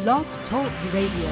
Blog Talk Radio.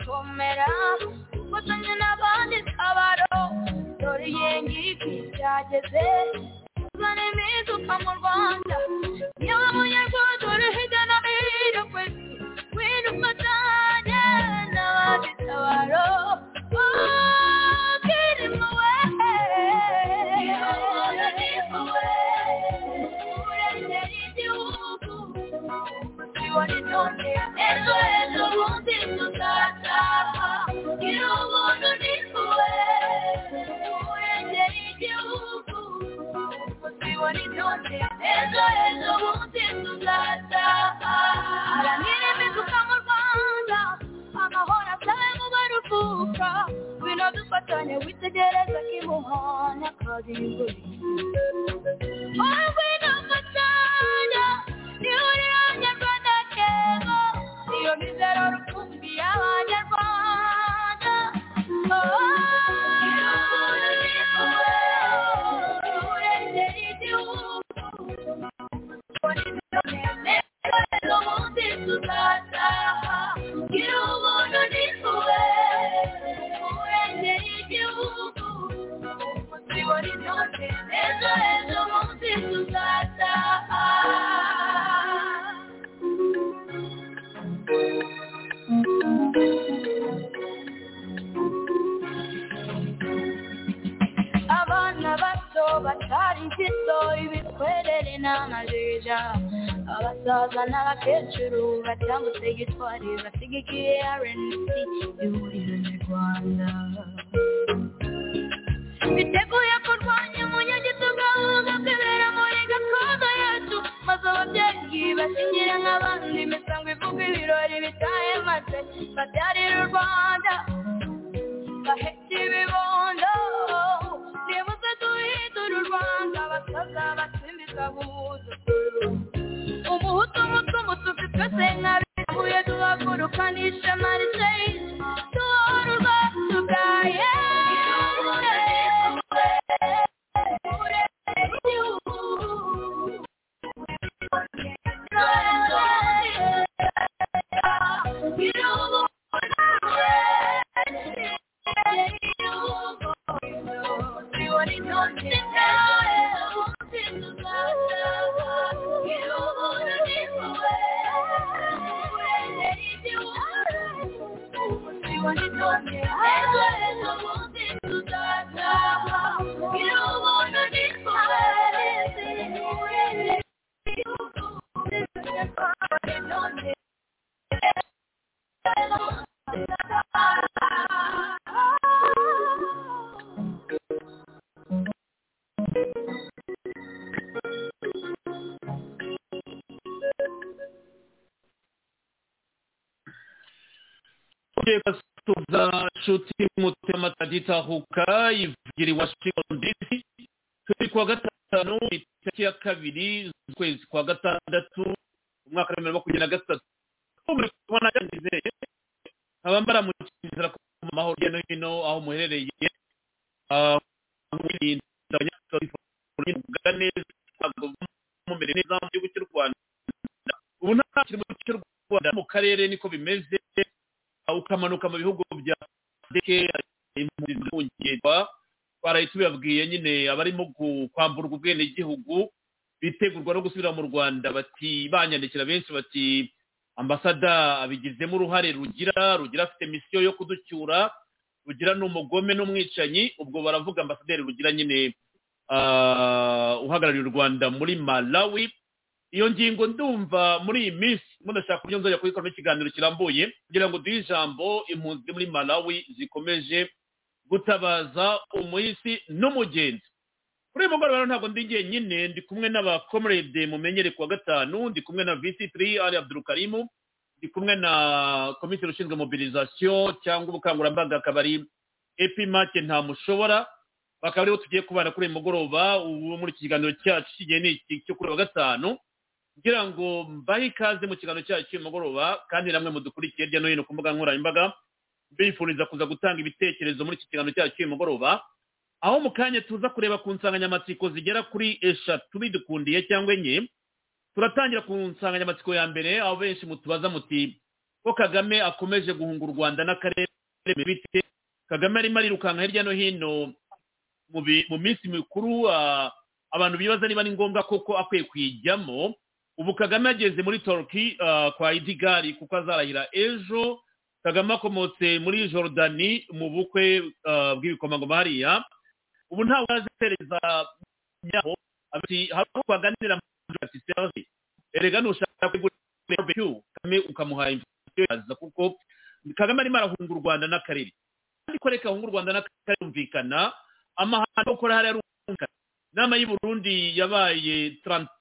kumera gufatanya n'abandi kabaro dore yengiki byageze uzana impinduka mu rwanda yewe munyarwanda uri hirya no hino ku isi wenda ufatanye n'abandi kabaro Kirimo we, kirimo we, urengera igihugu, ejo ejo bundi tuzataha gira ubuntu ni wowe urengera igihugu uzibona intonde ejo ejo bundi tuzataha haranira imifuka mu rwanda amahoro atahe mu baruhuka bino dufatanye witegereza kimuhana karimbo wowe n'amatanya ni urangirwana kera iyo mizero rukumbi y'abanyarwanda urengera igihugu ubundi tuzataha gira ubuntu ni wowe urengera igihugu uzibona intonde ejo ejo bundi tuzataha abana bato batari igiso ibitwerere n'amajeja abasaza n'abakecuru batambutse gitwari basigikiye rnc ihuriro nyarwanda biteguye kurwanya umunyagito gahunda kwibera muri gakondo yacu maze ababyeyi bashyingire nk'abandi imisango ivuga ibirori bitaye maze babyarira u rwanda bahetse ibibondo nibuze duhindura u rwanda abasaza batsimbiza guhuza umuhutu umutu umutuku twese nkabihuye duhaguruka n'ishema riseyi duhora urwacu bwaye reka tuza nshuti mutima tagitahuka ivugira i washington dc turi kuwa gatanu itariki ya kabiri z'ukwezi kwa gatandatu umwaka wa bibiri na makumyabiri na gatatu muri kubona yandizeye abambara mu kizira ko mu mahoro hirya no hino aho muherereye ah, mwirinda abanyapolitiki muvuga neza ntabwo mumere neza mu gihugu cy'u rwanda ubu nta kiri mu gihugu cy'u rwanda mu karere niko bimeze ukamanuka mu bihugu bya deke impunzi zihungirwa baraye tubibabwiye nyine abarimo gu- kwamburwa ubwenegihugu bitegurwa no gusubira mu rwanda bati banyandikira benshi bati ambasada abigizemo uruhare rugira rugira afite misiyo yo kuducyura rugira ni umugome n'umwicanyi ubwo baravuga ambasaderi rugira nyine ah, uhagarariye u rwanda muri malawi iyo ngingo ndumva muri iyi minsi mudashaka uburyo nzajya kuyikoramo ikiganiro kirambuye kugira ngo duhe ijambo impunzi muri malawi zikomeje gutabaza umuhisi n'umugenzi kuri uyu mugoroba rero ntabwo ndi jyenyine ndi kumwe n'abakomrede mumenyere kuwa gatanu ndi kumwe na visi tiri ari abdurukarimu ndi kumwe na komiseri ushinzwe mobilizasiyo cyangwa ubukangurambaga akaba ari epimake ntamushobora bakaba aribo tugiye kubana kuri uyu mugoroba ubu muri iki kiganiro cyacu kigiye ni iki cyo kuri uyu wa gatanu kugira ngo mbahe ikaze mu kiganiro cyacu cy'uyu mugoroba kandi namwe mudukurikiye hirya no hino ku mbuga nkoranyambaga mbifuriza kuza gutanga ibitekerezo muri iki kiganiro cyacu cy'uyu mugoroba aho mu kanya tuza kureba ku nsanganyamatsiko zigera kuri eshatu bidukundiye cyangwa enye turatangira ku nsanganyamatsiko ya mbere aho benshi mutubaza muti ko kagame akomeje guhunga u rwanda n'akarere biremeye bite kagame arimo arirukanka hirya no hino mu bi- mu minsi mikuru ah, abantu bibaza niba ari ngombwa koko akwiye kuyijyamo ubu kagame yageze muri torki ah, kwa idigari kuko azarahira ejo kagame akomotse muri Jordani mu bukwe ah, bw'ibikomangoma hariya ubu ntawe arazetereza yabo ati hari aho twaganirira muri ati serve erega nushaka kugura barbecue kagame ukamuha information yaza kuko kagame arimo arahunga u rwanda n'akarere kandi ko reka ahunga u rwanda n'akarere yumvikana amahano yo gukora hariya arumvikana inama y'u burundi yabaye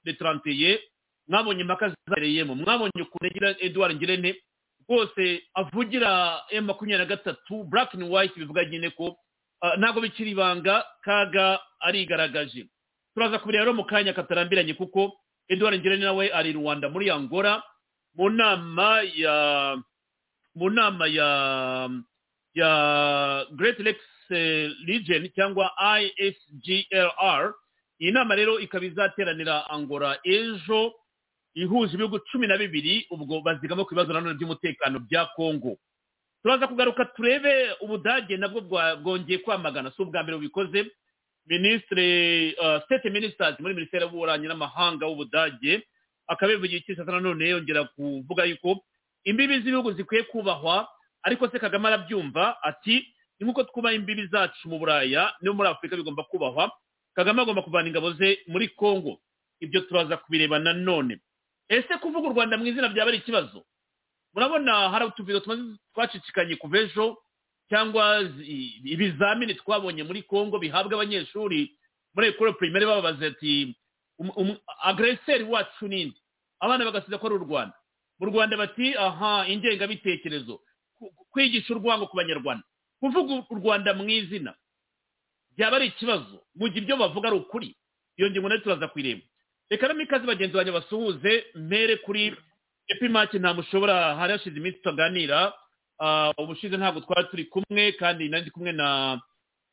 le trantiye mwabonye impaka zabereyemo mwabonye ukuntu agira eduard ngirente rwose avugira m makumyabiri na gatatu black and white bivuga nyine ko ah, ntabwo bikiri ibanga kaga arigaragaje turaza kubira rero mu kanya katarambiranye kuko eduard ngirente nawe ari i rwanda muri angola mu nama ya mu nama ya ya great lakes eh, region cyangwa isglr iyi nama rero ikaba izateranira angola ejo ihuje ibihugu cumi na bibiri ubwo bazigama ku bibazo nanone by'umutekano bya kongo turaza kugaruka turebe ubudage nabwo bwa- bwongeye kwamagana si ubwa mbere bubikoze ministre uh, state ministers muri minisiteri y'uburanyi n'amahanga w'ubudage akaba yabivugiye iki sasa nanone yongera kuvuga yuko imbibi z'ibihugu zikwiye kubahwa ariko se kagame arabyumva ati ni nk'uko twubaha imbibi zacu mu buraya no muri afurika bigomba kubahwa kagame agomba kuvana ingabo ze muri congo ibyo turaza kubireba nanone ese kuvuga u rwanda mu izina byaba ari ikibazo murabona hari utuvido tumaze- twacicikanye kuva ejo cyangwa zi- ibizamini twabonye muri congo bihabwa abanyeshuri muri ekoro pirimeri bababaza ati um- um- agreseri wacu ninde abana bagasiza ko ari u rwanda mu rwanda bati aha ingengabitekerezo Ku- ku- kwigisha urwango ku banyarwanda kuvuga u rwanda mu izina byaba ari ikibazo mu gihe ibyo bavuga ari ukuri iyo ngingo nayo turaza kuyireba reka no ikaze bagenzi banjye basuhuze mpere kuri epimake nta mushobora hari hashize iminsi tutaganira Ah, ubushize ntabwo twari turi kumwe kandi nari ndi kumwe na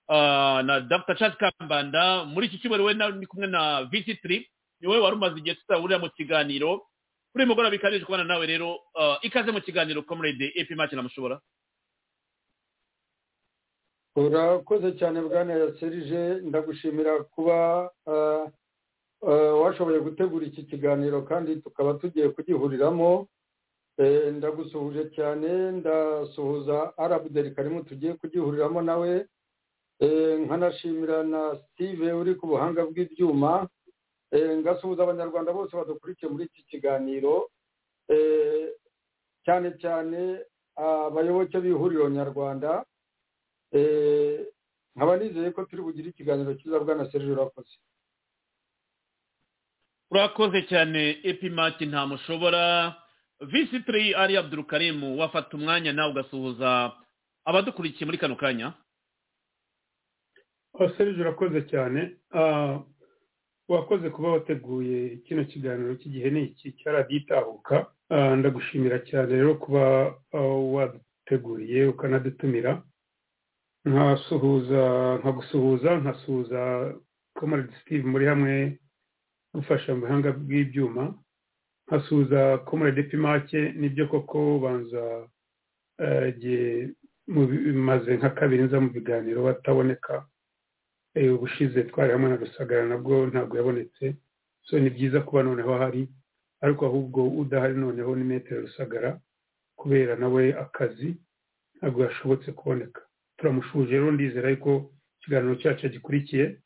ah, na dr charles kambanda muri iki cyumweru we nari ndi kumwe na visitiri ni wowe wari umaze igihe tutahurira mu kiganiro kuri uyu mugoroba bikabije kubana nawe rero ah, ikaze mu kiganiro comrade epimake nta mushobora urakoze cyane bwana serije ndagushimira kuba ah, ah, washoboye gutegura iki kiganiro kandi tukaba tugiye kugihuriramo Eh, ndagusuhuje cyane ndasuhuza arabuderi karimu tugiye kugihuriramo nawe Eh, nkanashimira na steve uri ku buhanga bw'ibyuma Eh, ngasuhuza abanyarwanda bose badukurikiye muri iki kiganiro Eh, cyane cyane abayoboke b'ihuriro nyarwanda Eh, nkaba nizeye ko turi bugire ikiganiro cyiza bwana serije urakoze urakoze cyane epimati nta mushobora visitiri ari abdurukarimu wafata umwanya nawe ugasuhuza abadukurikiye muri kano kanya serije urakoze cyane Ah, wakoze kuba wateguye kino kiganiro cy'igihe ni iki cyaraditahuka Ah, ndagushimira cyane rero kuba ah, waduteguriye ukanadutumira nkasuhuza nkagusuhuza nkasuhuza komaride steve muri hamwe gufasha mu buhanga bw'ibyuma nkasuhuza komaride pimake nibyo koko banza ah, igihe mubi- maze nka kabiri nza mu biganiro bataboneka Eh, ubushize twari hamwe na rusagara nabwo ntabwo yabonetse so ni byiza kuba noneho ahari ariko ahubwo udahari noneho ni metero rusagara kubera nawe akazi ntabwo yashobotse kuboneka turamushuje rero ndizera yuko ikiganiro cyacu gikurikiye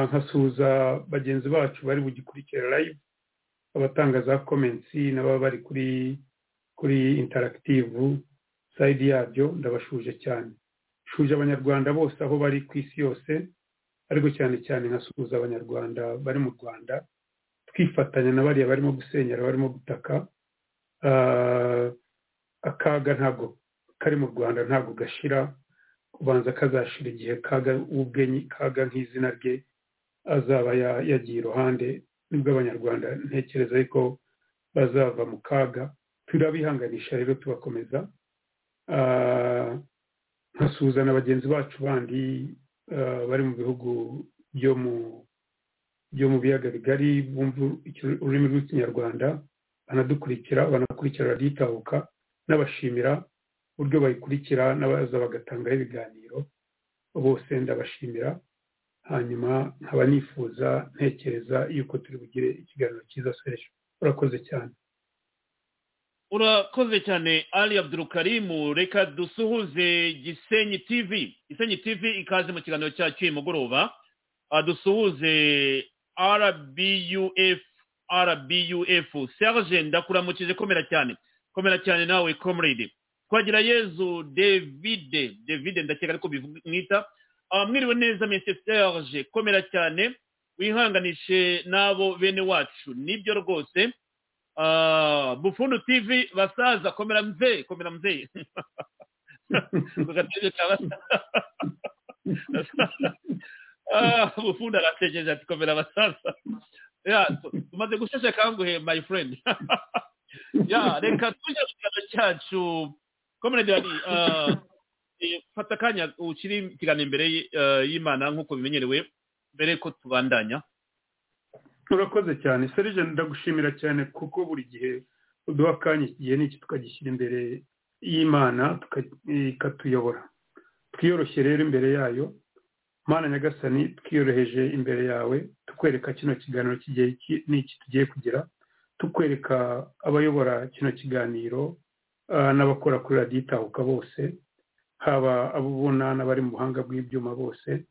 nkasuhuza bagenzi bacu bari bugikurikire live abatanga za comments n'ababa bari kuri kuri interactive side yabyo ndabashuje cyane shuje abanyarwanda bose aho bari ku isi yose ariko cyane cyane nkasuhuza abanyarwanda bari mu rwanda twifatanya na bariya barimo gusenyera barimo gutaka Ah, akaga ntabwo kari mu rwanda ntabwo gashira kubanza kazashira igihe kaga ubwenyi kaga nk'izina rye azaba ya- yagiye iruhande nibwo abanyarwanda ntekereza ariko bazava mu kaga turabihanganisha rero tubakomeza Ah, nkasuhuza na bagenzi bacu bandi eh, bari mu bihugu byo mu byo mu biyaga bigari bumva iki- ururimi rw'ikinyarwanda banadukurikira banakurikira raditahuka n'abashimira uburyo bayikurikira n'abaza bagatangaho ibiganiro bose ndabashimira hanyuma nkaba nifuza ntekereza yuko turi bugire ikiganiro cyiza seresha urakoze cyane urakoze cyane ali abdurukarimu reka dusuhuze gisenyi tv gisenyi tv ikaze mu kiganiro cyacu uyu mugoroba Ah, dusuhuze rbuf rbuf serge ndakuramukije komera cyane komera cyane nawe comrade twagira yezu davide davide ndakeka ariko bimwita Ah, mwiriwe neza mese serge komera cyane wihanganishe n'abo bene wacu nibyo rwose Ah, bufundu tv basaza komera mzee komera mzee Kugatege ka basaza. Ah, bufundu arategereje ati komera basaza Ya, tu- tumaze gusheshe kanguhe my friend ya reka tujye mu kiganiro cyacu comrade ali ah, eh, fata akanya ukiri mu kiganiro imbere y- eh, y'imana nk'uko bimenyerewe mbere ko tubandanya urakoze cyane serije ndagushimira cyane kuko buri gihe uduha akanya iki gihe n'iki tukagishyira imbere y'imana tuka- ikatuyobora twiyoroshye rero imbere yayo mana nyagasani twiyoroheje imbere yawe tukwereka kino kiganiro kigiye ki- n'iki tugiye kugira tukwereka abayobora kino kiganiro ah, n'abakora kuri radiyo itahuka bose haba abubona n'abari mu buhanga bw'ibyuma bose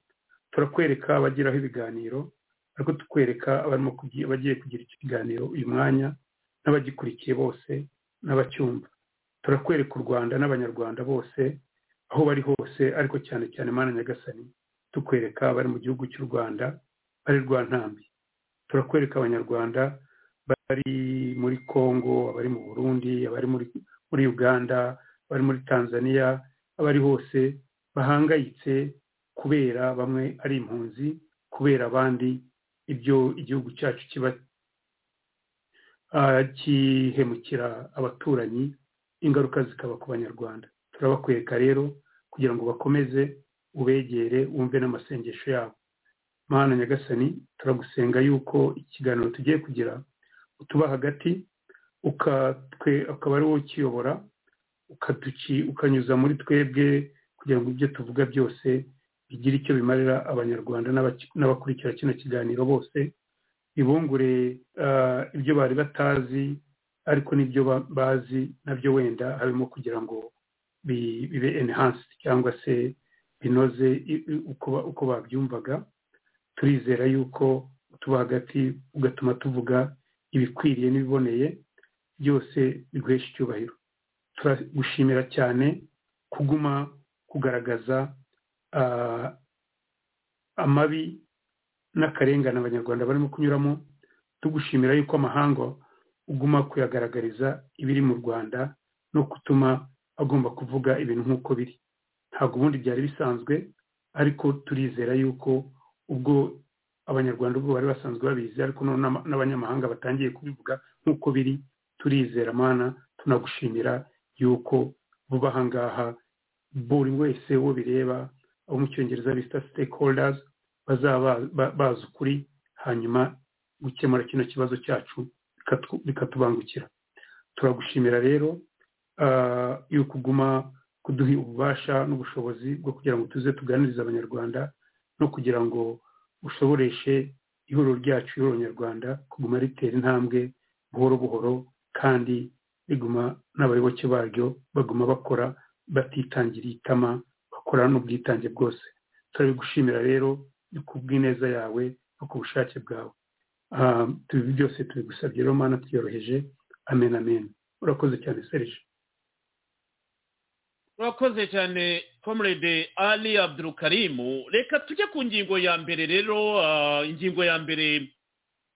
turakwereka abagiraho ibiganiro ariko tukwereka abarimo kugi- abagiye kugira ikiganiro uyu mwanya n'abagikurikiye bose n'abacyumva turakwereka u rwanda n'abanyarwanda bose aho bari hose ariko cyane cyane mana nyagasani tukwereka abari mu gihugu cy'u rwanda bari rwa ntambi turakwereka abanyarwanda bari muri congo abari mu burundi abari muri, muri uganda abari muri tanzania abari hose bahangayitse kubera bamwe ari impunzi kubera abandi ibyo igihugu cyacu kiba ah, gihemukira abaturanyi ingaruka zikaba ku banyarwanda turabakweka rero kugira ngo bakomeze ubegere wumve n'amasengesho yabo mana nyagasani turagusenga yuko ikiganiro tugiye kugira utuba hagati ukatwe akaba ari wowe ukiyobora ukatuki ukanyuza muri twebwe kugira ngo ibyo tuvuga byose bigira icyo bimarira abanyarwanda n'abaki- n'abakurikira kino kiganiro bose bibungure ah, ibyo bari batazi ariko n'ibyo ba- bazi nabyo wenda harimo kugira ngo bi- bibe enhanced cyangwa se binoze i- i- uko ba- uko babyumvaga turizera yuko tuba hagati ugatuma tuvuga ibikwiriye n'ibiboneye byose biguhesha icyubahiro turagushimira cyane kuguma kugaragaza ah, amabi n'akarengane abanyarwanda barimo kunyuramo tugushimira yuko amahanga uguma kuyagaragariza ibiri mu rwanda no gutuma agomba kuvuga ibintu nk'uko biri ntabwo ubundi byari bisanzwe ariko turizera yuko ubwo abanyarwanda ubwo bari basanzwe babizi ariko noneho n'ama- n'abanyamahanga batangiye kubivuga nk'uko biri turizera mana tunagushimira yuko vuba aha ngaha buri wese uwo bireba abo mu cyongereza bita stakeholders bazaba ba- bazi ukuri hanyuma gukemura kino kibazo cyacu bikatu- bikatubangukira turagushimira rero ah, yuko uguma kuduha ububasha n'ubushobozi bwo kugira ngo tuze tuganirize abanyarwanda no kugira ngo ushoboreshe ihuriro ryacu ihuriro nyarwanda kuguma ritera intambwe buhoro buhoro kandi riguma n'abayoboke baryo baguma bakora batitangiriye itama bakora n'ubwitange bwose turabigushimira rero ku bw'ineza yawe no ku bushake bwawe Ah, ibi byose tubigusabye rero mana twiyoroheje amen amen urakoze cyane serije urakoze cyane comrade ali abdurukarimu reka tujye ku ngingo ya mbere rero ah, ingingo ya mbere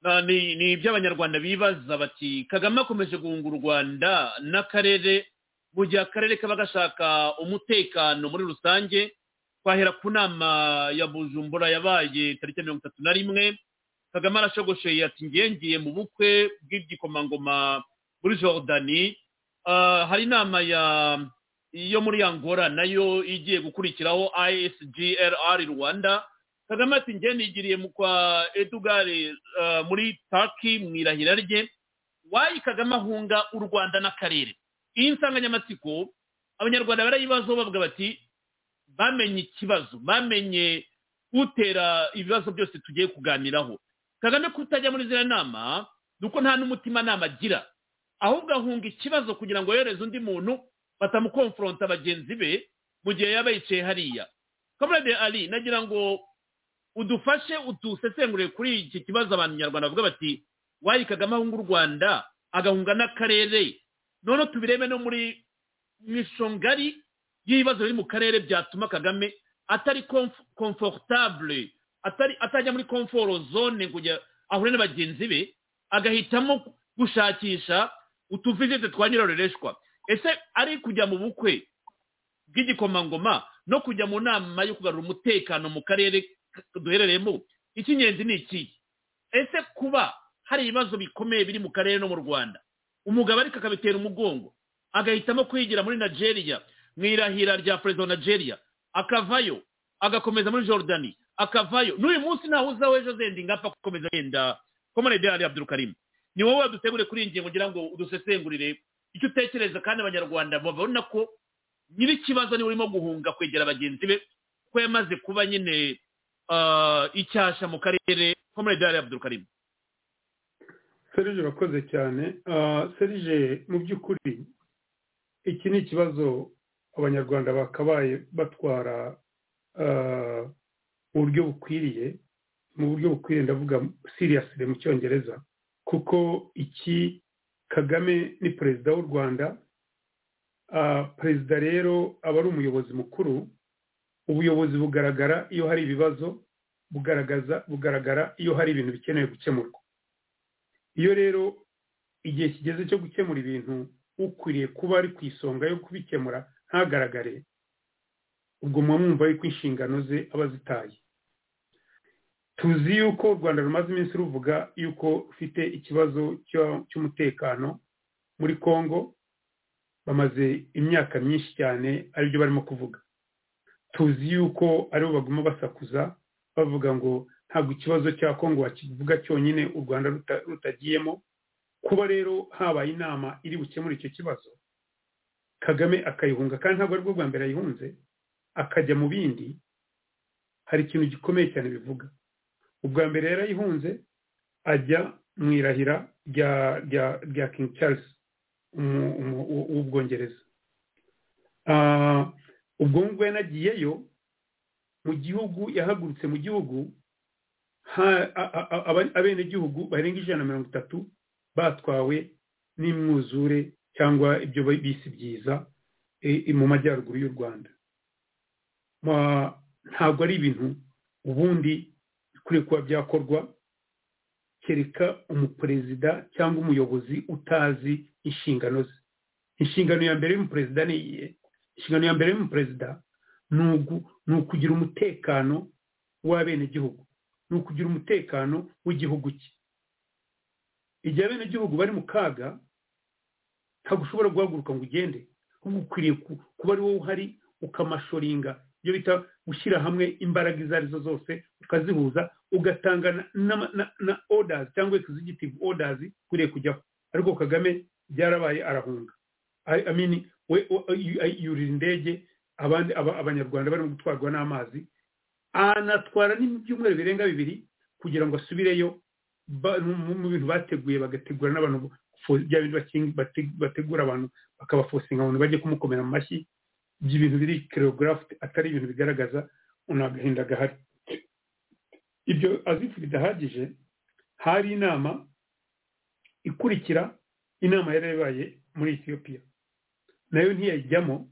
ah, ni ni iby'abanyarwanda bibaza bati kagame akomeje guhunga u rwanda n'akarere mu gihe akarere kaba gashaka umutekano muri rusange twahera ku nama ya bujumbura yabaye tariki ya mirongo itatu na rimwe kagame arashogosheye ati ngengiye mu bukwe bw'igikomangoma muri jordani Ah, hari inama ya yo muri angola nayo igiye gukurikiraho isgrr rwanda kagame ati njye nigiriye mu kwa edugare eh, muri taki mu irahira rye wayi kagame ahunga u rwanda n'akarere iyi nsanganyamatsiko abanyarwanda barayibazaho bavuga bati bamenye ikibazo bamenye utera ibibazo byose tugiye kuganiraho kagame kutajya muri ziriya nama ni uko nta n'umutimanama agira ahubwo ahunga ikibazo kugira ngo yohereze undi muntu batamukonforonta bagenzi be mu gihe yaba yicaye hariya kamerade ari nagira ngo udufashe udusesengure kuri iki kibazo abantu nyarwanda bavuga bati wayi kagame ahunga u rwanda agahunga n'akarere none tubirebe no muri ngari y'ibibazo biri mu karere byatuma kagame atari komfortable atajya muri komforo zone kujya ahure na bagenzi be agahitamo gushakisha utuvizite twa nyirarureshwa ese ari kujya mu bukwe bw'igikomangoma no kujya mu nama yo kugarura umutekano mu karere duherereyemo icy'ingenzi ni ikihe ese kuba hari ibibazo bikomeye biri mu karere no mu rwanda umugabo ariko akabitera umugongo agahitamo kwigira muri nigeria mu irahira rya perezida wa nigeria akavayo agakomeza muri Jordani akavayo n'uyu munsi ntawe uzawe ejo zenda ingapfa gukomeza yenda komone de ari abdurukarimu ni wowe wadutegure kuri iyi ngingo ngira ngo udusesengurire icyo utekereza kandi abanyarwanda babona ko nyir'ikibazo niwe urimo guhunga kwegera bagenzi be ko yamaze kuba nyine icyasha mu karere komone de ari abdurukarimu serije urakoze cyane serije mu by'ukuri iki ni ikibazo abanyarwanda bakabaye batwara mu buryo bukwiriye mu buryo bukwiriye ndavuga siriyasire mu cyongereza kuko iki kagame ni perezida w'u rwanda perezida rero aba ari umuyobozi mukuru ubuyobozi bugaragara iyo hari ibibazo bugaragaza bugaragara iyo hari ibintu bikeneye gukemurwa iyo rero igihe kigeze cyo gukemura ibintu ukwiriye kuba ari ku isonga yo kubikemura ntagaragare ubwo muba mwumva yuko inshingano ze aba azitaye tuzi yuko u rwanda rumaze iminsi ruvuga yuko rufite ikibazo cy'umutekano muri congo bamaze imyaka myinshi cyane aribyo barimo kuvuga tuzi yuko aribo baguma basakuza bavuga ngo ntabwo ikibazo cya congo wakivuga cyonyine u rwanda rutagiyemo kuba rero habaye inama iri bukemure icyo kibazo kagame akayihunga kandi ntabwo aribwo bwa mbere ayihunze akajya mu bindi hari ikintu gikomeye cyane bivuga ubwa mbere yari ayihunze ajya mu irahira rya rya rya king charles w'ubwongereza ubwo ngubwo yanagiyeyo mu gihugu yahagurutse mu gihugu abenegihugu barenga ijana na mirongo itatu batwawe n'imwuzure cyangwa ibyo bisi byiza mu majyaruguru y'u rwanda ntabwo ari ibintu ubundi bikwiye kuba byakorwa kereka umuperezida cyangwa umuyobozi utazi inshingano ze inshingano ya mbere y'umuperezida ni iyihe inshingano ya mbere y'umuperezida ni ukugira umutekano w'abenegihugu ni ukugira umutekano w'igihugu cye igihe abenegihugu bari mu kaga ntabwo ushobora guhaguruka ngo ugende ahubwo ukwiriye kuba ari wowe uhari ukamashoringa ibyo bita gushyira hamwe imbaraga izo arizo zose ukazihuza ugatanga na odazi cyangwa ekizigitive odazi ukwiriye kujyaho ariko kagame byarabaye arahunga amini we yurira indege abandi abanyarwanda barimo gutwarwa n'amazi anatwara n'ibyumweru birenga bibiri kugira ngo asubireyo mu bintu bateguye bagategura n'abantu bya bintu bategura abantu bakabafosinga abantu bajye kumukomera mu mashyi by'ibintu biri kerogarafu atari ibintu bigaragaza agahinda gahari ibyo azifu bidahagije hari inama ikurikira inama yari yabaye muri etiyopiya nayo ntiyayijyamo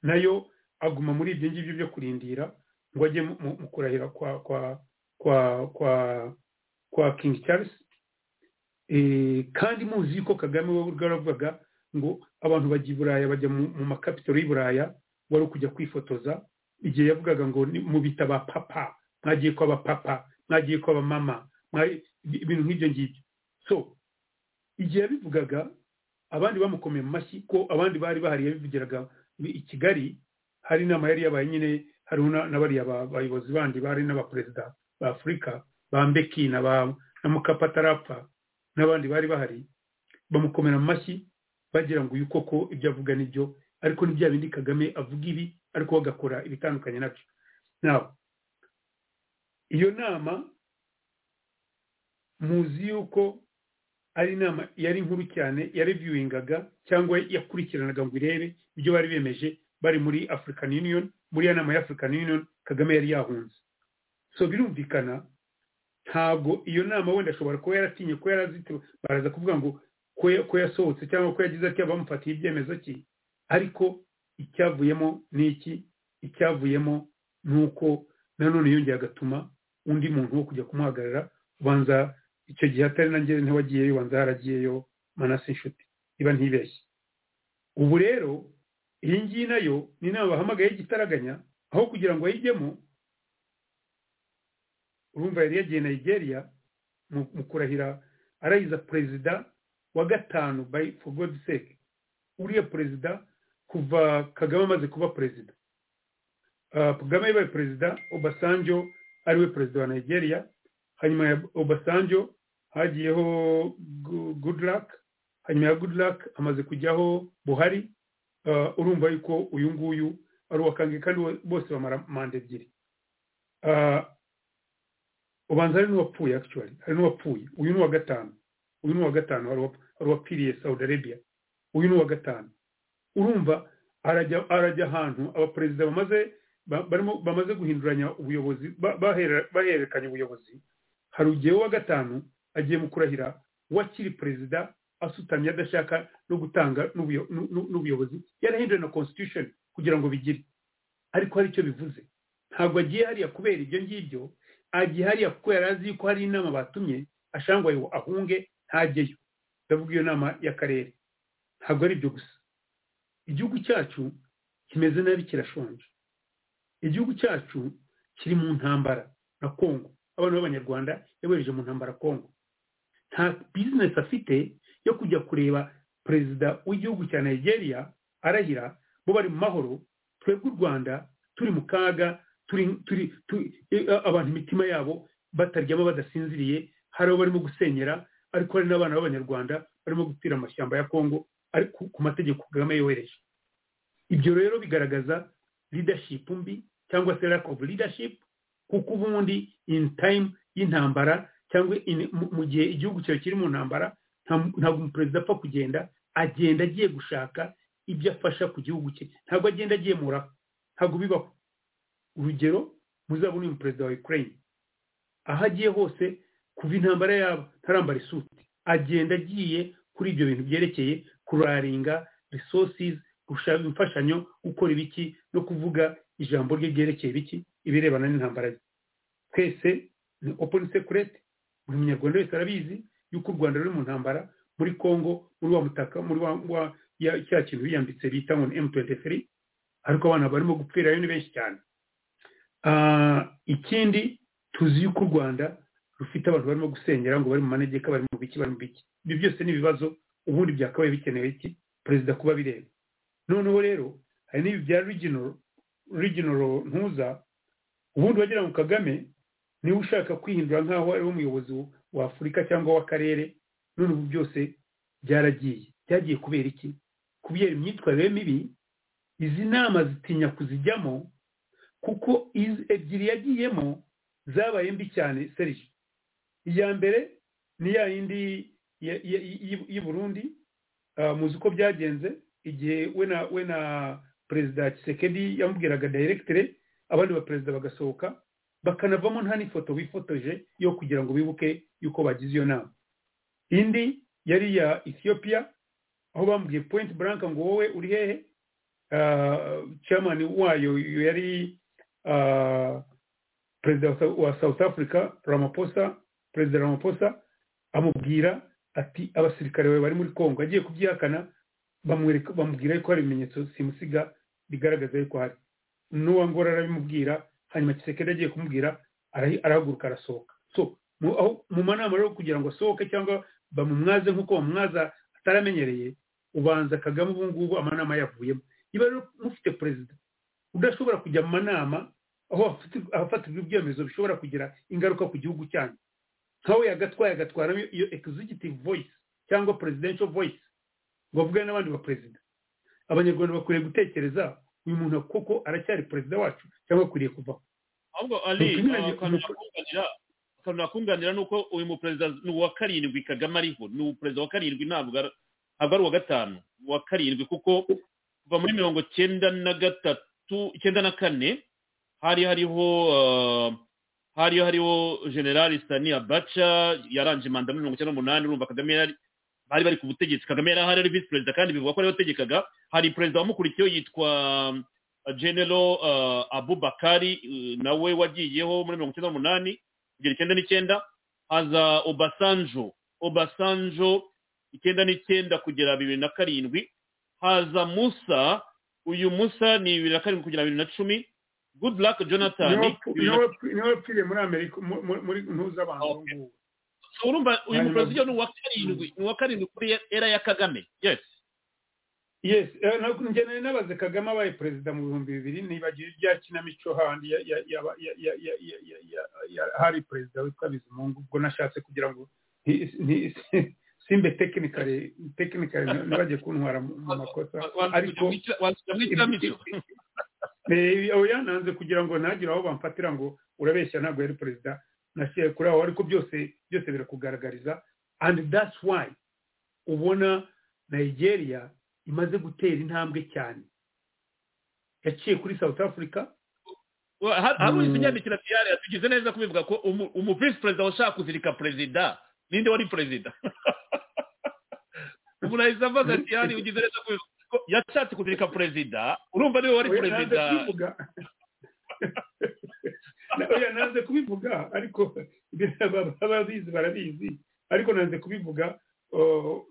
nayo aguma muri ibyo ngibyo byo kurindira ngo ajye mu kurahira kwa kwa kwa kwa kwa king charles kandi muzi yuko kagame we bwaravugaga ngo abantu bajya i buraya bajya mu makapitaro y'i buraya wari ukujya kwifotoza igihe yavugaga ngo mubita ba papa mwagiye ko abapapa mwagiye ko abamama ibintu nk'ibyo ngibyo so igihe yabivugaga abandi bamukomeye mu mashyi ko abandi bari bahari yabivugiraga i kigali hari inama yari yabaye nyine hari na bariya bayobozi bandi bari n'abaperezida ba afurika ba mbeki na mukapa atarapfa n'abandi bari bahari bamukomera mu mashyi bagira ngo uyu koko ibyo avuga n'ibyo ariko ni bya bindi kagame avuga ibi ariko we agakora ibitandukanye nabyo nawe iyo nama muzi yuko ari inama yari nkuru cyane yareviewingaga cyangwa yakurikiranaga ngo irebe ibyo bari bemeje bari muri african union muri iyo nama ya african union kagame yari yahunze so birumvikana ntabwo iyo nama wenda ashobora kuba yaratinye ko yarazitiwe baraza kuvuga ngo ko yasohotse cyangwa ko yagize atya bamufatiye ibyemezo ki ariko icyavuyemo ni iki icyavuyemo ni uko nanone yongeye agatuma undi muntu wo kujya kumuhagarara ubanza icyo gihe atari nanjye ntiwagiyeyo ubanza haragiyeyo manasi inshuti iba ntibeshye ubu rero iyi ngiyi nayo ni inama bahamagaye y'igitaraganya aho kugira ngo ayijyemo urumva yari yagiye nigeria mu kurahira arayiza perezida wa gatanu by for god's sake uriya perezida kuva kagame amaze kuba perezida kagame yabaye perezida obasanjo ariwe perezida wa nigeria hanyuma ya obasanjo hagiyeho goodluck hanyuma ya goodluck amaze kujyaho buhari urumva yuko uyu nguyu ari uwa kange kandi bose bamara manda ebyiri ubanza hari n'uwapfuye actually hari n'uwapfuye uyu ni uwa gatanu uyu ni uwa gatanu hari uwapfiriye saudi arabia uyu ni uwa gatanu urumva arajya arajya ahantu abaperezida bamaze barimo bamaze guhinduranya ubuyobozi bahererekanya ubuyobozi hari ugiye uwa gatanu agiye mu kurahira wakiri perezida asutamye adashaka no gutanga n'ubuyobozi yarahinduye na constitution kugira ngo bigire ariko hari icyo bivuze ntabwo agiye hariya kubera ibyo ngibyo agihariya kuko yari azi yuko hari inama batumye ashaka ngo ahunge ntajyeyo ndavuga iyo nama y'akarere ntabwo ari ibyo gusa igihugu cyacu kimeze nabi kirashonje igihugu cyacu kiri mu ntambara na kongo abana b'abanyarwanda yabohereje mu ntambara kongo nta bizinesi afite yo kujya kureba perezida w'igihugu cya nigeria arahira bo bari mu mahoro twebwe u rwanda turi mu kaga turi abantu imitima yabo bataryama badasinziriye hari abo barimo gusenyera ariko hari n'abana b'abanyarwanda barimo gutira amashyamba ya kongo ariko ku mategeko kagame yohereje ibyo rero bigaragaza leadership mbi cyangwa se lack of leadership kuko ubundi in time y'intambara cyangwa mu gihe igihugu cyawe kiri mu ntambara ntabwo umuperezida apfa kugenda agenda agiye gushaka ibyo afasha ku gihugu cye ntabwo agenda agiye muraho ntabwo bibaho urugero muzabona uyu perezida wa ukraine aho agiye hose kuva intambara yabo ntarambara isuti agenda agiye kuri ibyo bintu byerekeye kuraringa resources gushaka imfashanyo gukora ibiki no kuvuga ijambo rye ryerekeye ibiki ibirebana n'intambara ye twese ni open secret buri munyarwanda wese arabizi yuko u rwanda ruri mu ntambara muri congo muri wa mutaka muri wa cya kintu biyambitse bita ngo ni m23 ariko abana barimo gupfirayo ni benshi cyane ikindi tuzi yuko u rwanda rufite abantu barimo gusenyera ngo bari mu manegeka bari mu biki bari mu biki ibi byose ni ibibazo ubundi byakabaye bikenewe iki perezida kuba bireba noneho rero hari n'ibi bya riginoro ntuza ubundi wagira ngo kagame niba ushaka kwihindura nk'aho ari umuyobozi wa afurika cyangwa w'akarere none ubu byose byaragiye byagiye kubera iki kubera imyitwarire mibi izi nama zitinya kuzijyamo kuko izi ebyiri yagiyemo zabaye mbi cyane serije iya mbere ni ya yindi y'i burundi muzi uko byagenze igihe we na perezida kisekedi yamubwiraga dayiregitire abandi baperezida bagasohoka bakanavamo nta n'ifoto bifotoje yo kugira ngo bibuke yuko bagize iyo nama indi yari iya ethiopia aho bambwiye point blank ngo wowe uri hehe chairman wayo yari perezida wa south africa ramaphosa perezida ramaphosa amubwira ati abasirikare bawe bari muri congo agiye kubyihakana bamubwira yuko hari ibimenyetso simusiga bigaragaza yuko hari n'uwangora arabimubwira hanyuma kisekedi agiye kumubwira arahaguruka arasohoka so mu manama rero kugira ngo asohoke cyangwa bamumwaze nk'uko bamumwaza ataramenyereye ubanza kagame ubu ngubu amanama yavuyemo niba rero mufite perezida udashobora kujya mu manama aho hafatirwa ibyemezo bishobora kugira ingaruka ku gihugu cyanyu nkawe yagatwaye agatwaramo iyo executive voice cyangwa presidential voice ngo avugane n'abandi baperezida abanyarwanda bakwiriye gutekereza uyu muntu kuko aracyari perezida wacu cyangwa akwiriye kuvaho ahubwo ari Nuko nyine- akantu nuko- nakunganira akantu nakunganira ni uko uyu muperezida ni uwa karindwi kagame ariho ni umuperezida wa karindwi ntabwo ari ntabwo ari uwa gatanu ni uwa karindwi kuko kuva muri mirongo cyenda na gatatu icyenda na kane hari hariho ah, hari hariho generali sitani abaca yarangije manda muri mirongo icyenda n'umunani urumva kagame yari bari bari ku butegetsi kagame yari ahari ari visi perezida kandi bivugwa ko ariwe wategekaga hari perezida wamukurikiyeho yitwa General uh, Abubakari uh, nawe wagiyeho muri mirongo icyenda n'umunani kugera icyenda n'icyenda haza Obasanjo Obasanjo icyenda n'icyenda kugera bibiri na karindwi haza Musa uyu Musa ni bibiri na karindwi kugera bibiri na cumi Good luck Jonathan niwe wapfu- bibiri na niwe wapfu- niwe wapfiriye muri amerika mu- mu- muri ntuzabanza Okay. urumva uyu Hanyuma- muperezida ni uwa karindwi ni uwa karindwi kuri era ya Kagame yes yes eh, ntabwo njye nari nabaze kagame abaye perezida mu bihumbi bibiri nibagiwe ibya kinamico handi ya- ya- ya- ya- ya- ya- ya- ya- ya- ya- hari perezida witwa bizimungu ubwo nashatse kugira ngo nti- nti- simbe tekinikare tekinikare ntibajye kuntwara mu mu makosa ariko ariko Eh, oya yananze kugira ngo ntagire aho bamfatira ngo urabeshya ntabwo yari perezida nasiye kuri aho ariko byose byose birakugaragariza and that's why ubona nigeria imaze gutera intambwe cyane yaciye kuri south africa haruri Mm. ikinyabikira piyare yatugize neza kubivuga ko umu- umu visi perezida washaka kuzirika perezida ninde wari perezida umuntu ahise avuga ati hari ugize neza kubivuga ko yashatse kuzirika perezida urumva niwe wari Oya, nanze perezida kubivuga. Na- oya nanze kubivuga ariko ababizi barabizi ariko nanze kubivuga oh,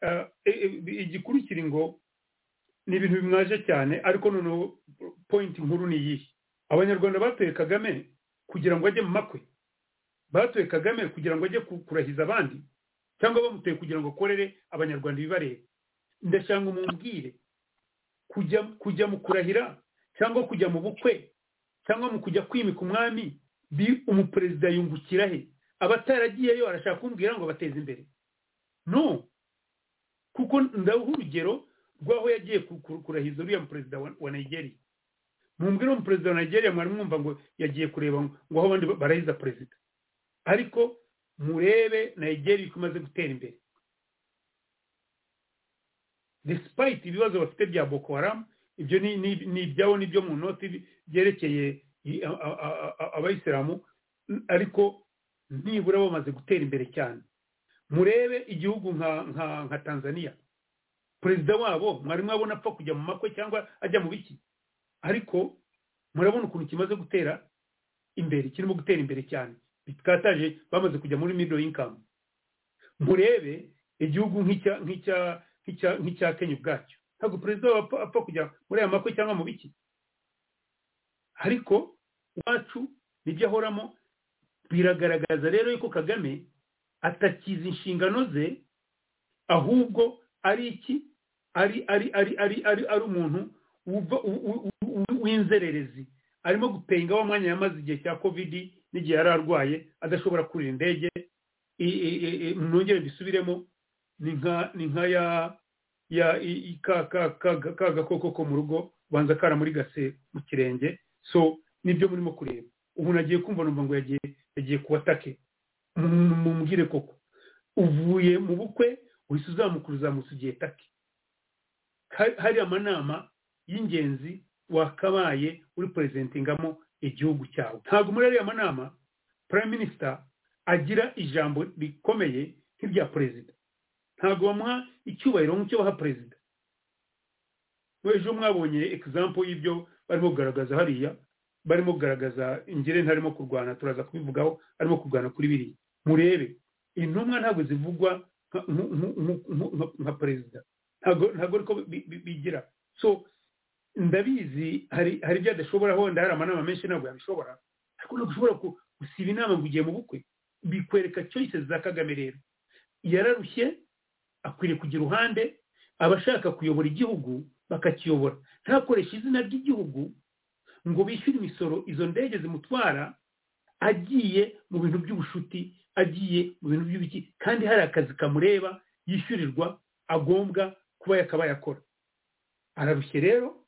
eh, eh, igikuru kiri ngo ni ibintu bimwaje cyane ariko noneho point nkuru ni iyihe abanyarwanda batoye kagame kugira ngo ajye mu makwe batoye kagame kugira ngo ajye ku- kurahiza abandi cyangwa bamuteye kugira ngo akorere abanyarwanda ibibareba ndashaka mumbwire kujya kujya mu kurahira cyangwa kujya mu bukwe cyangwa mu kujya kwimika umwami bi umuperezida yungukira he abataragiyeyo arashaka kumbwira ngo bateze imbere no kuko ndaha urugero rw'aho yagiye ku- ku- kurahiza uriya muperezida wa, wa nigeria mumbwira uwo muperezida wa nigeria mwari mwumva ngo yagiye kureba ngo ngo aho abandi barahiza perezida ariko murebe nigeria uko imaze gutera imbere despite ibibazo bafite bya boko haram ibyo ni ni- ni ibyabo n'ibyo mu noti bi- byerekeye i- a- a- a- a- abayisilamu n- ariko nibura bamaze gutera imbere cyane murebe igihugu nka nka nka tanzania perezida wabo mwari mwabona apfa kujya mu makwe cyangwa ajya mu biki ariko murabona ukuntu kimaze gutera imbere kirimo gutera imbere cyane bikataje bamaze kujya muri middle income murebe igihugu nk'icya nk'icya nk'icya nk'icya kenya ubwacyo ntabwo perezida wabo apfa- apfa kujya muri aya makwe cyangwa mu biki ariko iwacu nibyo ahoramo biragaragaza rero yuko kagame atakiza inshingano ze ahubwo ari iki ari ari ari ari ari ari umuntu wuva- wu- wu- wu- w'inzererezi arimo gupenga wa mwanya yamaze igihe cya kovidi n'igihe yari arwaye adashobora kurira indege i- i- i- i- nongere mbisubiremo ni nka ni nka ya ya i- i- ka ka ka ka- ka gakoko ko mu rugo ubanza kara muri gase mu kirenge so nibyo murimo kureba ubu nagiye kumva numva ngo yagiye yagiye ku atake Mu- mumubwire koko uvuye mu bukwe uhise uzamukura uzamutse ugiye take Ha- hari amanama y'ingenzi wakabaye uri perezentingamo igihugu cyawe ntabwo muri ariya manama prime minister agira ijambo rikomeye nk'irya perezida ntabwo bamuha icyubahiro nk'icyo baha perezida ejo mwabonye egizampo y'ibyo barimo kugaragaza hariya barimo kugaragaza ingere ntarimo kurwana turaza kubivugaho arimo kurwana kuri biriya murebe intumwa ntabwo zivugwa nka- nku- nku- nku- nku- nka- nka perezida ntabwo ntabwo ariko bi- bi- bigira so ndabizi hari hari ibyo adashobora wenda hari amanama menshi ntabwo yabishobora ariko ntabwo ushobora ku- gusiba inama ngo ugiye mu bukwe bikwereka choices za kagame rero yararushye akwiriye kugira uruhande abashaka kuyobora igihugu bakakiyobora ntakoreshe izina ry'igihugu ngo bishyure imisoro izo ndege zimutwara agiye mu bintu by'ubushuti agiye mu bintu by'ibiki kandi hari akazi kamureba yishyurirwa agombwa kuba yakabaye akora ararushye rero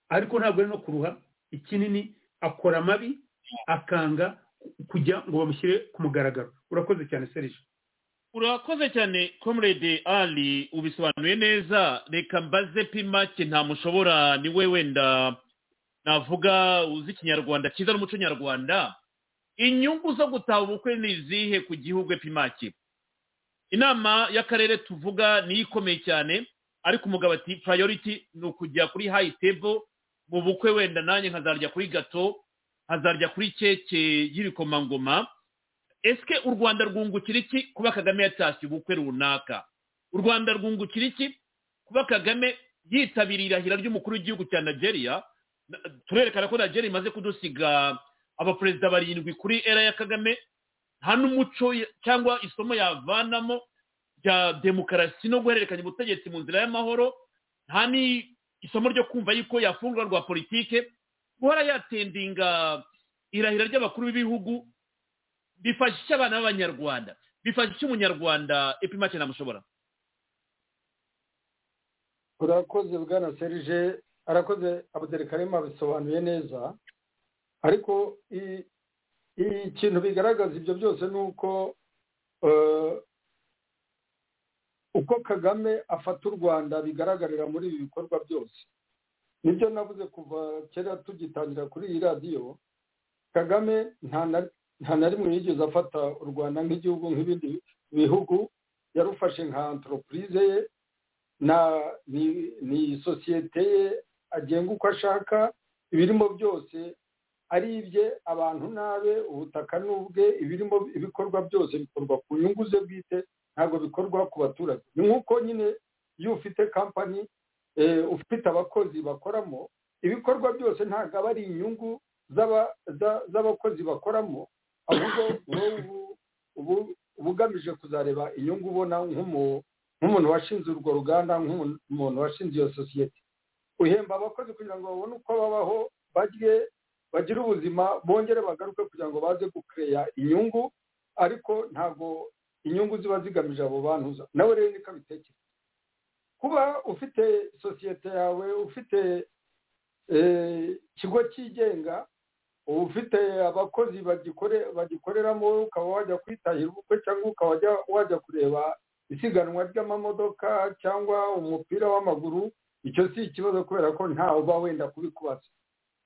ariko ntabwo ari no kuruha ikinini akora amabi akanga kujya ngo bamushyire ku mugaragaro urakoze cyane serije urakoze cyane comrade ali ubisobanuye neza reka mbaze pimake nta mushobora ni we wenda navuga uzi ikinyarwanda cyiza n'umuco nyarwanda inyungu zo gutaha ubukwe ni izihe ku gihugu pimake inama y'akarere tuvuga niyo ikomeye cyane ariko umugabo ati purayoriti ni ukujya kuri hayi tebo mu bukwe wenda nanjye nkazarya kuri gato nkazarya kuri keke y'ibikomangoma esike u rwanda rwungukira iki kuba kagame yatashye ubukwe runaka u rwanda rwungukira iki kuba kagame yitabiriye irahira ry'umukuru w'igihugu cya nigeria Na- turerekana ko nigeria imaze kudusiga abaperezida barindwi kuri era ya kagame nta n'umuco ya- cyangwa isomo yavanamo rya demokarasi no guhererekanya ubutegetsi mu nzira y'amahoro nta ni isomo ryo kumva yuko yafungura rwa politike guhora yatendinga irahira ry'abakuru b'ibihugu bifashisha abana b'abanyarwanda bifashisha umunyarwanda epimake namushobora urakoze bwana serije arakoze abuderikarima abisobanuye neza ariko i- ikintu bigaragaza ibyo byose ni uko eh, uko kagame afata u rwanda bigaragarira muri ibi bikorwa byose nibyo navuze kuva kera tugitangira kuri iyi radiyo kagame nta na- nta na rimwe yigeze afata u rwanda nk'igihugu nk'ibindi bihugu yarufashe nka antoropurize ye na ni ni sosiyete ye agenga uko ashaka ibirimo byose ari ibye abantu nabe ubutaka ni ubwe ibirimo ibikorwa byose bikorwa ku nyungu ze bwite ntabwo bikorwa ku baturage ni nk'uko nyine iyo ufite kampani eh, ufite abakozi bakoramo ibikorwa byose ntabwo aba ari inyungu z'aba- za- z'abakozi bakoramo ahubwo wowe ubu- ubu- uba ugamije kuzareba inyungu ubona nk'umu nk'umuntu washinze urwo ruganda nk'umuntu washinze iyo sosiyete uhemba abakozi kugira ngo babone uko babaho barye bagire ubuzima bongere bagaruke kugira ngo baze gukeya inyungu ariko ntabwo inyungu ziba zigamije abo bantu za- nawe rero niko bitekereza kuba ufite sosiyete yawe ufite eh, ikigo cyigenga uba ufite abakozi bagikore bagikoreramo ukaba wajya kwitahira ubukwe cyangwa ukaba wajya- wajya kureba isiganwa ry'amamodoka cyangwa umupira w'amaguru icyo si ikibazo kubera ko ntawe uba wenda kubikubaza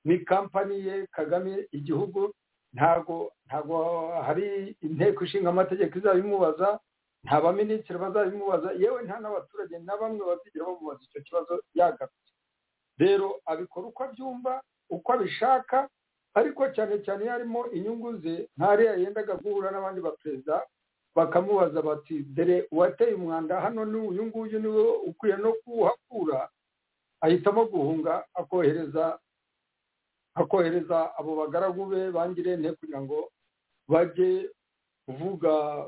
ni kampani ye kagame igihugu ntago ntago hari inteko ishinga amategeko izabimubaza nta baminisitiri bazabimubaza yewe nta n'abaturage na bamwe bazigera bamubaza icyo kibazo yagarutse rero abikora uko abyumva uko abishaka ariko cyane cyane iyo harimo inyungu ze ntariya yendaga guhura n'abandi baperezida bakamubaza bati dore uwateye umwanda hano ni uyu nguyu ni we ukwiye no kuwuhakura ahitamo guhunga akohereza akohereza abo bagaragu be bangirente kugira ngo bajye kuvuga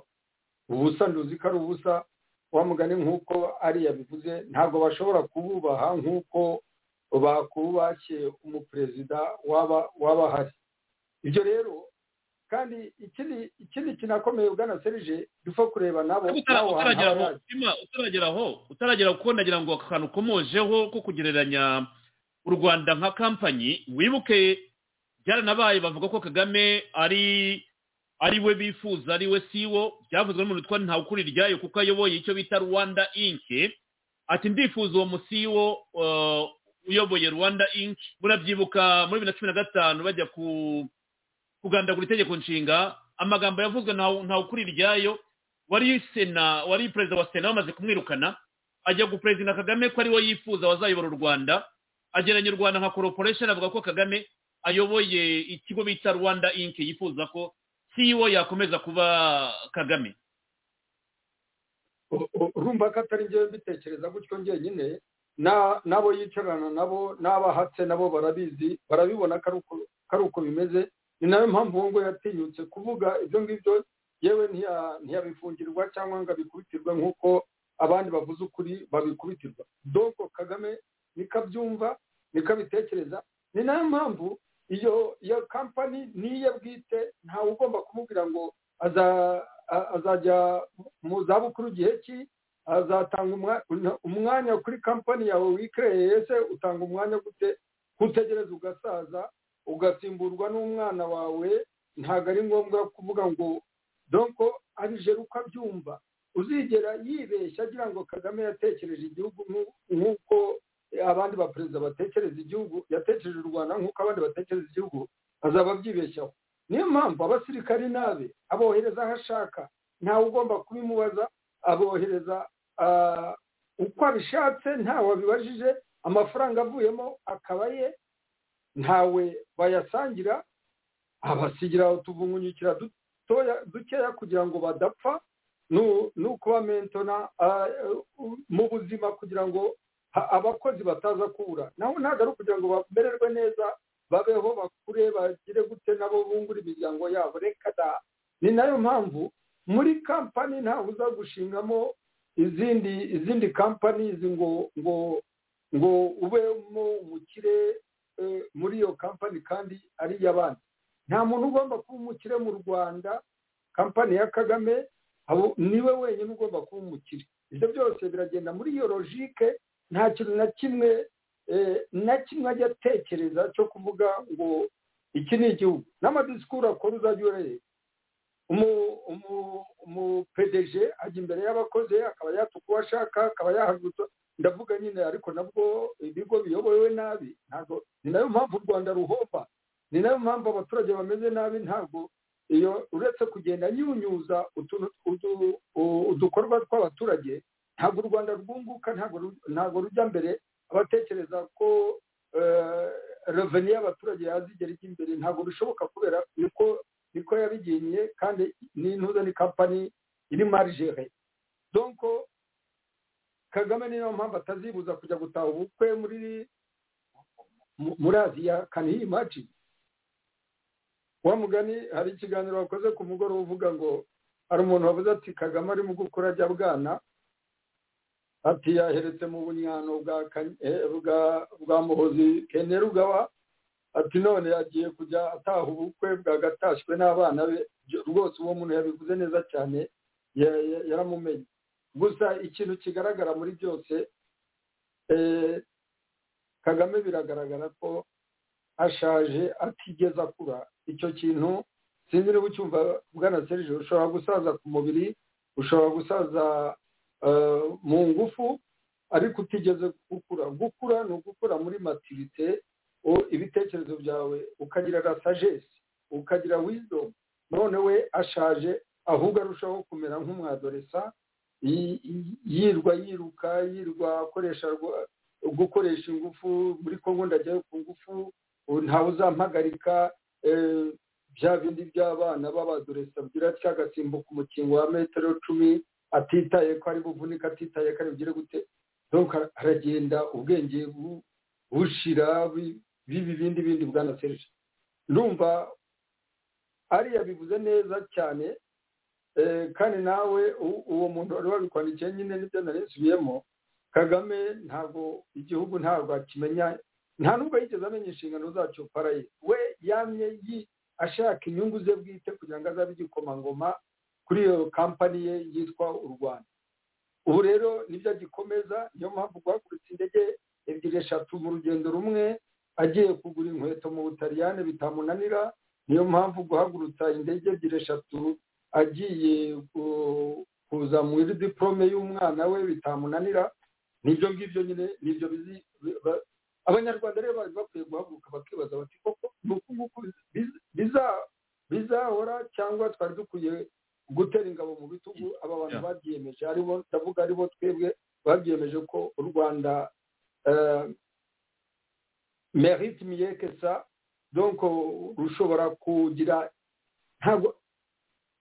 ubusa nduzi ari ubusa wamugane nk'uko ari yabivuze ntabwo bashobora kububaha nk'uko bakubashye umuperezida waba waba ahari ibyo rero kandi ikindi ikindi kinakomeye bwana serije dupfa kureba nabo Utara- nabo hantu utaragera haba aho yaje. mutima utaragera aho utaragera kuko nagira ngo aka kantu ukomojeho ko kugereranya u rwanda nka kampanyi wibuke byaranabaye bavuga ko kagame ari ari we bifuza ari we siwo byavuzwe n'umuntu witwa ntawukuri ryayo kuko ayoboye icyo bita rwanda inki ati ndifuza uwo musiwo eh, uyoboye rwanda inki murabyibuka muri bibiri na cumi na gatanu bajya ku kugandagura itegeko nshinga amagambo yavuzwe ntawu- ntawukuri ryayo wari sena wari perezida wa sena bamaze kumwirukana ajya guperezida kagame ko ariwe yifuza wazayobora u rwanda ageranya u rwanda nka corporation avuga ko kagame ayoboye ikigo bita rwanda inc yifuza ko ceo yakomeza kuba kagame U- u- urumva ko atari njyewe mbitekereza gutyo njyenyine na- n'abo yicarana nabo n'abahatse nabo barabizi barabibona ko ari uko- ko ari uko bimeze ni nayo mpamvu uwo ngo yatinyutse kuvuga ibyo ngibyo yewe ntiya- ntiyabifungirwa cyangwa ngo abikubitirwe nk'uko abandi bavuze ukuri babikubitirwa doko kagame niko abyumva niko abitekereza ni nayo mpamvu iyo iyo kampani niye bwite ntawe ugomba kumubwira ngo aza- a- azajya mu zabukuru igihe ki azatanga umwa- umwanya kuri kampani yawe wikireye ese utanga umwanya gute kutegereza ugasaza ugasimburwa n'umwana wawe ntabwo ari ngombwa kuvuga ngo donko arijeri uko abyumva uzigera yibeshya agira ngo kagame yatekereje igihugu nk'u- nk'uko abandi baperezida batekereza igihugu yatekereje u rwanda nk'uko abandi batekereza igihugu azaba abyibeshyaho niyo mpamvu abasirikari nabe abohereza aho ashaka ntawe ugomba kubimubaza abohereza ah, uko abishatse ntawe wabibajije amafaranga avuyemo akaba ye ntawe bayasangira abasigira utuvungunyukira dutoya dukeya kugira ngo badapfa nu- ni ukuba mentona ah, eh, mu buzima kugira ngo ha- abakozi bataza kubura naho ntabwo ari ukugira ngo bamererwe neza babeho bakure bagire gute nabo bungura imiryango yabo reka da ni nayo mpamvu muri kampani ntawe uza gushingamo izindi izindi kampani ngo ngo ngo ubemo umukire eh, muri iyo kampani kandi ari iy'abandi nta muntu ugomba kuba umukire mu rwanda kampani ya kagame abo- niwe wenyine ugomba kuba umukire ibyo byose biragenda muri iyo logike nta kintu na kimwe eh, na kimwe ajya atekereza cyo kuvuga ngo iki ni igihugu n'amadisikuru akora uzajya ureba umu- umu- umu pdg ajya imbere y'abakozi akaba yatuka uwo ashaka akaba yahagurutsa ndavuga nyine ariko nabwo ibigo biyobowe nabi ntabwo ni nayo mpamvu u rwanda ruhomba ni nayo mpamvu abaturage bameze nabi ntabwo iyo uretse kugenda nyunyuza utuntu utu- u- udukorwa tw'abaturage ntabwo u rwanda rwunguka ntabwo ru- ntabwo rujya mbere abatekereza ko eh, reveni y'abaturage yazigera ijya imbere ntabwo bishoboka kubera niko niko yabigiye kandi n'intuza ni kampani iri marijere donko kagame niyo mpamvu atazibuza kujya gutaha ubukwe muri mu- muri aziya kanihimaci wa mugani hari ikiganiro wakoze ku mugoroba uvuga ngo hari umuntu wavuze ati kagame ari mu gukura ajya bwana ati yaheretse mu bunywano bwa Kan- eh, bwa- bwa muhozi kene rugaba ati none yagiye kujya ataha ubukwe bwagatashywe n'abana be Byo- rwose uwo muntu yabivuze neza cyane ya- ya- yaramumenye gusa ikintu kigaragara muri byose eh, kagame biragaragara ko ashaje atigeze akura icyo kintu sinzi niba ucyumva bwana serije ushobora gusaza ku mubiri ushobora gusaza eh, mu ngufu ariko utigeze gukura gukura ni ugukura muri matirite o- ibitekerezo byawe ukagira na sagesi ukagira wisdom none we ashaje ahubwo arushaho kumera nk'umwadoresa yi- yi- yirwa yiruka yirwa akoresha rwa- gukoresha ingufu muri kongo ndajyayo ku ngufu ubu ntawe uzampagarika eh, bya bindi by'abana b'abadoresa bwira atya agasimbuka umukingo wa metero cumi atitaye ko ari buvunika atitaye ko ari bugire gute donc haragenda ubwenge bu- bushira bi- bibi bindi bindi bwana serge ndumva ariya bivuze neza cyane eh, kandi nawe u- uwo muntu wari wabikwandikiye nyine nibyo narisubiyemo kagame ntabwo igihugu ntabwo akimenya nta nubwo yigeze amenya inshingano zacyo paraye we yamye yi- ashaka inyungu ze bwite kugira ngo azabe igikomangoma kuri iyo kampani ye yitwa u rwanda ubu rero nibyo agikomeza niyo mpamvu guhagurutsa indege ebyiri eshatu mu rugendo rumwe agiye kugura inkweto mu butaliyani bitamunanira niyo mpamvu guhagurutsa indege ebyiri eshatu agiye ku- kuza muri diporome y'umwana we bitamunanira nibyo ngibyo nyine nibyo bizi bi- ba- abanyarwanda rero bari bakwiye guhaguruka bakibaza bati koko ni uku nguku biza- biza- bizahora cyangwa twari dukwiye gutera ingabo mu bitugu aba bantu Yeah. babyiyemeje aribo ndavuga aribo twebwe babyiyemeje ko u rwanda eh, merite miye que ça donc uh, rushobora kugira ntabwo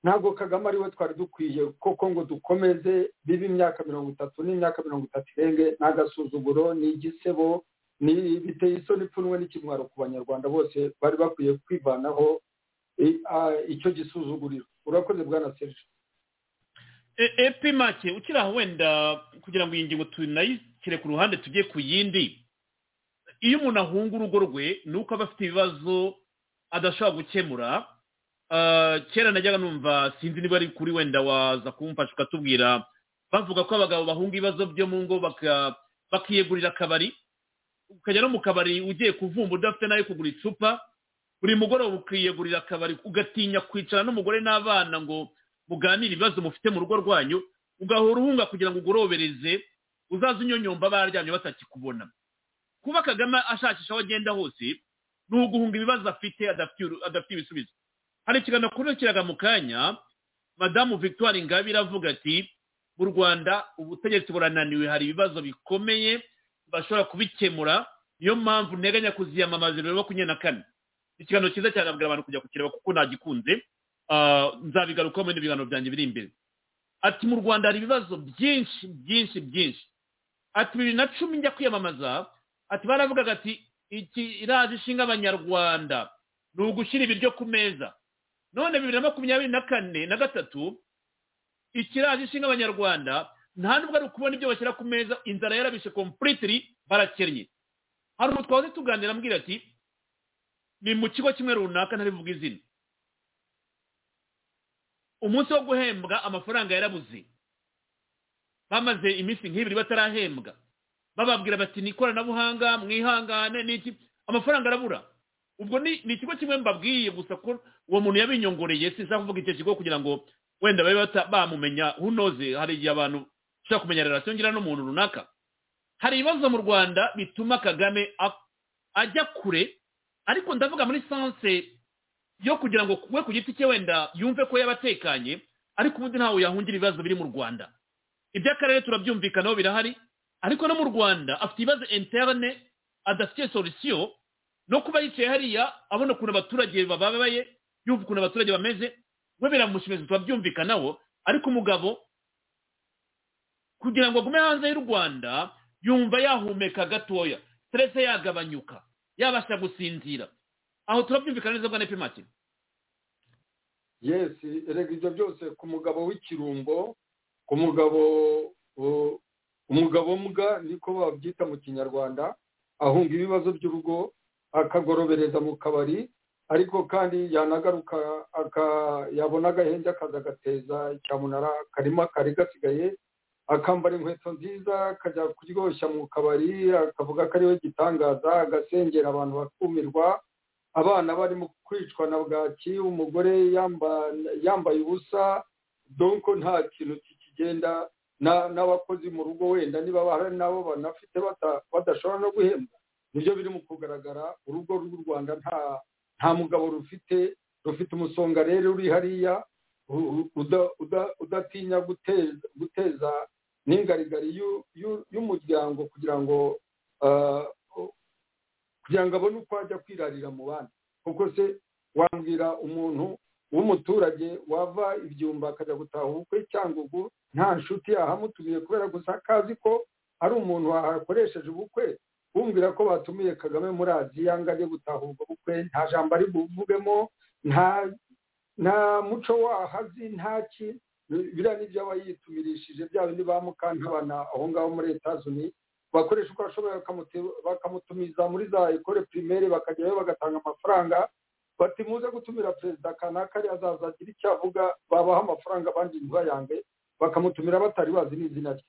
ntabwo kagame ariwe twari dukwiye koko ngo dukomeze bibe imyaka mirongo itatu n'imyaka mirongo itatu irenge n'agasuzuguro n'igisebo ni biteye isoni ipfunwe n'ikimwaro ku banyarwanda bose bari bakwiye kwivanaho i- a- icyo gisuzuguriro urakoze bwana serge E- epi make ukiri aho wenda kugira ngo iyi ngingo tunayishyire ku ruhande tujye ku yindi iyo umuntu ahunga urugo rwe ni uko aba afite ibibazo adashobora gukemura Ah, kera najyaga numva sinzi niba ari kuri wenda waza kumfasha ukatubwira bavuga ko abagabo bahunga ibibazo byo mu ngo baka- bakiyegurira akabari ukajya no mu kabari ugiye kuvumba udafite n'ayo kugura icupa buri mugoroba ukiyegurira akabari ugatinya kwicara n'umugore n'abana ngo muganire ibibazo mufite mu rugo rwanyu ugahora uhunga kugira ngo ugorobereze uzaze unyonyomba baryamye batakikubona kuba kagame ashakisha aho agenda hose ni uguhunga ibibazo afite adafite uru- adafite ibisubizo hari ikiganiro akurikiraga mu kanya madamu victoire ingabire avuga ati mu rwanda ubutegetsi burananiwe hari ibibazo bikomeye bashobora kubikemura niyo mpamvu nteganya kuziyamamaza ibiro makumyabiri na kane ikiganiro cyiza cyane abwira abantu kujya kukireba kuko nagikunze Ah, nzabigarukaho muri ibiganiro byanjye biri imbere ati mu rwanda hari ibibazo byinshi byinshi byinshi ati bibiri na cumi njya kwiyamamaza ati baravugaga ati iki iraje ishinga abanyarwanda ni ugushyira ibiryo ku meza none bibiri na makumyabiri na kane na gatatu ikiraje ishinga abanyarwanda nta nubwo ari ukubona ibyo bashyira ku meza inzara yarabishe completely barakennye hari umuntu twahoze tuganira ambwira ati ni mu kigo kimwe runaka ntarivuga izina umunsi wo guhembwa amafaranga yarabuze bamaze iminsi nk'ibiri batarahembwa bababwira bati ni ikoranabuhanga mwihangane n'iki amafaranga arabura ubwo ni ni ikigo kimwe mbabwiye gusa ko uwo muntu yabinyongoreye sinshaka kuvuga icyo kigo kugira ngo wenda babe bata- bamumenya unoze hari igihe abantu ushaka kumenya relasiyo ngira n'umuntu runaka hari ibibazo mu rwanda bituma kagame a- ajya kure ariko ndavuga muri sanse yo kugira ngo we ku giti cye wenda yumve ko yabatekanye ariko ubundi ntawe yahungira ibibazo biri mu rwanda iby'akarere turabyumvikanaho birahari ariko no mu rwanda afite ibibazo interne adafitiye solusiyo no kuba yicaye hariya abona ukuntu abaturage bababaye yumva ukuntu abaturage bameze we biramushimisha turabyumvikanaho ariko umugabo kugira ngo agume hanze y'u rwanda yumva yahumeka gatoya stress yagabanyuka yabasha gusinzira aho turabyumvikana neza bwa nepimake yesi erega ibyo byose ku mugabo w'ikirumbo ku mugabo uh, umugabo mbwa niko babyita mu kinyarwanda ahunga ibibazo by'urugo akagorobereza mu kabari ariko kandi yanagaruka aka- yabona agahenge akaza agateza icyamunara karima kari gasigaye akambara inkweto nziza akajya kuryoshya mu kabari akavuga ko ariwe gitangaza agasengera abantu bakumirwa abana barimo kwicwa na bwaki umugore yamba- yambaye ubusa donko nta kintu kikigenda na- n'abakozi mu rugo wenda niba bahari nabo banafite bata- badashobora no guhembwa nibyo biri mu kugaragara urugo rw'u rwanda nta nta mugabo rufite rufite umusonga rero uri hariya u- u- uda- uda- udatinya guteza guteza n'ingarigari y'u- y'u- y'umuryango kugira ngo ah, kugira ngo abone uko ajya kwirarira mu bandi kuko se wambwira umuntu w'umuturage wava ibyumba akajya gutaha ubukwe cyangugu nta nshuti yahamutumiye kubera gusa akazi ko ari umuntu wahakoresheje ubukwe bumvira ko batumiye kagame muri aziya ngo ajye gutaha ubwo bukwe nta jambo ari buvugemo nta nta muco wahazi nta ki biriya ni ibyo aba yitumirishije bya bindi ba mukantabana aho ngaho muri etazuni bakoresha uko bashoboye bakamuti- bakamutumiza muri za ekore pirimere bakajyayo bagatanga amafaranga bati muze gutumira perezida kanaka ariyo azaza agira icyo avuga babaha amafaranga abandi ntibayange bakamutumira batari bazi n'izina rye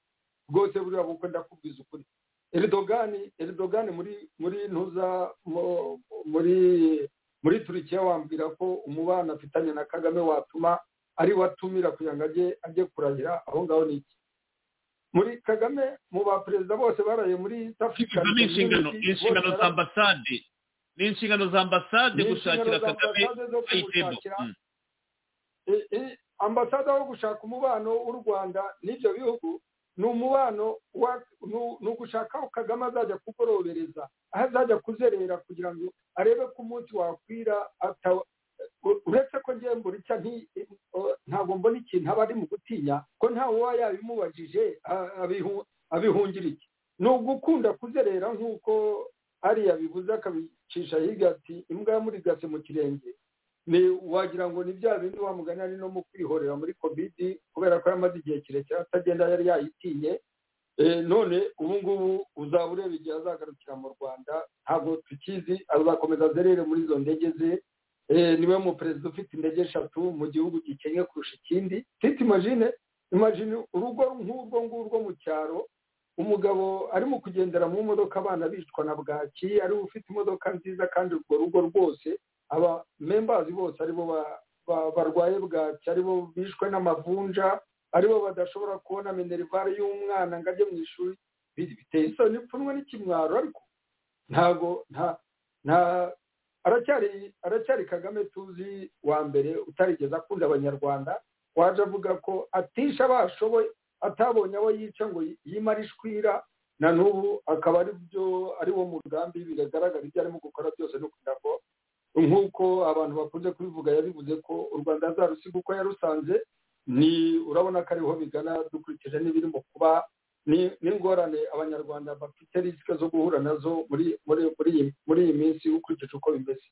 rwose buriya bukwe ndakubwiza ukuri eridogani eridogani muri muri ntuza mu- muri muri turikiya wambwira ko umubano afitanye na kagame watuma ari we atumira kugira ngo ajye ajye kurahira aho ngaho ni iki muri kagame mu baperezida bose baraye muri East African ni inshingano Community, ni inshingano bose za ambasade ni inshingano za ambasade Ni gushakira inshingano za kagame ambasade zo ayitebo kumushakira. E- e- ambasada wo gushaka umubano w'u rwanda n'ibyo bihugu ni umubano wa- ni- ni ugushaka aho kagame azajya kugorobereza aho azajya kuzerera kugira ngo arebe ko umunsi wakwira ata- u- uretse ko ngewe mburicya nti- o- ntabwo mbona ikintu aba ari mu gutinya ko ntawe uba yabimubajije a- abihu- abihungira iki ni ugukunda kuzerera nk'uko ariya bivuze akabicisha hirya ati imbwa yamurigase mu kirenge ni wagira ngo ni bya bindi wa mugani ari no mu kwihorera muri kovidi kubera ko yamaze igihe kirekire atagenda yari yayitinye Eh, none ubu ngubu uzaba ureba igihe azagarukira mu rwanda ntabwo tukizi azakomeza azerere muri izo ndege ze Eh, niwe muperezida ufite indege eshatu mu gihugu gikennye kurusha ikindi titi imagine imajini urugo nk'urwo ngurwo mu cyaro umugabo arimo kugendera mu modoka abana bicwa na bwaki ariwe ufite imodoka nziza kandi urwo rugo rwose aba membazi bose aribo barwaye bwaki aribo bishwe n'amavunja aribo badashobora kubona minerivare y'umwana ngo ajye mu ishuri biteye isoni ipfunwe n'ikimwaro ariko ntabwo nta nta aracyari kagame tuzi wa mbere utarigeze akunda abanyarwanda waje avuga ko atisha abashoboye atabonye abo yica ngo yimare ishwira na n'ubu akaba ari byo ari wo mugambi bigaragara ibyo arimo gukora byose no kugira ngo nk'uko abantu bakunze kubivuga yabivuze ko u rwanda azarusiga uko yarusanze ni urabona ko ariho bigana dukurikije n'ibirimo kuba n'ingorane abanyarwanda bafite risike zo guhura nazo muri iyi minsi ukurikije uko bimeze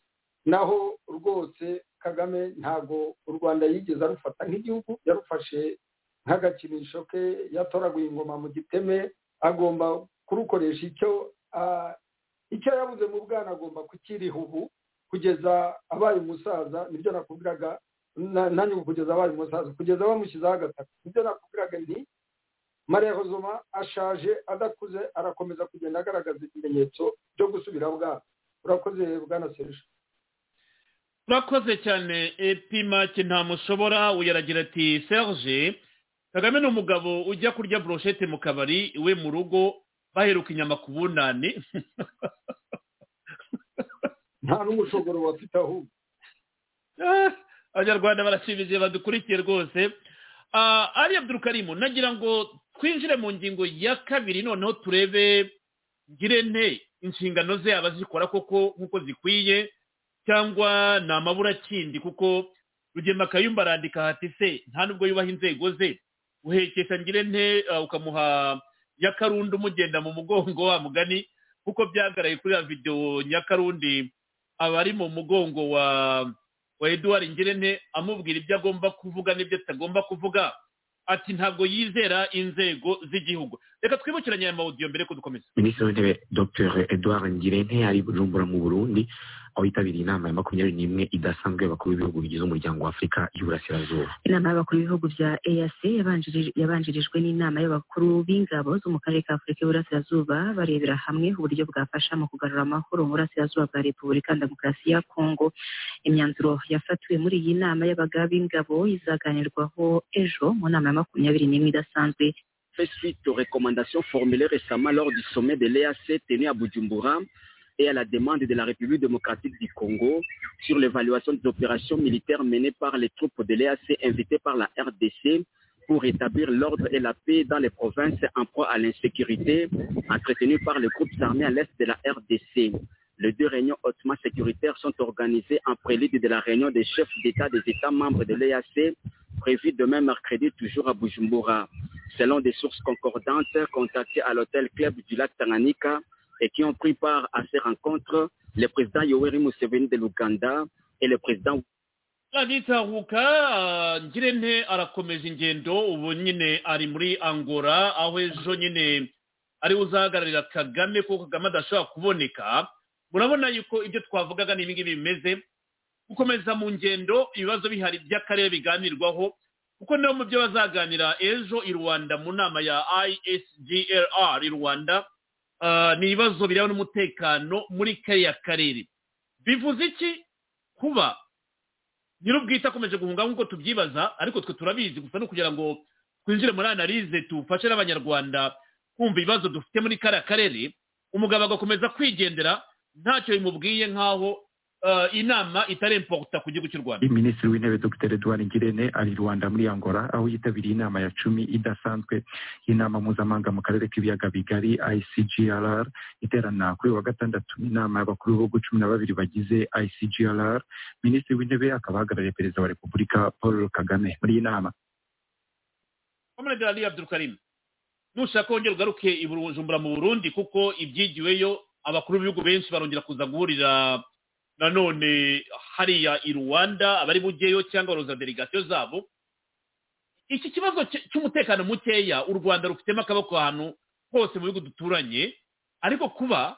naho rwose kagame ntabwo u rwanda yigeze arufata nk'igihugu yarufashe nk'agakinisho ke yatoraguye ingoma mu giteme agomba kurukoresha icyo icyo yabuze mu bwana agomba kukiriha ubu kugeza abaye umusaza nibyo nakubwiraga nanjye kugeza abaye umusaza kugeza bamushyizeho agataka nibyo nakubwiraga nti mariya hozoma ashaje adakuze arakomeza kugenda agaragaza ibimenyetso byo gusubira bwana urakoze bwana serije urakoze cyane epimake nta mushobora uyaragira ati serge kagame ni umugabo ujya kurya buroshete mu kabari iwe mu rugo baheruka inyama ku bunani nta n'umushogoro wafite ahubwo abanyarwanda barashimije badukurikiye rwose ari abdurukarimu nagira ngo twinjire mu ngingo ya kabiri noneho turebe ngirente inshingano ze abazikora koko nk'uko zikwiye cyangwa ni amaburakindi kuko rugema akayumba arandika hati se nta nubwo yubaha inzego ze uhekesha ngirente ukamuha nyakarundi umugenda mu mugongo wa mugani kuko byagaraye kuri ya videwo nyakarundi aba ari mu mugongo wa wa eduard ngirente amubwira ibyo agomba kuvuga n'ibyo atagomba kuvuga ati ntabwo yizera inzego z'igihugu reka twibukiranye aya mawudiyo mbere ko dukomeza minisitiri w'intebe dr eduard ngirente ari bujumbura mu burundi aho yitabiriye inama ya makumyabiri n'imwe idasanzwe y'abakuru b'ibihugu bigize umuryango w'afurika y'uburasirazuba inama y'abakuru b'ibihugu bya eac yabanjirijwe n'inama y'abakuru b'ingabo zo mu karere ka afurika y'uburasirazuba barebera hamwe uburyo bwafasha mu kugarura amahoro mu burasirazuba bwa repubulika demokarasi ya kongo imyanzuro yafatiwe muri iyi nama y'abaga b'ingabo izaganirwaho ejo mu nama ya makumyabiri n'imwe idasanzwe fait suite aux recommandations formulées récemment lors du sommet de l'EAC tenu à Bujumbura et à la demande de la République démocratique du Congo sur l'évaluation des opérations militaires menées par les troupes de l'EAC invitées par la RDC pour rétablir l'ordre et la paix dans les provinces en proie à l'insécurité entretenues par les groupes armés à l'est de la RDC. Les deux réunions hautement sécuritaires sont organisées en prélude de la réunion des chefs d'État des États membres de l'EAC prévue demain mercredi toujours à Bujumbura. Selon des sources concordantes contactées à l'hôtel Club du lac Tanganyika et qui ont pris part à ces rencontres, le président Yoweri Museveni de l'Ouganda et le président aritahuka ngirente arakomeza ingendo ubu nyine ari muri angola aho ejo nyine ariwe uzahagararira kagame kuko kagame adashobora kuboneka murabona yuko ibyo twavugaga ni ibingibi bimeze gukomeza mu ngendo ibibazo bihari by'akarere biganirwaho kuko niyo mu byo bazaganira ejo i rwanda mu nama ya isgrr i rwanda ni ibibazo bireba n'umutekano muri kariya karere bivuze iki kuba nyir'ubwite akomeje guhunga nk'uko tubyibaza ariko twe turabizi gusa no kugira ngo twinjire muri analize tufashe n'abanyarwanda kumva ibibazo dufite muri kariya karere umugabo agakomeza kwigendera ntacyo bimubwiye nk'aho inama itaremporuta ku gihugu cy'u rwanda minisitiri w'intebe dr edouard ngirente ari rwanda muri angola aho yitabiriye inama ya cumi idasanzwe y'inama mpuzamahanga mu karere k'ibiyaga bigari icgrr iterana kuri uyu wa gatandatu inama y'abakuru b'ibihugu cumi na babiri bagize icgrr minisitiri w'intebe akaba ahagarariye perezida wa repubulika paul kagame muri iyi nama komunede radiyo abdurukarimu nushaka wongera ugaruke i bujumbura mu burundi kuko ibyigiweyo abakuru b'ibihugu benshi barongera kuza guhurira nanone hariya i rwanda abari bugeyo cyangwa baroza delegasiyo zabo iki kibazo cy'umutekano mukeya u rwanda rufitemo akaboko ahantu hose mu bihugu duturanye ariko kuba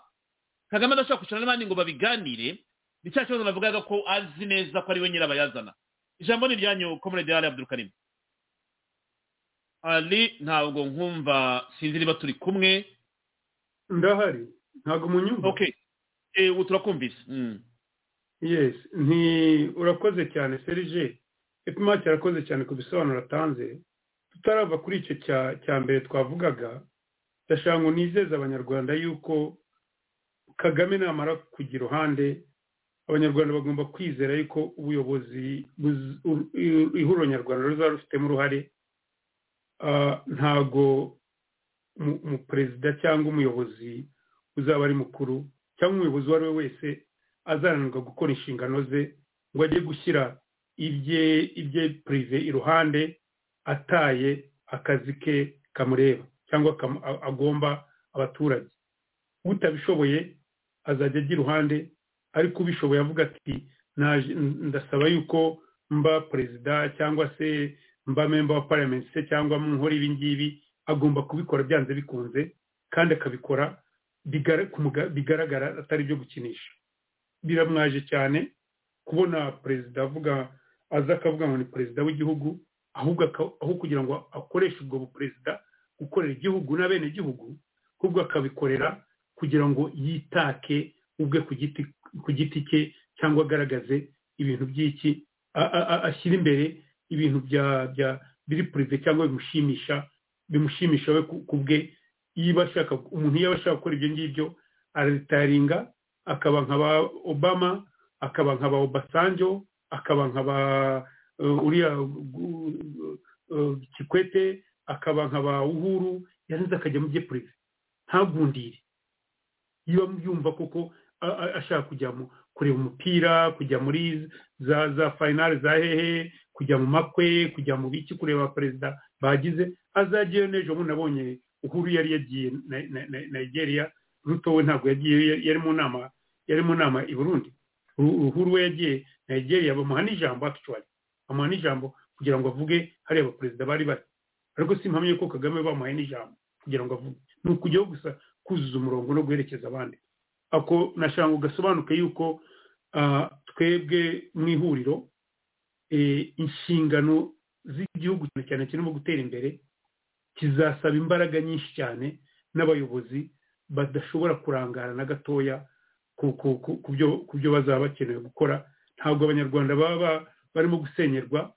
kagame adashobora kwicara n'abandi ngo babiganire ni cya kibazo navugaga ko azi neza ko ari we nyirabayazana ijambo ni iryanyu komunede yari abdurukarimu ali ntabwo nkumva sinzi niba turi kumwe ndahari ntabwo umunyumva okay eh ubu turakumvise Mm. yes nti urakoze cyane serije epimati arakoze cyane ku bisobanuro atanze tutarava kuri icyo cya cya mbere twavugaga ndashaka ngo nizeze abanyarwanda yuko kagame namara kujya iruhande abanyarwanda bagomba kwizera yuko ubuyobozi buz- u- i- ihuriro nyarwanda ruzaba rufitemo uruhare Ah, ntago umu- umuperezida cyangwa umuyobozi uzaba ari mukuru cyangwa umuyobozi uwo ari we wese azananirwa gukora inshingano ze ngo ajye gushyira ibye ibye purive iruhande ataye akazi ke kamureba cyangwa kamu- a- agomba abaturage utabishoboye azajya ajya iruhande ariko ubishoboye avuga ati "Naje- n- ndasaba yuko mba perezida cyangwa se mba memba wa parliament se cyangwa mu nkora ibi ngibi agomba kubikora byanze bikunze kandi akabikora bigara- ku muga- bigaragara atari ibyo gukinisha biramwaje cyane kubona perezida avuga aza akavuga ngo ni perezida w'igihugu ahubwo aka- aho kugira ngo akoreshe ubwo buperezida gukorera igihugu n'abenegihugu ahubwo akabikorera kugira ngo yitake ubwe ku giti ku giti cye cyangwa agaragaze ibintu by'iki a- a- a- ashyira imbere ibintu bya bya biri purive cyangwa bimushimisha bimushimisha we ku ku bwe yiba ashaka umuntu yaba ashaka gukora ibyo ngibyo araritaringa akaba nka ba obama akaba nka ba obasanjo akaba nka ba eh, uriya gu- eh, kikwete akaba nka ba uhuru yarangiza akajya mu bye purive ntagundire yiba yumva koko a- a- ashaka kujya mu kureba umupira kujya muri za za finale za hehe kujya mu makwe kujya mu biki kureba perezida bagize azagiyeyo n'ejo bundi nabonye uhuru yari yagiye na- na- na- nigeria ruto we ntabwo yagiye yari- yari mu nama yari mu nama i burundi Ru- uhuru we yagiye nigeria bamuha n'ijambo actually bamuha n'ijambo kugira ngo avuge hariya abaperezida bari bari ariko simpamye ko kagame bamuhaye n'ijambo kugira ngo avuge ni ukujyaho gusa kuzuza umurongo no guherekeza abandi ako nashaka ngo gasobanuke yuko ah, twebwe mu ihuriro eh, inshingano z'igihugu cyane cyane kirimo gutera imbere kizasaba imbaraga nyinshi cyane n'abayobozi badashobora kurangara na gatoya ku- ku- ku- ku byo ku byo bazaba bakeneye gukora ntabwo abanyarwanda baba ba- barimo gusenyerwa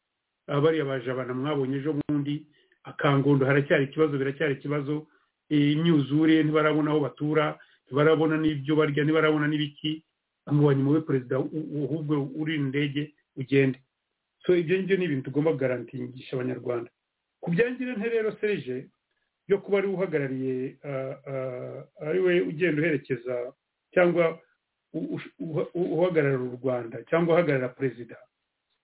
ah, bariya bajabana mwabonye ejo bundi akangondo haracyari ikibazo biracyari ikibazo eh, imyuzure ntibarabona aho batura ntibarabona n'ibyo barya ntibarabona n'ibiki amubonye muwe perezida u- u- ahubwo uri indege ugende so ibyo ngibyo ni ibintu tugomba garantingisha abanyarwanda ku byangira nte rero serije byo kuba ari we uhagarariye ah, ah, ari we ugenda uherekeza cyangwa u- u- uha- u- uhagarara u rwanda cyangwa uhagarara perezida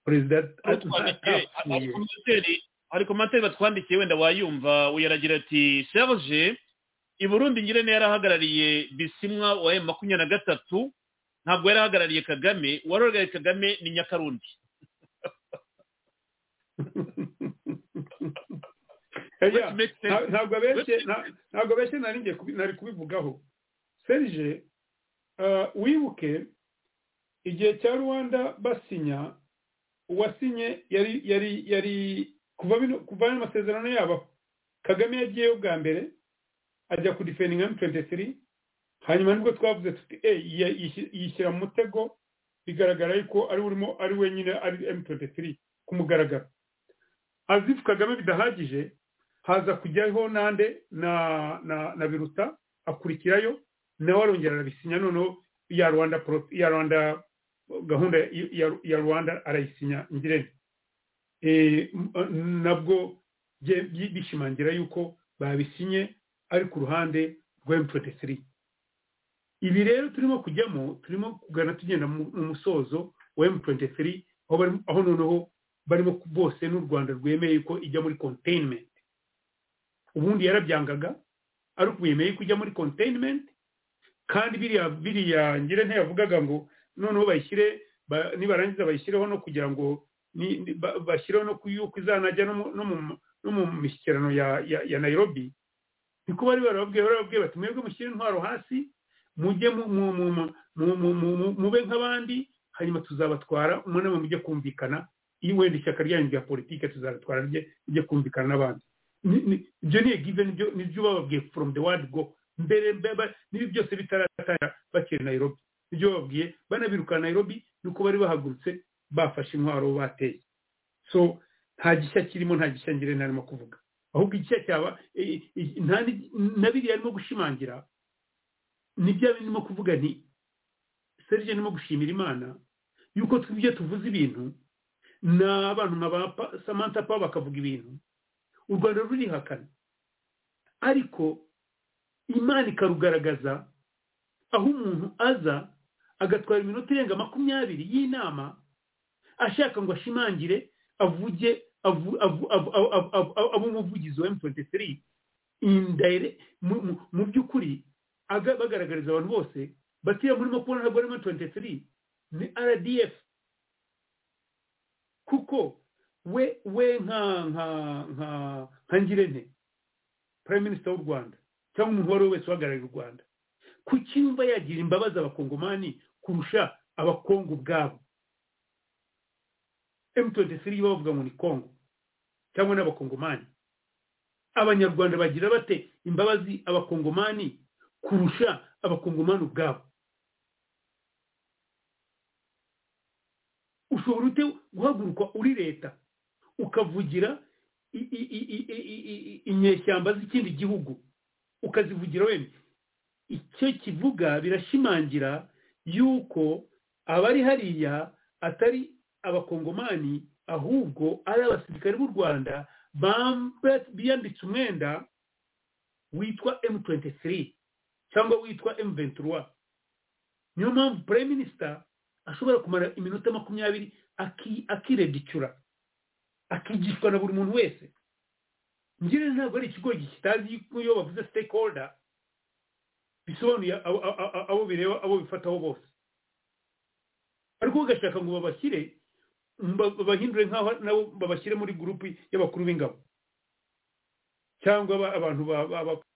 perezida Aho twandikiye, atapfuye hari komantere- hari komantere batwandikiye wenda wayumva yaragira ati serge i burundi ngirente yarahagarariye bisimwa wa emu makumyabiri na gatatu ntabwo yarahagarariye kagame uwari uhagarariye kagame ni nyakarundi Oya, Which makes sense. nta- ntabwo abeshye nta- ntabwo abeshye nari ngiye kubi- nari kubivugaho serije ah, wibuke igihe cya rwanda basinya uwasinye yari yari yari kuva bino kuva bino masezerano yabo kagame yagiyeyo bwa mbere ajya ku defending m23 hanyuma nibwo twavuze tuti e yishyira mu mutego bigaragara yuko ari urimo ari wenyine ari m23 ku mugaragaro azi if kagame bidahagije haza kujyaho nande na na na biruta akurikirayo nawe arongera arabisinya noneho ya rwanda pro- ya rwanda gahunda ya- ya- ya rwanda arayisinya ngirente Eh, m- eh, nabwo bye- byi- bishimangira yuko babisinye ari ku ruhande rwa m23 ibi rero turimo kujyamo turimo kugana tugenda mu mu musozo wa m23 aho barimo- aho noneho barimo bose n'u rwanda rwemeye ko ijya muri containment ubundi yarabyangaga ariko ubu yemeye kujya muri containment kandi biriya biriya ngire ntiyavugaga ngo noneho bayishyire ba- nibarangiza bayishyireho no kugira ngo ni- ni- ba- bashyireho no kuyuko izanajya no mu- no mu- no mu mishyikirano ya ya- ya nairobi niko bari barababwiye barababwiye bati mwebwe mushyire intwaro hasi mujye mu- mu- mu- mu- mu- mu- mu- mu- mube nk'abandi hanyuma tuzabatwara umunama mujye kumvikana iyo wenda ishyaka ryanyu rya politike tuzaratwara rye mujye kumvikana n'abandi ibyo ni given nibyo bababwiye from the word go mbere n'ibi byose bitaratangira bakiri nayirobi ibyo bababwiye banabirukana nayirobi ni uko bari bahagurutse bafashe intwaro bateye so nta gishya kirimo nta gishya ngire ntarimo kuvuga ahubwo igishya cyaba na biriya arimo gushimangira nibyo birimo kuvuga nti serge arimo gushimira imana yuko twibyo tuvuze ibintu n'abantu nka ba samantha pa bakavuga ibintu u rwanda rurihakana ariko imana ikarugaragaza aho umuntu aza agatwara iminota irenga makumyabiri y'inama ashaka ngo ashimangire avuge abo umuvugizi wa m23 mu by'ukuri bagaragariza abantu bose batiya murimo kubona ntabwo ari m23 ni rdf kuko we we nka nka nka nka ngirente prime minister w'u rwanda cyangwa umuntu uwo ari we wese uhagarariye u rwanda kuki yumva yagira imbabazi abakongomani kurusha abakongo ubwabo m23 bavuga ngo ni kongo cyangwa n'abakongomani abanyarwanda bagira bate imbabazi abakongomani kurusha abakongomani ubwabo ushobora ute guhaguruka uri leta ukavugira inyeshyamba z'ikindi gihugu ukazivugira wemye icyo kivuga birashimangira yuko abari hariya atari abakongomani ahubwo ari abasirikare b'u rwanda biyambitse umwenda witwa m23 cyangwa witwa m23 niyo mpamvu prime minister ashobora kumara iminota makumyabiri akiredicura akigishwa na buri muntu wese ngire ntabwo ari ikigo kitazi iyo bavuze stakeholder bisobanuye abo bireba abo bifataho bose ariko bagashaka ngo babashyire babahindure nk'aho nabo babashyire muri gurupu y'abakuru b'ingabo cyangwa abantu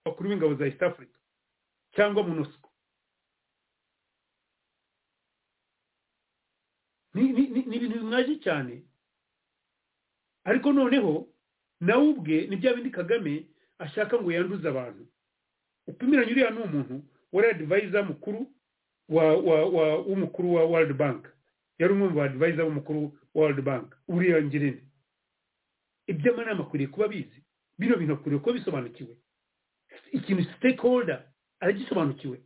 bakuru b'ingabo za east africa cyangwa munosiko ni ibintu bimwaje cyane ariko noneho nawe ubwe ni bya bindi kagame ashaka ngo yanduze abantu upimiranye uriya ni umuntu wari adivayiza mukuru w'umukuru wa world bank yari umwe mu badivayiza b'umukuru wa world bank uriya ngirente iby'amanama akwiriye kuba abizi bino bintu akwiriye kuba bisobanukiwe ikintu stakeholder aragisobanukiwe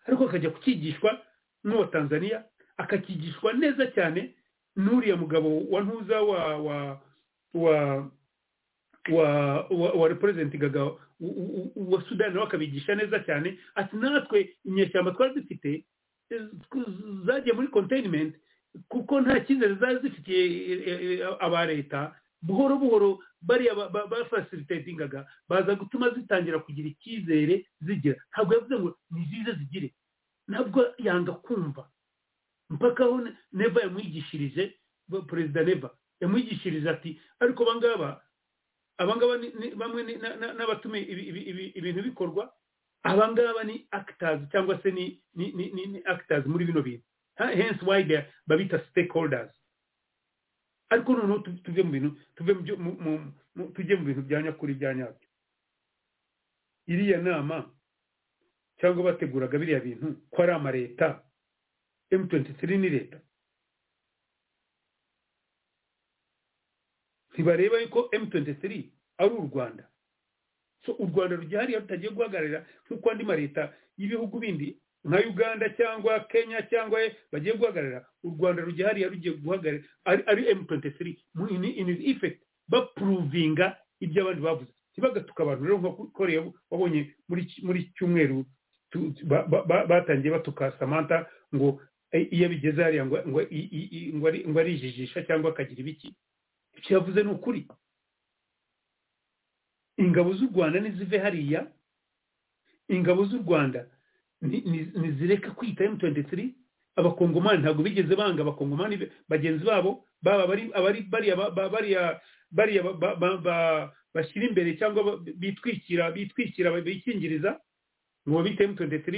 ariko akajya kukigishwa n'abatanzaniya akakigishwa neza cyane n'uriya mugabo wa ntuza wa wa wa wa wa wa reperezenti gaga wa sudani nawe akabigisha neza cyane ati natwe inyeshyamba twari dufite zagiye muri konteyinimenti kuko nta cyizere zari zifitiye aba leta buhoro buhoro bariya bafasilitetingaga baza gutuma zitangira kugira icyizere zigira ntabwo yavuze ngo nizize zigire ntabwo yanga kumva mpaka aho neva yamwigishirije perezida neva yamwigishirije ati ariko abangaba abangaba bamwe n'abatume ibintu bikorwa abangaba ni actors cyangwa se ni actors muri bino bintu hence why babita stakeholders ariko noneho tuve mu bintu tujye mu bintu bya nyakuri bya nyabyo iriya nama cyangwa bateguraga biriya bintu ko ari amaleta m23 ni leta ntibareba yuko m23 ari u rwanda so u rwanda rugihariye rutagiye guhagararira nk'uko andi maleta y'ibihugu bindi nka uganda cyangwa kenya cyangwa bagiye guhagararira u rwanda rugihariye rugiye guhagararira ari m23 in his effect bapuruvinga ibyo abandi bavuze ntibagatuka abantu rero nk'uko wabonye muri cyumweru batangiye batuka samantha ngo iyo abigeze hariya ngo arijijisha cyangwa akagira ibiki icyo yavuze ni ukuri ingabo z'u rwanda nizive hariya ingabo z'u rwanda ntizireka kwita m23 abakongomani ntabwo bigeze banga abakongomani bagenzi babo baba bariya bashyira imbere cyangwa bitwikira bitwikira bikingiriza ngo babite m23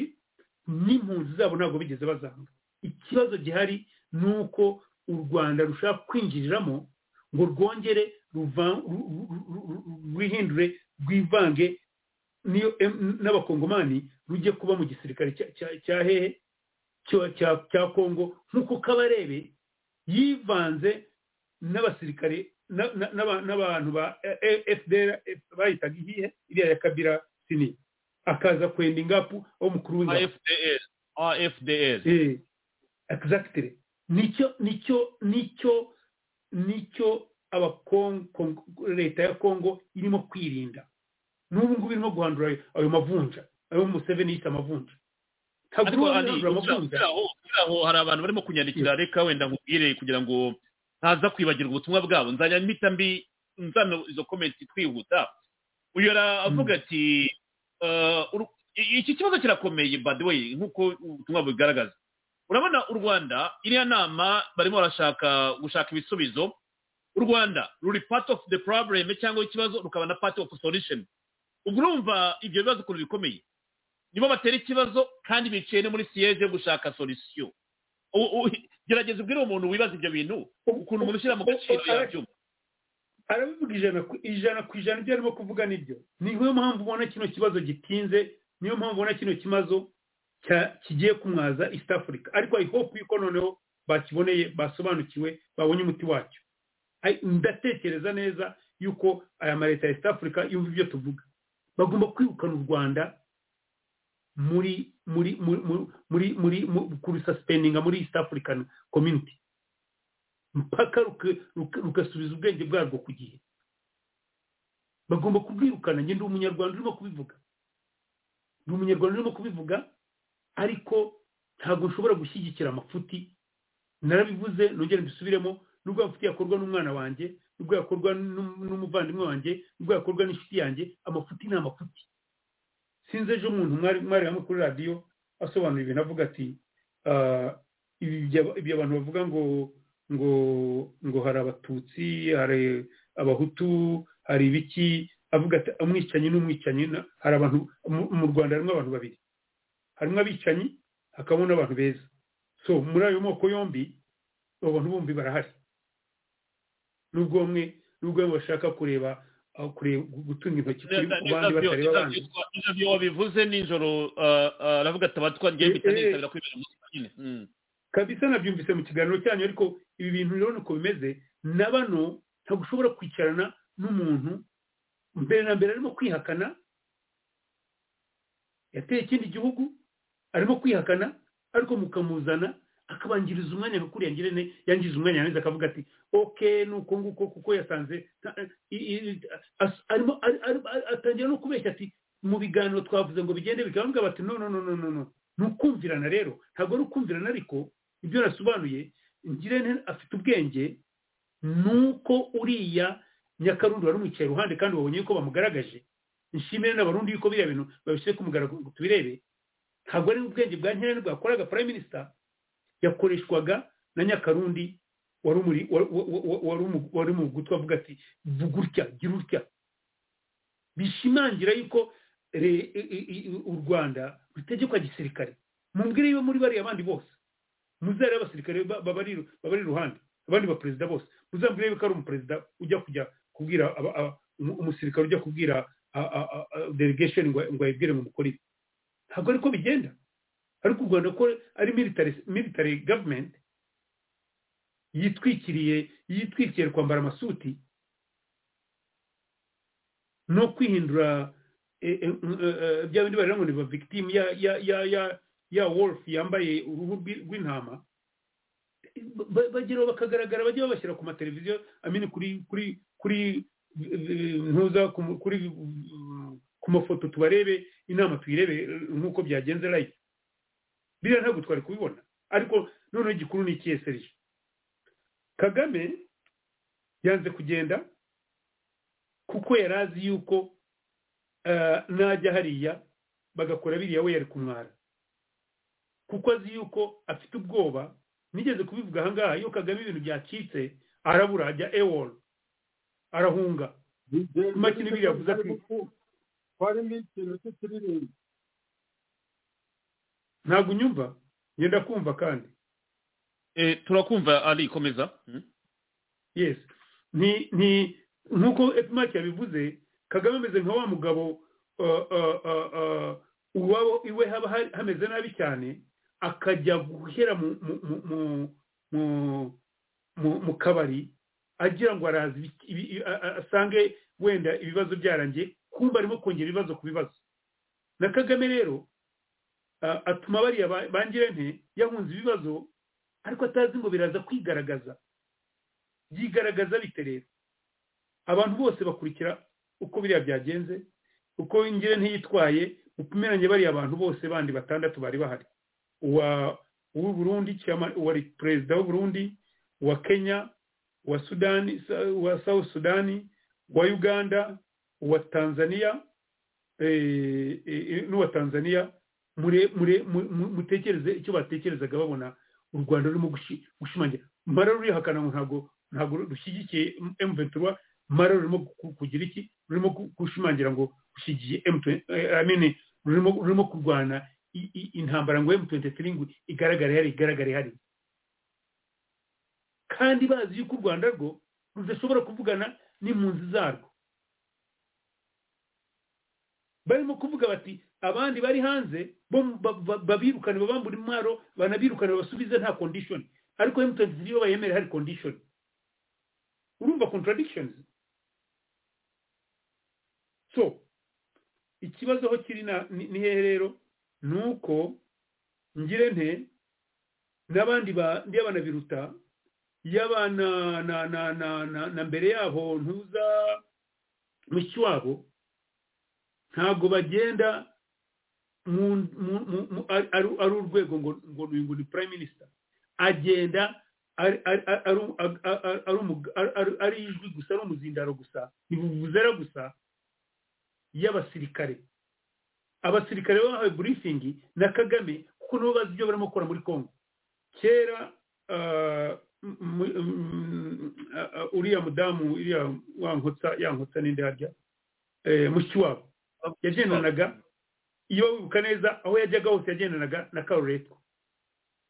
n'impunzi zabo ntabwo bigeze bazanga ikibazo gihari ni uko u rwanda rushaka kwinjiriramo ngo rwongere rwihindure rwivange niyo em- n'abakongomani rujye kuba mu gisirikare cya- cya- cya hehe cyo- cya cya kongo nk'uko kabarebe yivanze n'abasirikare na- na- n'aba- n'abantu ba fdr bayitaga ihihe iriya ya kabira sini akaza kwenda ingapu aho mukuru w'ingabo afdl afdl Eh, exactly nicyo nicyo nicyo nicyo abakon- Kong- leta ya kongo irimo kwirinda n'ubu ngubu irimo guhandura ayo mavunja ayo museveni yise amavunja ariko ntabwo irimo hari guhandura amavunja aho hari abantu barimo kunyandikira reka wenda nkubwire kugira ngo ntaza kwibagirwa ubutumwa bwabo nzajya mpita mbi nzana izo komenti twihuta uyu aravuga ati eh, uru- i- iki kibazo kirakomeye by the way nk'uko ubutumwa bubigaragaza urabona u rwanda iriya nama barimo barashaka gushaka ibisubizo u rwanda ruri part of the problem cyangwa ikibazo rukaba na part of solution ubwo urumva ibyo bibazo ukuntu bikomeye nibo batera ikibazo kandi bicaye no muri siyeje yo gushaka solisiyo U- u- gerageza ubwire umuntu wibaza ibyo bintu ukuntu umuntu ushyira mu gaciro yabyumva arabivuga ijana ku ijana ku ijana ibyo arimo kuvuga nibyo niyo mpamvu ubona kino kibazo gitinze niyo mpamvu ubona kino kibazo cya- kigiye kumwaza east africa ariko i hope yuko noneho bakiboneye basobanukiwe babonye umuti wacyo Ai- ndatekereza neza yuko aya ma leta ya east africa yumva ibyo tuvuga bagomba kwirukana u rwanda muri muri muri muri muri kurusaspendinga muri east african community mpaka ruka- ruka- rugasubiza ubwenge bwarwo ku gihe bagomba kubwirukana njye ndi umunyarwanda urimo kubivuga ndi umunyarwanda urimo kubivuga ariko ntabwo nshobora gushyigikira amafuti narabivuze nongere mbisubiremo nubwo amafuti yakorwa n'umwana wanjye nubwo yakorwa n'um- n'umuvandimwe wanjye nubwo yakorwa n'inshuti yanjye amafuti ni amafuti sinzi ejo umuntu mwari mwari hamwe kuri radiyo asobanura ibintu avuga ati "Ah, ibi bya- ibyo abantu bavuga ngo ngo ngo hari abatutsi hari abahutu hari ibiki avuga ati umwicanyi n'umwicanyi na- hari abantu mu- mu rwanda harimo abantu babiri harimo abicanyi hakabamo n'abantu beza so muri ayo moko yombi abo bantu bombi barahari nubwo bamwe nubwo bamwe bashaka kureba aho kureba gutunga intoki kuri- ku bandi batareba abandi ibyo wabivuze nijoro ah, ah, aravuga ati abatwa ngiye mpita Eh, eh. nisabira kwibera mu nyine Mm. kabisa nabyumvise mu kiganiro cyanyu ariko ibi bintu rero ni uko bimeze na bano ntabwo ushobora kwicarana n'umuntu mbere na mbere arimo kwihakana yateye ikindi gihugu arimo kwihakana ariko mukamuzana akabanjiriza umwanya nka kuriya ngirente yangiza umwanya yangiza akavuga ati oke ni uko nguko kuko yasanze nta- i- i- as- arimo ari- ari- ari- atangira no kubeshya ati mu biganiro twavuze ngo bigende bikabambwa bati no no no no no no ni ukumvirana rero ntabwo ari ukumvirana ariko ibyo nasobanuye ngirente afite ubwenge nuko uriya nyakarundi wari umwicaye iruhande kandi wabonye yuko bamugaragaje nshimire n'abarundi yuko biriya bintu babishyire ku mugaragaro ngo tubirebe ntabwo ari ubwenge bwa nkirente bwakoraga prime minister yakoreshwaga na nyakarundi wari umuri wa- wa- wa- wari umu- wari mu gutwi avuga ati vuga utya gira utya bishimangira yuko re- i- i- i- u rwanda rutegekwa gisirikare mumbwire iyo muri bariya bandi bose muzare abasirikare ba- babari babari iruhande abandi baperezida bose muzambwire yuko ari umuperezida ujya kujya kubwira aba- aba- umu- umusirikare ujya kubwira a- a- a- a- delegation ngo ngo ayibwire ngo mukore ibi ntabwo ariko bigenda ariko u rwanda ko ari military military government yitwikiriye yitwikiriye kwambara amasuti no kwihindura eh, eh, eh, eh, bya bindi barira ngo ni ba victim ya ya ya ya ya wolf yambaye uruhu rw'i- rw'intama ba- bageraho bakagaragara bajya babashyira ku mateleviziyo amini kuri kuri kuri eh, ntuza ku mu- kuri mm, ku mafoto tubarebe inama tuyirebe eh, nk'uko byagenze live biriya ntabwo twari kubibona ariko noneho igikuru ni ikihe serije kagame yanze kugenda kuko yari azi yuko eh, najya hariya bagakora biriya we yari kumwara kuko azi yuko afite ubwoba nigeze kubivuga ahangaha iyo kagame ibintu byacitse arabura ajya ewol arahunga Makini biriya avuze ati- twarimo ikintu cy'ikiririmbo ntabwo unyumva ngenda kumva kandi Eh, turakumva ari komeza Mm. yes ni ni nk'uko epimaki yabivuze kagame ameze nka wa mugabo uh, uh, uh, uh, uwabo iwe haba ha- hameze nabi cyane akajya guhera mu mu- mu- mu- mu- mu- mu kabari agira ngo araza ibi- ibi- a- a- asange wenda ibibazo byarangiye kumva arimo kongera ibibazo ku bibazo na kagame rero ah, atuma bariya ba- bangirente yahunze ibibazo ariko atazi ngo biraza kwigaragaza byigaragaza bite rero abantu bose bakurikira uko biriya byagenze uko ingire ntiyitwaye upimeranye bariya abantu bose bandi batandatu bari bahari uwa uw'u burundi chairman- uwa re- perezida w'u burundi uwa kenya uwa sudani Sa- uwa south sudani uwa uganda uwa tanzania eh, eh, eh, n'uwa tanzania mure- mure- mu- mu- mutekereze icyo batekerezaga babona u rwanda rurimo gushi- gushimangira mara rurihakana ngo ntabwo ntabwo rushyigikiye m ventura mara rurimo ku- kugira iki rurimo ku- gushimangira ngo rushyigiye m amene rurimo rurimo kurwana i- i- intambara ngo m23 ngo igaragare hari igaragare hari kandi bazi yuko u rwanda rwo rudashobora kuvugana n'impunzi zarwo barimo kuvuga bati abandi bari hanze bo mu- ba- ba- babirukane babambura intwaro banabirukane babasubize nta condition ariko m23 bo bayemere hari condition urumva contradictions so ikibazo aho kiri na- ni ni hehe rero ni uko ngirente n'abandi ba- yaba na biruta yaba na na na na na, na mbere yaho ntuza mushyi wabo ntabwo bagenda mu, mu, mu, mu, ari ari- ari urwego ngo ngo ni- ngo ni prime minister agenda ari ari- ari- ari- ari- ari- ari umu- ari- ari- ari ijwi gusa ari umuzindaro gusa ntibuvuzera gusa y'abasirikare abasirikare bahawe burifingi na kagame kuko nabo bazi ibyo barimo gukora muri congo kera ah, m- m- m- ah, ah, uriya mudamu uriya wankotsa yankotsa n'indi harya eh, mushiki wabo yagendanaga iyo wibuka neza aho yajyaga hose yagendanaga na karuretwa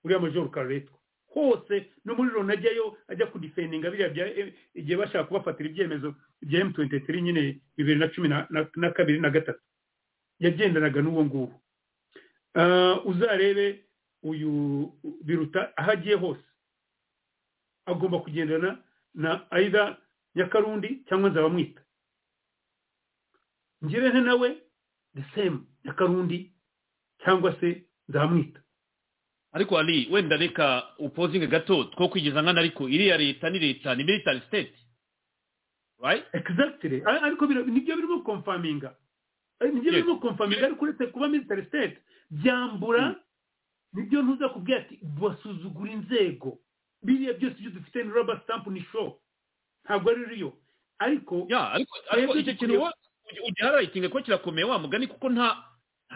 uriya majoro karuretwa hose no muri loni ajyayo ajya kudifendinga biriya bya eh, igihe bashaka kubafatira ibyemezo bya m23 nyine bibiri na cumi na- na- na kabiri na gatatu yagendanaga n'uwo nguwo Ah, uzarebe uyu biruta aho agiye hose agomba kugendana na aida nyakarundi cyangwa nzabamwita ngirente nawe the same nyakarundi cyangwa se nzamwita ariko ari wenda reka upozinge gato two kwigiza nkana ariko iriya leta ni leta ni military state right exactly Ar- ariko bira- nibyo birimo konfaminga Eh, nibyo Yes. birimo konfaminga ariko uretse kuba military state byambura nibyo ntuza kubwira ati basuzugura inzego biriya byose ibyo dufite ni rubber stamp ni show ntabwo ari riyo ariko ya ariko ariko Twebwe icyo dukwiye- kintu wa- ugi- ugihararitinga ko kirakomeye wa mugani kuko nta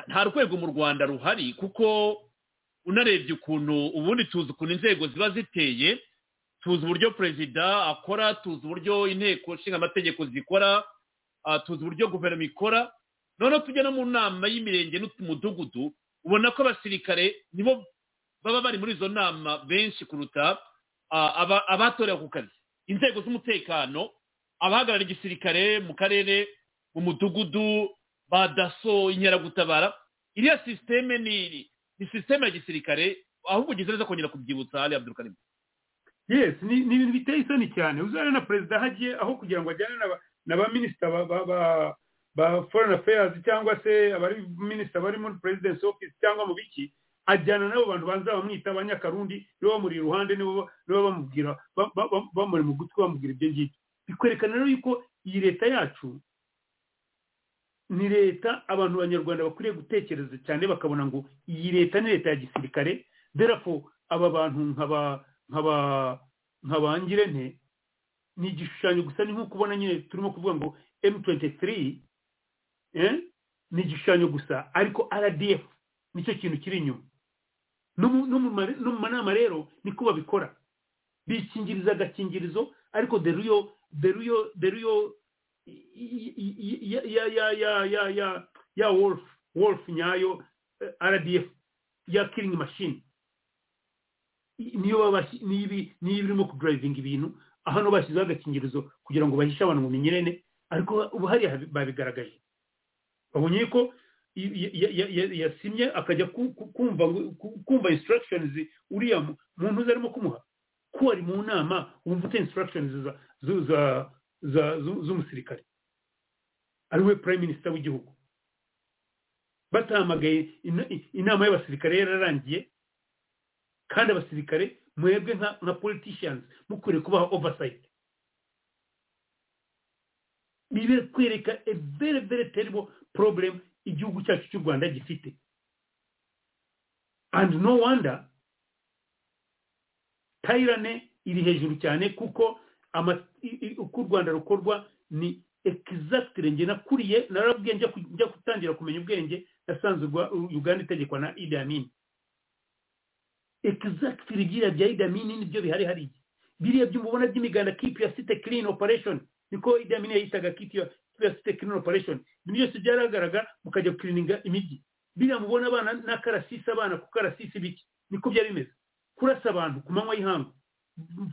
nta rwego mu rwanda ruhari kuko unarebye ukuntu ubundi tuzi ukuntu inzego ziba ziteye tuzi uburyo perezida akora tuzi uburyo inteko nshinga amategeko zikora ah, tuzi uburyo guverinoma ikora noneho tujya no mu nama y'imirenge n'umudugudu ubona ko abasirikare nibo baba bari muri izo nama benshi kuruta ah, aba- abatorewe ku kazi inzego z'umutekano abahagarariye igisirikare mu karere mu mudugudu ba daso inkeragutabara iriya sisiteme ni ni sisiteme ya gisirikare ahubwo ugeze neza kongera kubyibutsa hariya abdurukarimu yes ni ni ibintu biteye isoni cyane uzana na perezida aho agiye aho kugira ngo ajyane na ba- na ba minisita ba ba ba- ba foreign affairs cyangwa se abari minisita bari muri presidence office cyangwa mu biki ajyana n'abo bantu banza bamwita abanyakarundi nibo bamuri iruhande nibo nibo bamubwira ba- ba- ba- bamuri mu gutwi bamubwira ibyo ngibyo bikwerekana rero yuko iyi leta yacu ni leta abantu banyarwanda bakwiriye gutekereza cyane bakabona ngo iyi leta ni leta ya gisirikare derafo aba bantu nkaba nkaba nkabangire nte ni igishushanyo gusa ni nk'uko ubona nyine turimo kuvuga ngo m23 eh, ni igishushanyo gusa ariko rdf nicyo kintu kiri inyuma no mu- no mu mare- no mu manama rero niko babikora bikingiriza agakingirizo ariko deruyo deruyo deruyo ya ya ya ya ya ya ya wolf wolf nyayo eh, rdf ya killing machine niyo baba niyo ibi- niyo birimo kudrivinga ibintu aho no bashyizeho agakingirizo kugira ngo bahishe abantu mu minyerene ariko ubu hariya babigaragaje babonye yuko yasimye akajya kumva kumva instructions uriya muntu uzi arimo kumuha ko ari mu nama wumva ufite instructions z'umusirikare ari we prime minister w'igihugu batahamagaye inama y'abasirikare yararangiye kandi abasirikare mwebwe nka politicians mukwiriye kubaha oversight kwereka a very very terrible problem igihugu cyacu cy'u rwanda gifite and no wonder tayirane iri hejuru cyane kuko uko u rwanda rukorwa ni exactly nge nakuriye narabwiye njya gutangira kumenya ubwenge nasanze uganda itegekwa na idi amini exactly biriya bya idi amini nibyo bihari hariya biriya byumva ubona by'imiganda keep your city clean operation niko idi amini yayitaga keep your city clean operation ibintu byose byaragaragara mukajya gukirininga imijyi biriya mubona abana n'akarasisi abana ku karasisi biki niko byari bimeze kurasa abantu ku manywa y'ihangu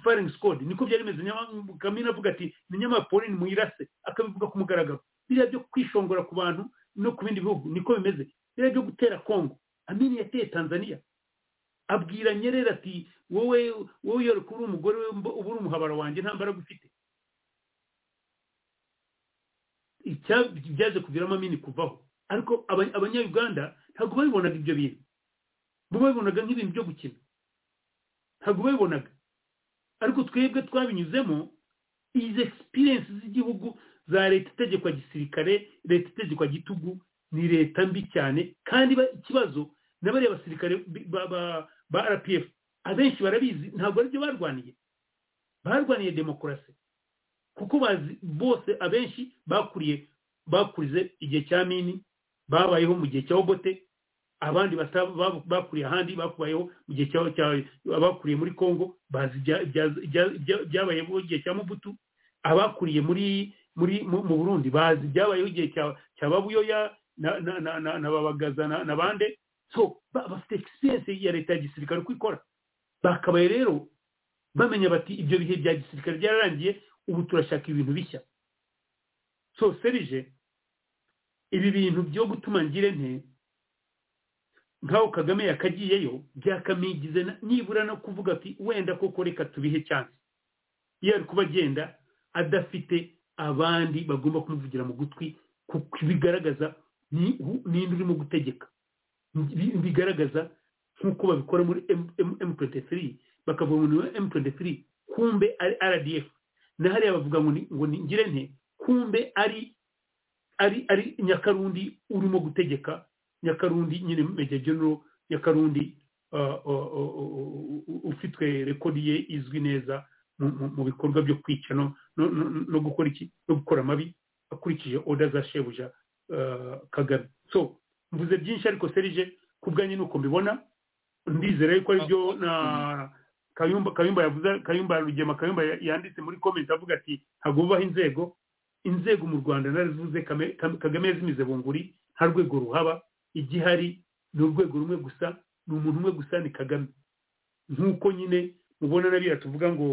firing squad niko byari bimeze kamina avuga ati ni muyirase akabivuga ku mugaragaro biriya byo kwishongora ku bantu no ku bindi bihugu niko bimeze biriya byo gutera kongo amini yateye tanzania abwira nyerera ati wowe wowe yore kuba umugore we uba uri umuhabara wanjye nta mbaraga ufite byaje kuviramo amini kuvaho ariko abanyayuganda ntabwo babibonaga ibyo bintu bo babibonaga nk'ibintu byo gukina ntabwo babibonaga ariko twebwe twabinyuzemo izi egisipiriyensi z'igihugu za leta itegekwa gisirikare leta itegekwa gitugu ni leta mbi cyane kandi ikibazo n'abariya basirikare ba rpf abenshi barabizi ntabwo aribyo barwaniye barwaniye demokarasi kuko bazi bose abenshi bakuriye bakurize igihe cya mini babayeho mu gihe cya obote abandi bakuriye ahandi bakubayeho mu gihe cya abakuriye muri congo bazi byabayeho igihe cya mubutu abakuriye muri muri mu burundi bazi byabayeho igihe cya babuyoya na babagaza na bande so bafite egisipiriyensi ya leta ya gisirikare uko ikora bakabaye rero bamenya bati ibyo bihe bya gisirikare byararangiye ubu turashaka ibintu bishya so serije ibi bintu byo gutuma ngire nke nk'aho kagame yakagiyeyo byakamigize nibura no kuvuga ati wenda koko reka tubihe cyane iyo ari kuba agenda adafite abandi bagomba kumuvugira mu gutwi kuko bigaragaza ni urimo gutegeka bigaragaza nk'uko babikora muri m23 bakavuga ngo ni m23 kumbe ari rdf na hariya bavuga ngo ni ngire nke kumbe ari ari ari nyakarundi urimo gutegeka nyakarundi nyine meja genero nyakarundi ufitwe rekodi ye izwi neza mu bikorwa byo kwica no gukora iki no gukora amabi akurikije oda za shebuja kagame so mvuze byinshi ariko serije ku bwanjye nuko mbibona ndizera yuko aribyo na kayumba kayumba yavuze kayumba rugema kayumba yanditse muri comment avuga ati ntabwo bubaho inzego inzego mu rwanda narivuze kagame yazimize bunguri nta rwego ruhaba igihari ni urwego rumwe gusa ni umuntu umwe gusa ni kagame nk'uko nyine mubona n'abira tuvuga ngo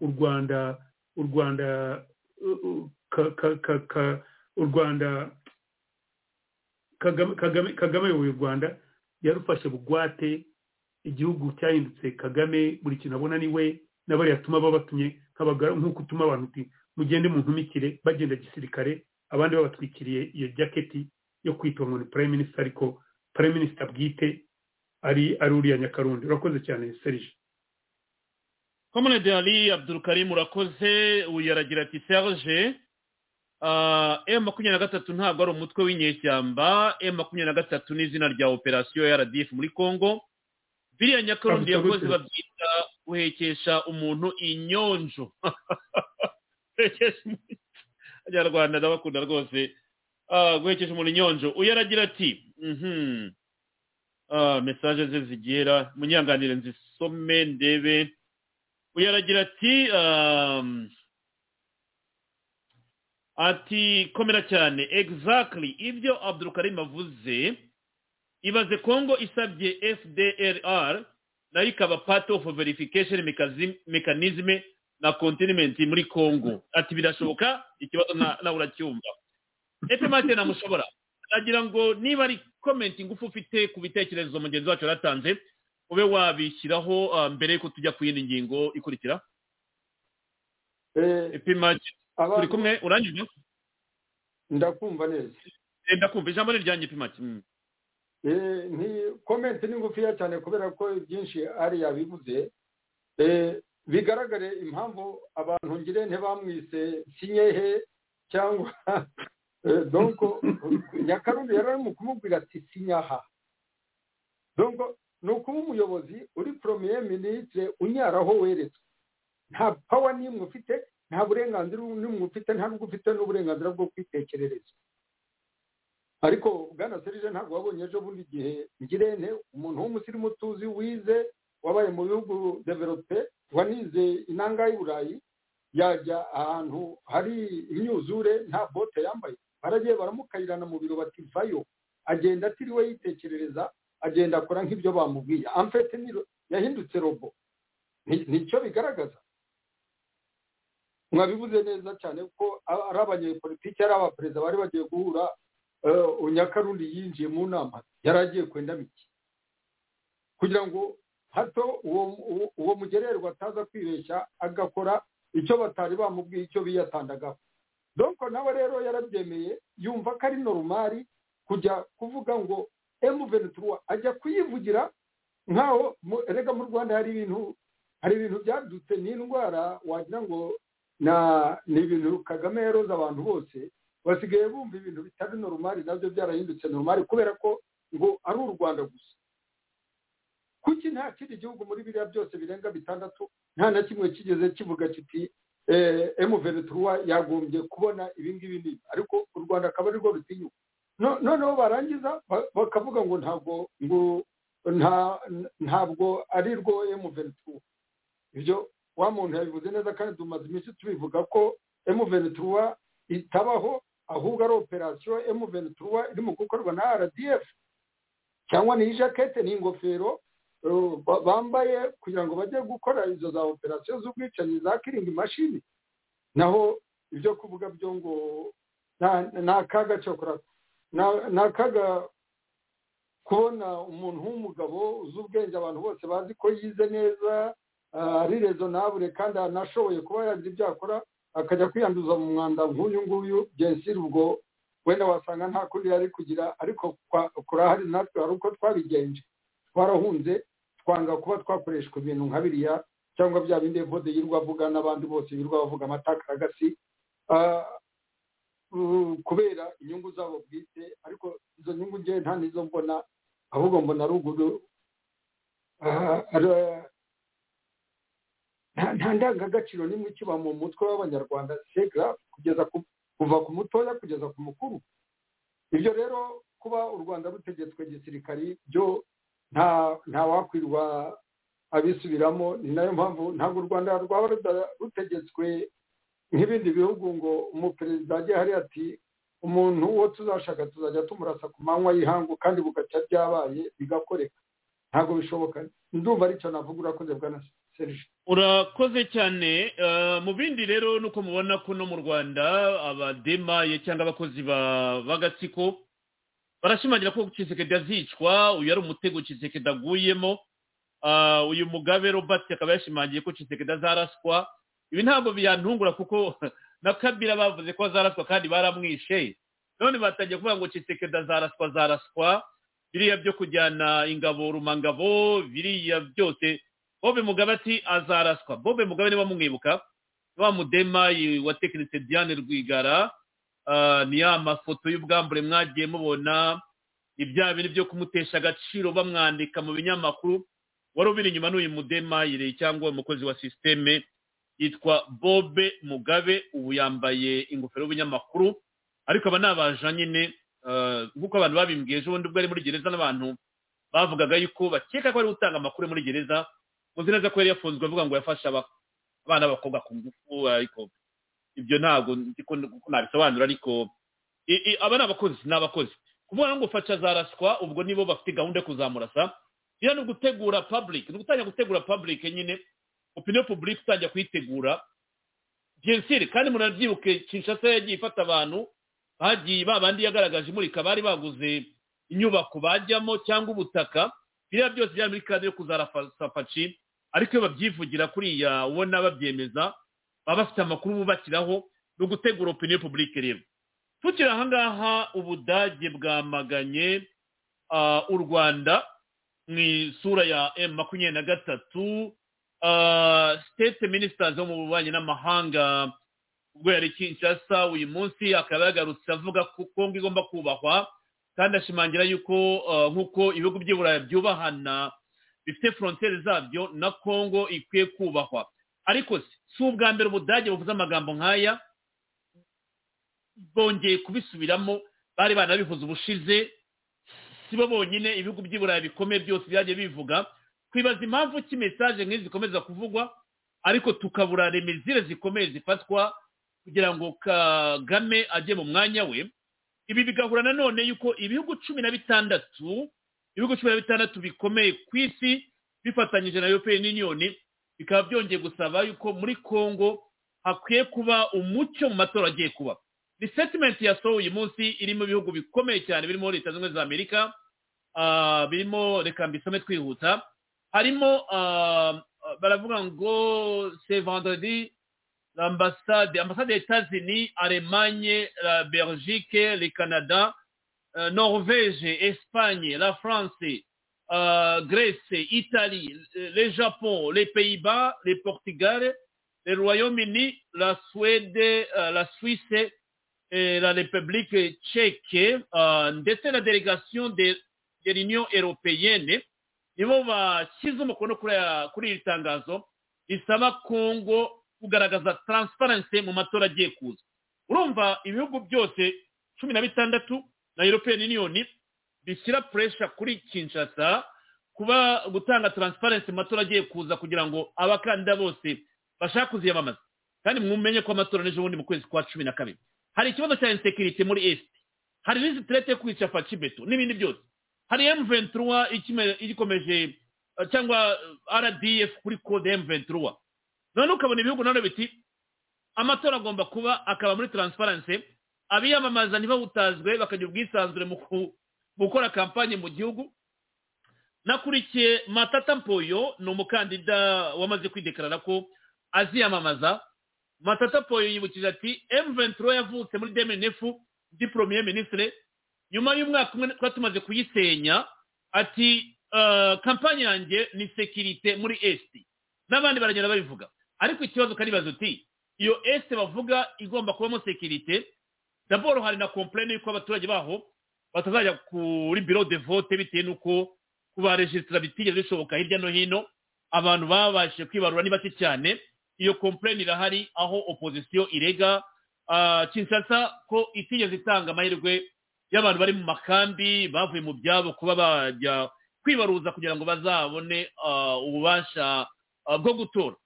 u rwanda u rwanda u rwanda kagame uyoboye u rwanda yarufashe bugwate igihugu cyahindutse kagame buri kintu abona ni we n'abariya atuma babatumye nk'uko utuma abantu uti mugende mu ntumikire bagenda gisirikare abandi babatwikiriye iyo jaketi yo kwitwa ngo ni prime minister ariko prime minister bwite ari ari uriya nyakarundi urakoze cyane serije komunede hari abdurukarimu urakoze uyu aragira ati serge m makumyabiri na gatatu ntabwo ari umutwe w'inyeshyamba m makumyabiri na gatatu ni izina rya operasiyo ya rdf muri congo biriya nyakarundi yakoze babyita guhekesha umuntu inyonjo abanyarwanda ndabakunda rwose guhekesha umuntu inyonjo uyu aragira ati mesaje ze zigera munyanganire nzisome ndebe uyu aragira ati ati komera cyane egizakiri ibyo abdurukarim avuze ibaze kongo isabye fdrr nayo ikaba part of verification mechanism na continent muri congo ati birashoboka ikibazo na- nawe uracyumva epemate namushobora nagira ngo niba ari komenti ngufu ufite ku bitekerezo mugenzi wacu yaratanze ube wabishyiraho ah, mbere yuko tujya ku yindi ngingo ikurikira Eh, epemate aba- turi kumwe urangije ndakumva neza Eh, ndakumva ijambo ni ryanjye epemate Mm. Eh, nti- komenti ni ngufiya cyane kubera ko byinshi ari yabivuze Eh, bigaragare impamvu abantu ngire ntibamwise sinyehe cyangwa Eh, donc nyakarundi yari arimo kumubwira ati sinyaha donc ni ukuba umuyobozi uri premier ministre unyaraho weretswe nta pawa n'imwe ufite nta burenganzira n'umwe ufite nta n'ubwo ufite n'uburenganzira bwo kwitekerereza ariko bwana serije ntabwo wabonye ejo bundi igihe ngirente umuntu w'umusirimu tuzi wize wabaye mu bihugu develope wanize inanga y'i burayi yajya ahantu hari imyuzure nta bote yambaye baragiye baramukayirana mu biro bati vayo agenda atiriwe yitekerereza agenda akora nk'ibyo bamubwiye amfete ni ro- yahindutse robo Ni- nicyo bigaragaza mwabivuze neza cyane ko a- ari abanyepolitiki ari abaperezida bari bagiye guhura eh, nyakarundi yinjiye mu nama yari agiye kwenda biki kugira ngo hato uwo uwo- uwo mugererwa ataza kwibeshya agakora icyo batari bamubwiye icyo biyatandagaho donko nawe rero yarabyemeye yumva ko ari norumari kujya kuvuga ngo emuventura ajya kuyivugira nkaho mu- erega mu rwanda hari ibintu hari ibintu byadutse n'indwara wagira ngo na ni ibintu kagame yaroze abantu bose basigaye bumva ibintu bitari norumari nabyo byarahindutse norumari kubera ko ngo ari u rwanda gusa kuki nta kindi gihugu muri biriya byose birenga bitandatu nta na kimwe kigeze kivuga kiti emuventura yagombye kubona ibi ngibi n'ibi ariko u rwanda akaba ari rwo rutinyuka No- noneho barangiza ba- bakavuga ngo ntabwo ngo nta- ntabwo ari rwo emuventura ibyo wa muntu yabivuze neza kandi tumaze iminsi tubivuga ko emuventura itabaho ahubwo ari operasiyo emuventura irimo gukorwa na rdf cyangwa ni ijakete ni ingofero uh, ba- bambaye kugira ngo bajye gukora izo za operasiyo z'ubwicanyi za kiringi mashini naho ibyo kuvuga byo ngo nta- ni akaga cyokora na- ni akaga kubona umuntu w'umugabo uzi ubwenge abantu bose bazi ko yize neza ah, ari rezonabure kandi anashoboye kuba yagira ibyo akora akajya kwiyanduza mu mwanda nk'uyu nguyu jensiri ubwo wenda wasanga nta kundi yari kugira ariko kwa- kurahari natwe hari uko twabigenje twarahunze twanga kuba twakoreshwa ibintu nka biriya cyangwa bya bindi evode yirirwa avuga n'abandi bose birirwa bavuga amatakaragasi Ah, uh, kubera inyungu zabo bwite ariko izo nyungu ngewe nta n'izo mbona ahubwo mbona ruguru nta ndangagaciro n'imwe ikiba mu mutwe w'abanyarwanda segra kugeza ku- kuva ku mutoya kugeza ku mukuru ibyo rero kuba u rwanda rutegetswe gisirikari byo nta nta wakwirwa abisubiramo ni nayo mpamvu ntabwo u rwanda rwaba ruda- rutegetswe nk'ibindi bihugu ngo umuperezida ajye hari ati umuntu uwo tuzashaka tuzajya tumurasa ku manywa y'ihangu kandi bugacya byabaye bigakoreka ntabwo bishoboka ndumva aricyo navuga urakoze bwana serije urakoze cyane Eh, mu bindi rero nuko mubona ko no mu rwanda abademaye cyangwa abakozi ba- b'agatsiko barashimangira ko kisekedi azicwa uyu ari umutego kisekedi aguyemo Ah, uyu mugabe robert akaba yashimangiye ko kisekedi azaraswa ibi ntabwo biyantungura kuko na kabira bavuze ko azaraswa kandi baramwishe none batangiye kuvuga ngo kisekedi azaraswa azaraswa biriya byo kujyana ingabo rumangabo biriya byose bobe mugabe ati azaraswa bobe mugabe niba mumwibuka wa mudemayi wa tekinite diane rwigara ah, ni ya mafoto y'ubwambure mwagiye mubona ibya bintu byo kumutesha agaciro bamwandika mu binyamakuru wari ubiri inyuma n'uyu mudemayire cyangwa umukozi wa sisiteme yitwa bobe mugabe ubu yambaye ingofero y'ubunyamakuru ariko aba ni abaja nyine ah, nk'uko abantu babimbwiye ejo bundi ubwo ari muri gereza n'abantu bavugaga yuko bakeka ko ari gutanga amakuru muri gereza muzi neza ko yari yafunzwe avuga ngo yafashe aba- abana b'abakobwa ku ngufu ariko ibyo ntabwo nzi ko ko nabisobanura ariko i- i- aba ni abakozi ni abakozi kuvuga ngo fasha za raswa ubwo nibo bafite gahunda yo kuzamurasa biriya ni ugutegura public ni ugutangira gutegura public nyine opinion public utangira kuyitegura bien sûr kandi munabyibuke kinshasa yagiye ifata abantu hagiye ba bandi yagaragaje imurika bari baguze inyubako bajyamo cyangwa ubutaka biriya byose byari muri kade yo kuzarafaci ariko iyo babyivugira kuriya ubona babyemeza baba bafite amakuru bubakiraho no gutegura opinion public rero tukiri ahangaha ubudage bwamaganye u rwanda mu isura ya m makumyabiri na gatatu state minisitari wo mu bubanyi n'amahanga ubwo yari kinshasa uyu munsi akaba yagarutse avuga ko kongo igomba kubahwa kandi ashimangira yuko nk'uko ibihugu by'iburayi byubahana bifite foronteri zabyo na kongo ikwiye kubahwa ariko si ubwa mbere ubudage buvuze amagambo nk'aya bongeye kubisubiramo bari banabivuze ubushize si bo bonyine ibihugu by'iburayi bikomeye byose byagiye bivuga twibaza impamvu ki mesaje nk'izi zikomeza kuvugwa ariko tukabura remezire zikomeye zifatwa kugira ngo kagame ajye mu mwanya we ibi bigahura nanone yuko ibihugu cumi na bitandatu ibihugu cumi na bitandatu bikomeye ku isi bifatanyije na european union bikaba byongeye gusaba yuko muri congo hakwiye kuba umucyo mu matora agiye kuba ni setimenti yasohowe uyu munsi iri mu bihugu bikomeye cyane birimo leta zunze ubumwe za amerika birimo reka mbisome twihuta harimo baravuga ngo se vendredi l'ambassade ambassade des États-Unis, Allemagne, la Belgique, le Canada, euh, Norvège, Espagne, la France, euh, Grèce, Italie, le Japon, les Pays-Bas, le Portugal, le Royaume-Uni, la Suède, euh, la Suisse et la République tchèque, ndetse na délégation de, de l'Union européenne nibo bashyize umukono kuri iri tangazo risaba kongo kugaragaza taransiparensi mu matora agiye kuza urumva ibihugu byose cumi na bitandatu na european union bishyira puresha kuri kinshasa kuba gutanga taransiparensi mu matora agiye kuza kugira ngo abakandida bose bashaka kuziyamamaza kandi mumenye ko amatora n'ejo bundi mu kwezi kwa cumi na kabiri hari ikibazo cya insekirite muri esiti hari n'isitirete yo kwica facibeto n'ibindi byose hari emuventuruwa igikomeje cyangwa rdf kuri kode emuventuruwa none ukabona ibihugu nabyo biti amatora agomba kuba akaba muri taransiparensi abiyamamaza ntibawutazwe bakagira ubwisanzure mu gukora kampanye mu gihugu nakurikiye matata mpoyo ni umukandida wamaze kwidekarara ko aziyamamaza matata mpoyo yibukije ati emuventuro yavutse muri demenefu di poromiye minisitire nyuma y'umwaka umwe twari tumaze kuyisenya ati kampanye yanjye ni sekirite muri esiti n'abandi baragenda babivuga ariko ikibazo ukaribaza uti iyo esite bavuga igomba kubamo sekirite daboro hari na komplene y'uko abaturage baho batazajya kuri biro de vote bitewe n'uko kubarejisitara bitigeze bishoboka hirya no hino abantu babashije kwibarura ni bake cyane iyo komplene irahari aho opozisiyo irega kinshasa ko itigeze itanga amahirwe y'abantu bari mu makambi bavuye mu byabo kuba bajya kwibaruza kugira ngo bazabone ububasha bwo gutora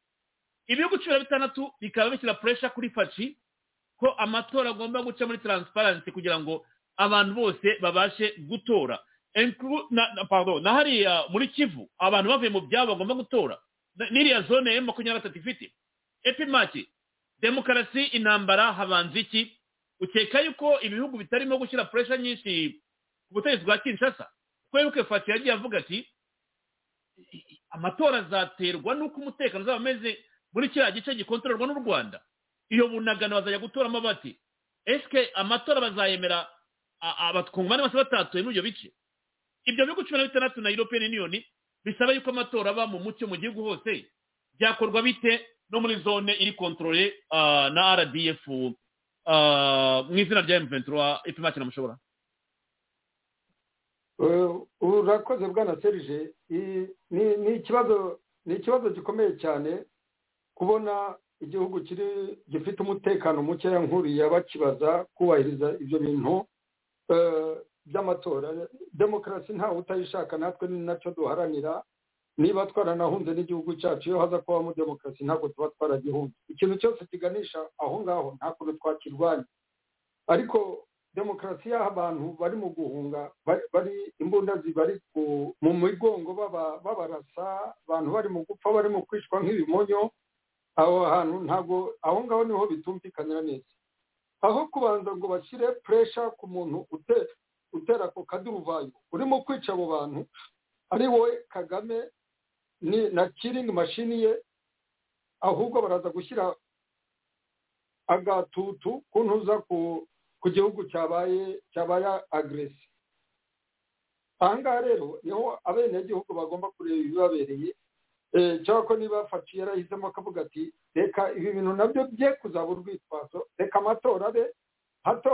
ibihugu cumi na bitandatu bikaba bishyira puresha kuri faci ko amatora agomba guca muri taransiparensi kugira ngo abantu bose babashe gutora na hariya muri kivu abantu bavuye mu byabo bagomba gutora n'iriya zone ya makumyabiri na gatatu ifite epimaki demokarasi intambara habanza iki ukeka yuko ibihugu bitarimo gushyira puresha nyinshi ku butegetsi bwa kinshasa kuko wibuke faci yagiye avuga ati amatora azaterwa n'uko umutekano uzaba umeze muri kiriya gice gikontororwa n'u rwanda iyo bunagano bazajya gutoramo bati esike amatora bazayemera abatwungane bose batatuye muri ibyo bice ibyo bihugu cumi na bitandatu na european union bisaba yuko amatora aba mu mucyo mu gihugu hose byakorwa bite no muri zone iri kontorore na rdf mu izina rya emuventura ipima kinamushobora urakoze bwana serije ni ikibazo ni ikibazo gikomeye cyane kubona igihugu kiri gifite umutekano mukeya nkuriya bakibaza kubahiriza ibyo bintu by'amatora demokarasi ntawe utayishaka natwe ni nacyo duharanira niba twaranahunze n'igihugu cyacu iyo haza kubamo demokarasi ntabwo tuba twaragihunze ikintu cyose kiganisha aho ngaho nta kuntu twakirwanya ariko demokarasi y'aho abantu bari mu guhunga bari imbunda zibari mu migongo babarasa abantu bari mu gupfa bari mu kwicwa nk'ibimonyo aho hantu ntabwo aho ngaho niho bitumvikanira neza aho kubanza ngo bashyire puresha ku muntu utera ako kaduruvayo urimo kwica abo bantu ari wowe kagame na kiringi mashini ye ahubwo baraza gushyira agatutu ku ntuza ku gihugu cyabaye cyabaye agresi ahangaha rero niho abenegihugu bagomba kureba ibibabereye cyangwa ko niba afatiye yarahisemo akavuga ati reka ibi bintu nabyo bye kuzaba urwitwazo reka amatora abe hato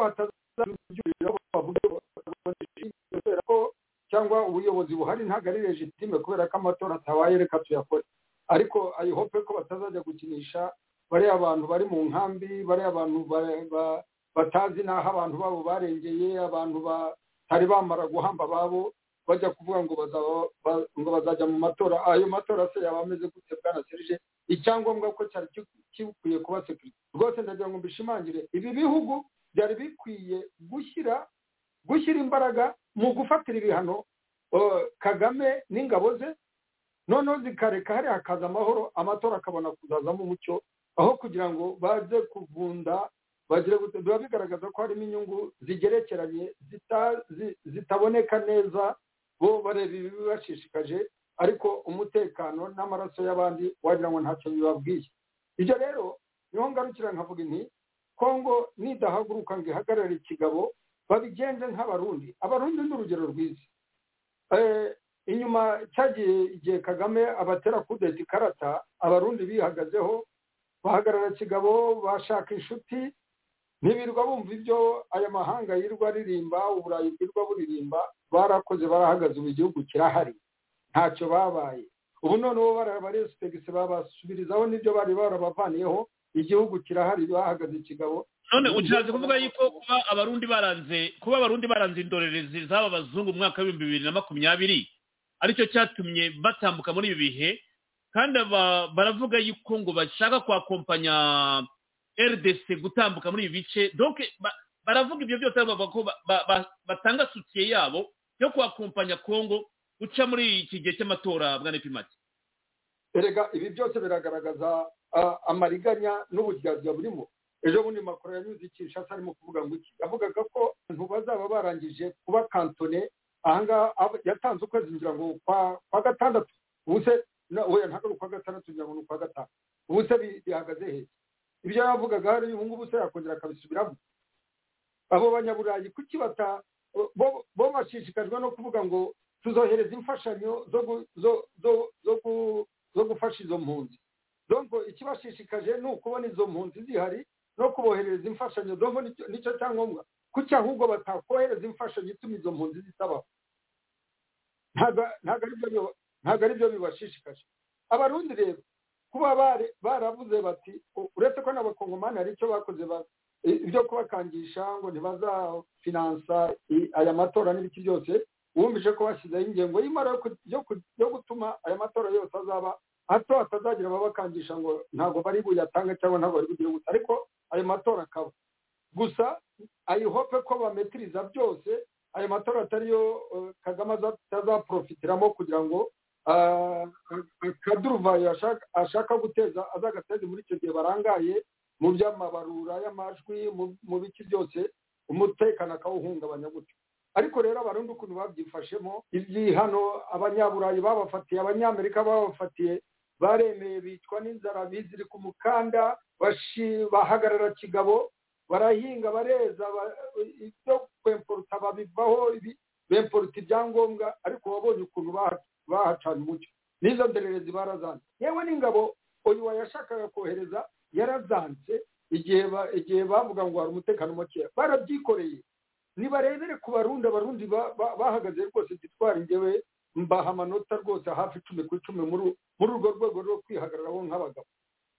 kubera ko cyangwa ubuyobozi buhari ntabwo ari legitime kubera ko amatora atabaye reka tuyakore ariko ayihope ko batazajya gukinisha bariya bantu bari mu nkambi bariya abantu batazi n'aho abantu babo barengeye abantu batari bamara guhamba ababo bajya kuvuga ngo ngo bazajya mu matora ayo matora se yaba ameze gute bwana serije icyangombwa ko cyari gikwiye kuba sekiriti rwose ndagira ngo mbishimangire ibi bihugu byari bikwiye gushyira gushyira imbaraga mu gufatira ibihano kagame n'ingabo ze noneho zikareka hariya hakaza amahoro amatora akabona kuzazamo umucyo aho kugira ngo baze kuvunda biba bigaragaza ko harimo inyungu zigerekeranye zitaboneka neza bo bareba ibibibashishikaje ariko umutekano n'amaraso y'abandi wagira ngo ntacyo bibabwiye ibyo rero niho ngarukira nkavuga inti kongo nidahaguruka ngo ihagarare ikigabo babigenze nk'abarundi abarundi ni urugero rwiza inyuma cyagiye igihe kagame abatera kudeta ikarata abarundi bihagazeho bahagarara kigabo bashaka inshuti ntibirirwa bumva ibyo aya mahanga yirwa aririmba uburayi bwirwa buririmba barakoze barahagaze ubu igihugu kirahari ntacyo babaye ubu noneho barabarisigisi babasubirizaho n'ibyo bari barabavaniyeho igihugu kirahari bahagaze ikigabo none ushatse kuvuga yuko kuba abarundi baranze kuba abarundi baranze indorerezi z'aba bazungu mu mwaka w'ibihumbi bibiri na makumyabiri aricyo cyatumye batambuka muri ibi bihe kandi baravuga yuko ngo bashaka kwakompanya rdc gutambuka muri ibi bice donc baravuga ibyo byose bavuga ko batanga sutiye yabo yo kwakompanya congo guca muri iki gihe cy'amatora bwa nepimati erega ibi byose biragaragaza amariganya n'uburyarya burimo ejo bundi makuru yanyuze ikishasa arimo kuvuga ngo iki yavugaga ko abantu bazaba barangije kuba kantone ahangaha yatanze ukwezi ngira ngo kwa gatandatu ubu se weya ntabwo ni ukwa gatandatu ngira ngo ni ukwa gatanu ubu se bihagaze hehe ibyo yavugaga hari ubu ngubu se yakongera akabisubiramo abo banyaburayi kuki bata bo bashishikajwe no kuvuga ngo tuzohereza imfashanyo zo gufasha izo mpunzi donko ikibashishikaje ni ukubona izo mpunzi zihari no kuboherereza imfashanyo donko nicyo cyangombwa kuki ahubwo batakohereza imfashanyo ituma izo mpunzi zitabaho ntabwo aribyo ntabwo ari byo bibashishikaje abarundi rero kuba baravuze bati uretse ko n'abakongomani hari icyo bakoze ibyo kubakangisha ngo ntibazafinansa aya matora n'ibiki byose wumvise ko bashyizeho ingengo y'imara yo gutuma aya matora yose azaba hato hatazagira ababakangisha ngo ntabwo bari buyatange cyangwa ntabwo bari bugire gusa ariko ayo matora akaba gusa ayihope ko bametiriza byose ayo matora atariyo kagame atazaprofitiramo kugira ngo kaduruvayo ashaka guteza azagateze muri icyo gihe barangaye mu by'amabarura y'amajwi mu biki byose umutekano akawuhungabanya gutyo ariko rero abarundi ukuntu babyifashemo ibyihano abanyaburayi babafatiye abanyamerika babafatiye baremeye bicwa n'inzara biziri ku mukanda bahagarara kigabo barahinga bareza ibyo kwemporuta babivaho bemporuta ibyangombwa ariko wabonye ukuntu bahacana umucyo n'izo ndorerezi barazanze yewe n'ingabo uyu wayashakaga kohereza yarazanze igihe bavuga ngo hari umutekano mukeya barabyikoreye nibarebere ku barundi abarundi bahagaze rwose gitwara ingewe mbaha amanota rwose hafi icumi ku icumi muri urwo rwego rwo kwihagararaho nk'abagabo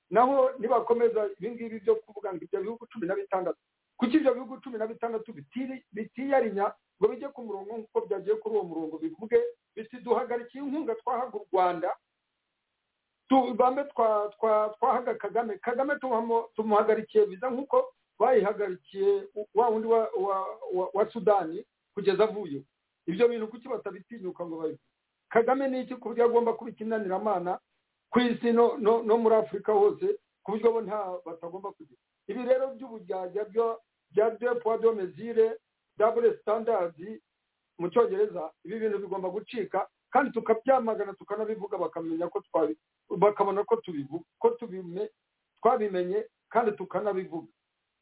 naho nibakomeza ibingibi byo kuvuga ngo ibyo bihugu cumi na bitandatu kuki ibyo bihugu cumi na bitandatu bitiyarinya ngo bijye ku murongo nk'uko byagiye kuri uwo murongo bivuge biti duhagarikiye inkunga twahaga u rwanda tubambe twahaga kagame kagame tumuhagarikiye viza nk'uko bayihagarikiye wa wundi wa wa- wa- wa sudani kugeza avuyeho ibyo bintu kuki batabitinyuka ngo babi kagame ni iki ku buryo agomba kuba ikinaniramana ku isi no no- no muri afurika hose ku buryo bo nta batagomba kugira ibi rero by'uburyarya byo- bya de poa de mesure dabure sitandazi mu cyongereza ibi bintu bigomba gucika kandi tukabyamagana tukanabivuga bakamenya ko twabi bakabona ko tubivu ko tubime twabimenye kandi tukanabivuga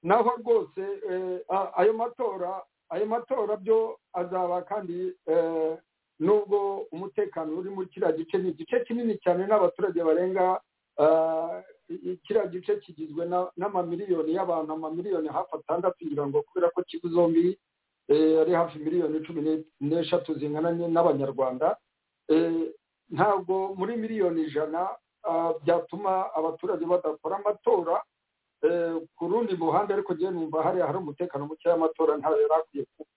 naho rwose eh, a- ayo matora ayo matora byo azaba kandi eh, nubwo umutekano uri muri kiriya gice ni igice kinini cyane n'abaturage barenga ah, i- i- kiriya gice kigizwe na- n'amamiliyoni y'abantu amamiliyoni hafi atandatu ngira ngo kubera ko kigo zombi eh, ari hafi miliyoni cumi n'e- n'eshatu zingana ni- n'abanyarwanda Eh, ntabwo muri miliyoni ijana ah, byatuma abaturage badakora amatora eh, ku rundi ruhande ariko njyewe numva hariya hari umutekano muke y'amatora ntayo yari akwiye kuba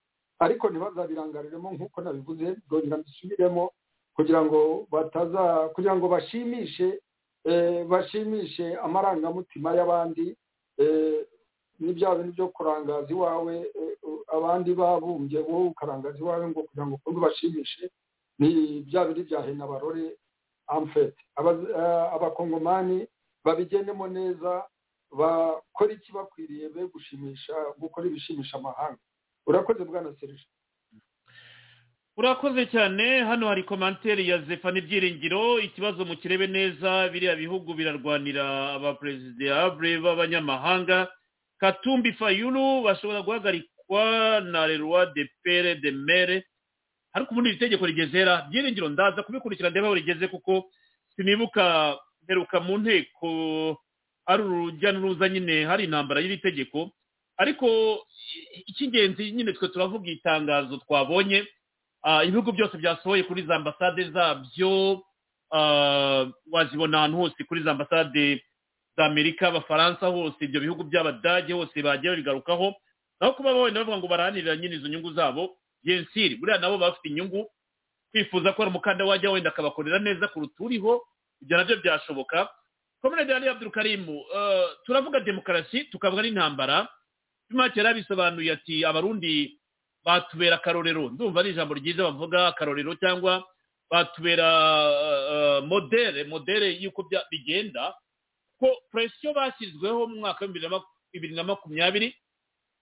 ariko ntibazabirangariremo nk'uko nabivuze byongera mbisubiremo kugira ngo bataza kugira ngo bashimishe eh, bashimishe amarangamutima y'abandi eh, ni bya bintu byo kurangaza iwawe eh, abandi babumbye wowe ukarangaza iwawe ngo kugira ngo ukunde bashimishe ni bya bindi bya hena barore amfete Aba- eh, abakongomani babigendemo neza bakora iki bakwiriye be gushimisha gukora ibishimisha amahanga urakoze bwana serije urakoze cyane hano hari komanteri ya zefa n'ibyiringiro ikibazo mu kirebe neza biriya bihugu birarwanira abaperezidabure b'abanyamahanga katumbi fayulu bashobora guhagarikwa na leroy de pere de mere ariko ubundi iri tegeko rigezera byiringiro ndaza kubikurikira ndeba aho rigeze kuko sinibuka mperuka mu nteko ari urujya n'uruza nyine hari intambara y'iri tegeko ariko i- icy'ingenzi nyine twe turavuga itangazo twabonye Ah, ibihugu byose byasohoye kuri za ambasade zabyo ah, wazibona ahantu hose kuri za ambasade za amerika abafaransa hose ibyo bihugu by'abadage hose bagiye babigarukaho naho kuba babona bavuga ngo barahanirira nyine izo nyungu zabo yensiri buriya nabo baba bafite inyungu kwifuza ko hari umukanda wajya wenda akabakorera neza kuruta uriho ibyo nabyo byashoboka komunede ya abdul karimu ah, turavuga demokarasi tukavuga n'intambara make yari abisobanuye ati abarundi batubera akarorero ndumva ari ijambo ryiza bavuga akarorero cyangwa batubera eh, eh, modere modere y'uko bya- bigenda ko presiyo bashyizweho mu mwaka w'ibibiri na maku- bibiri na makumyabiri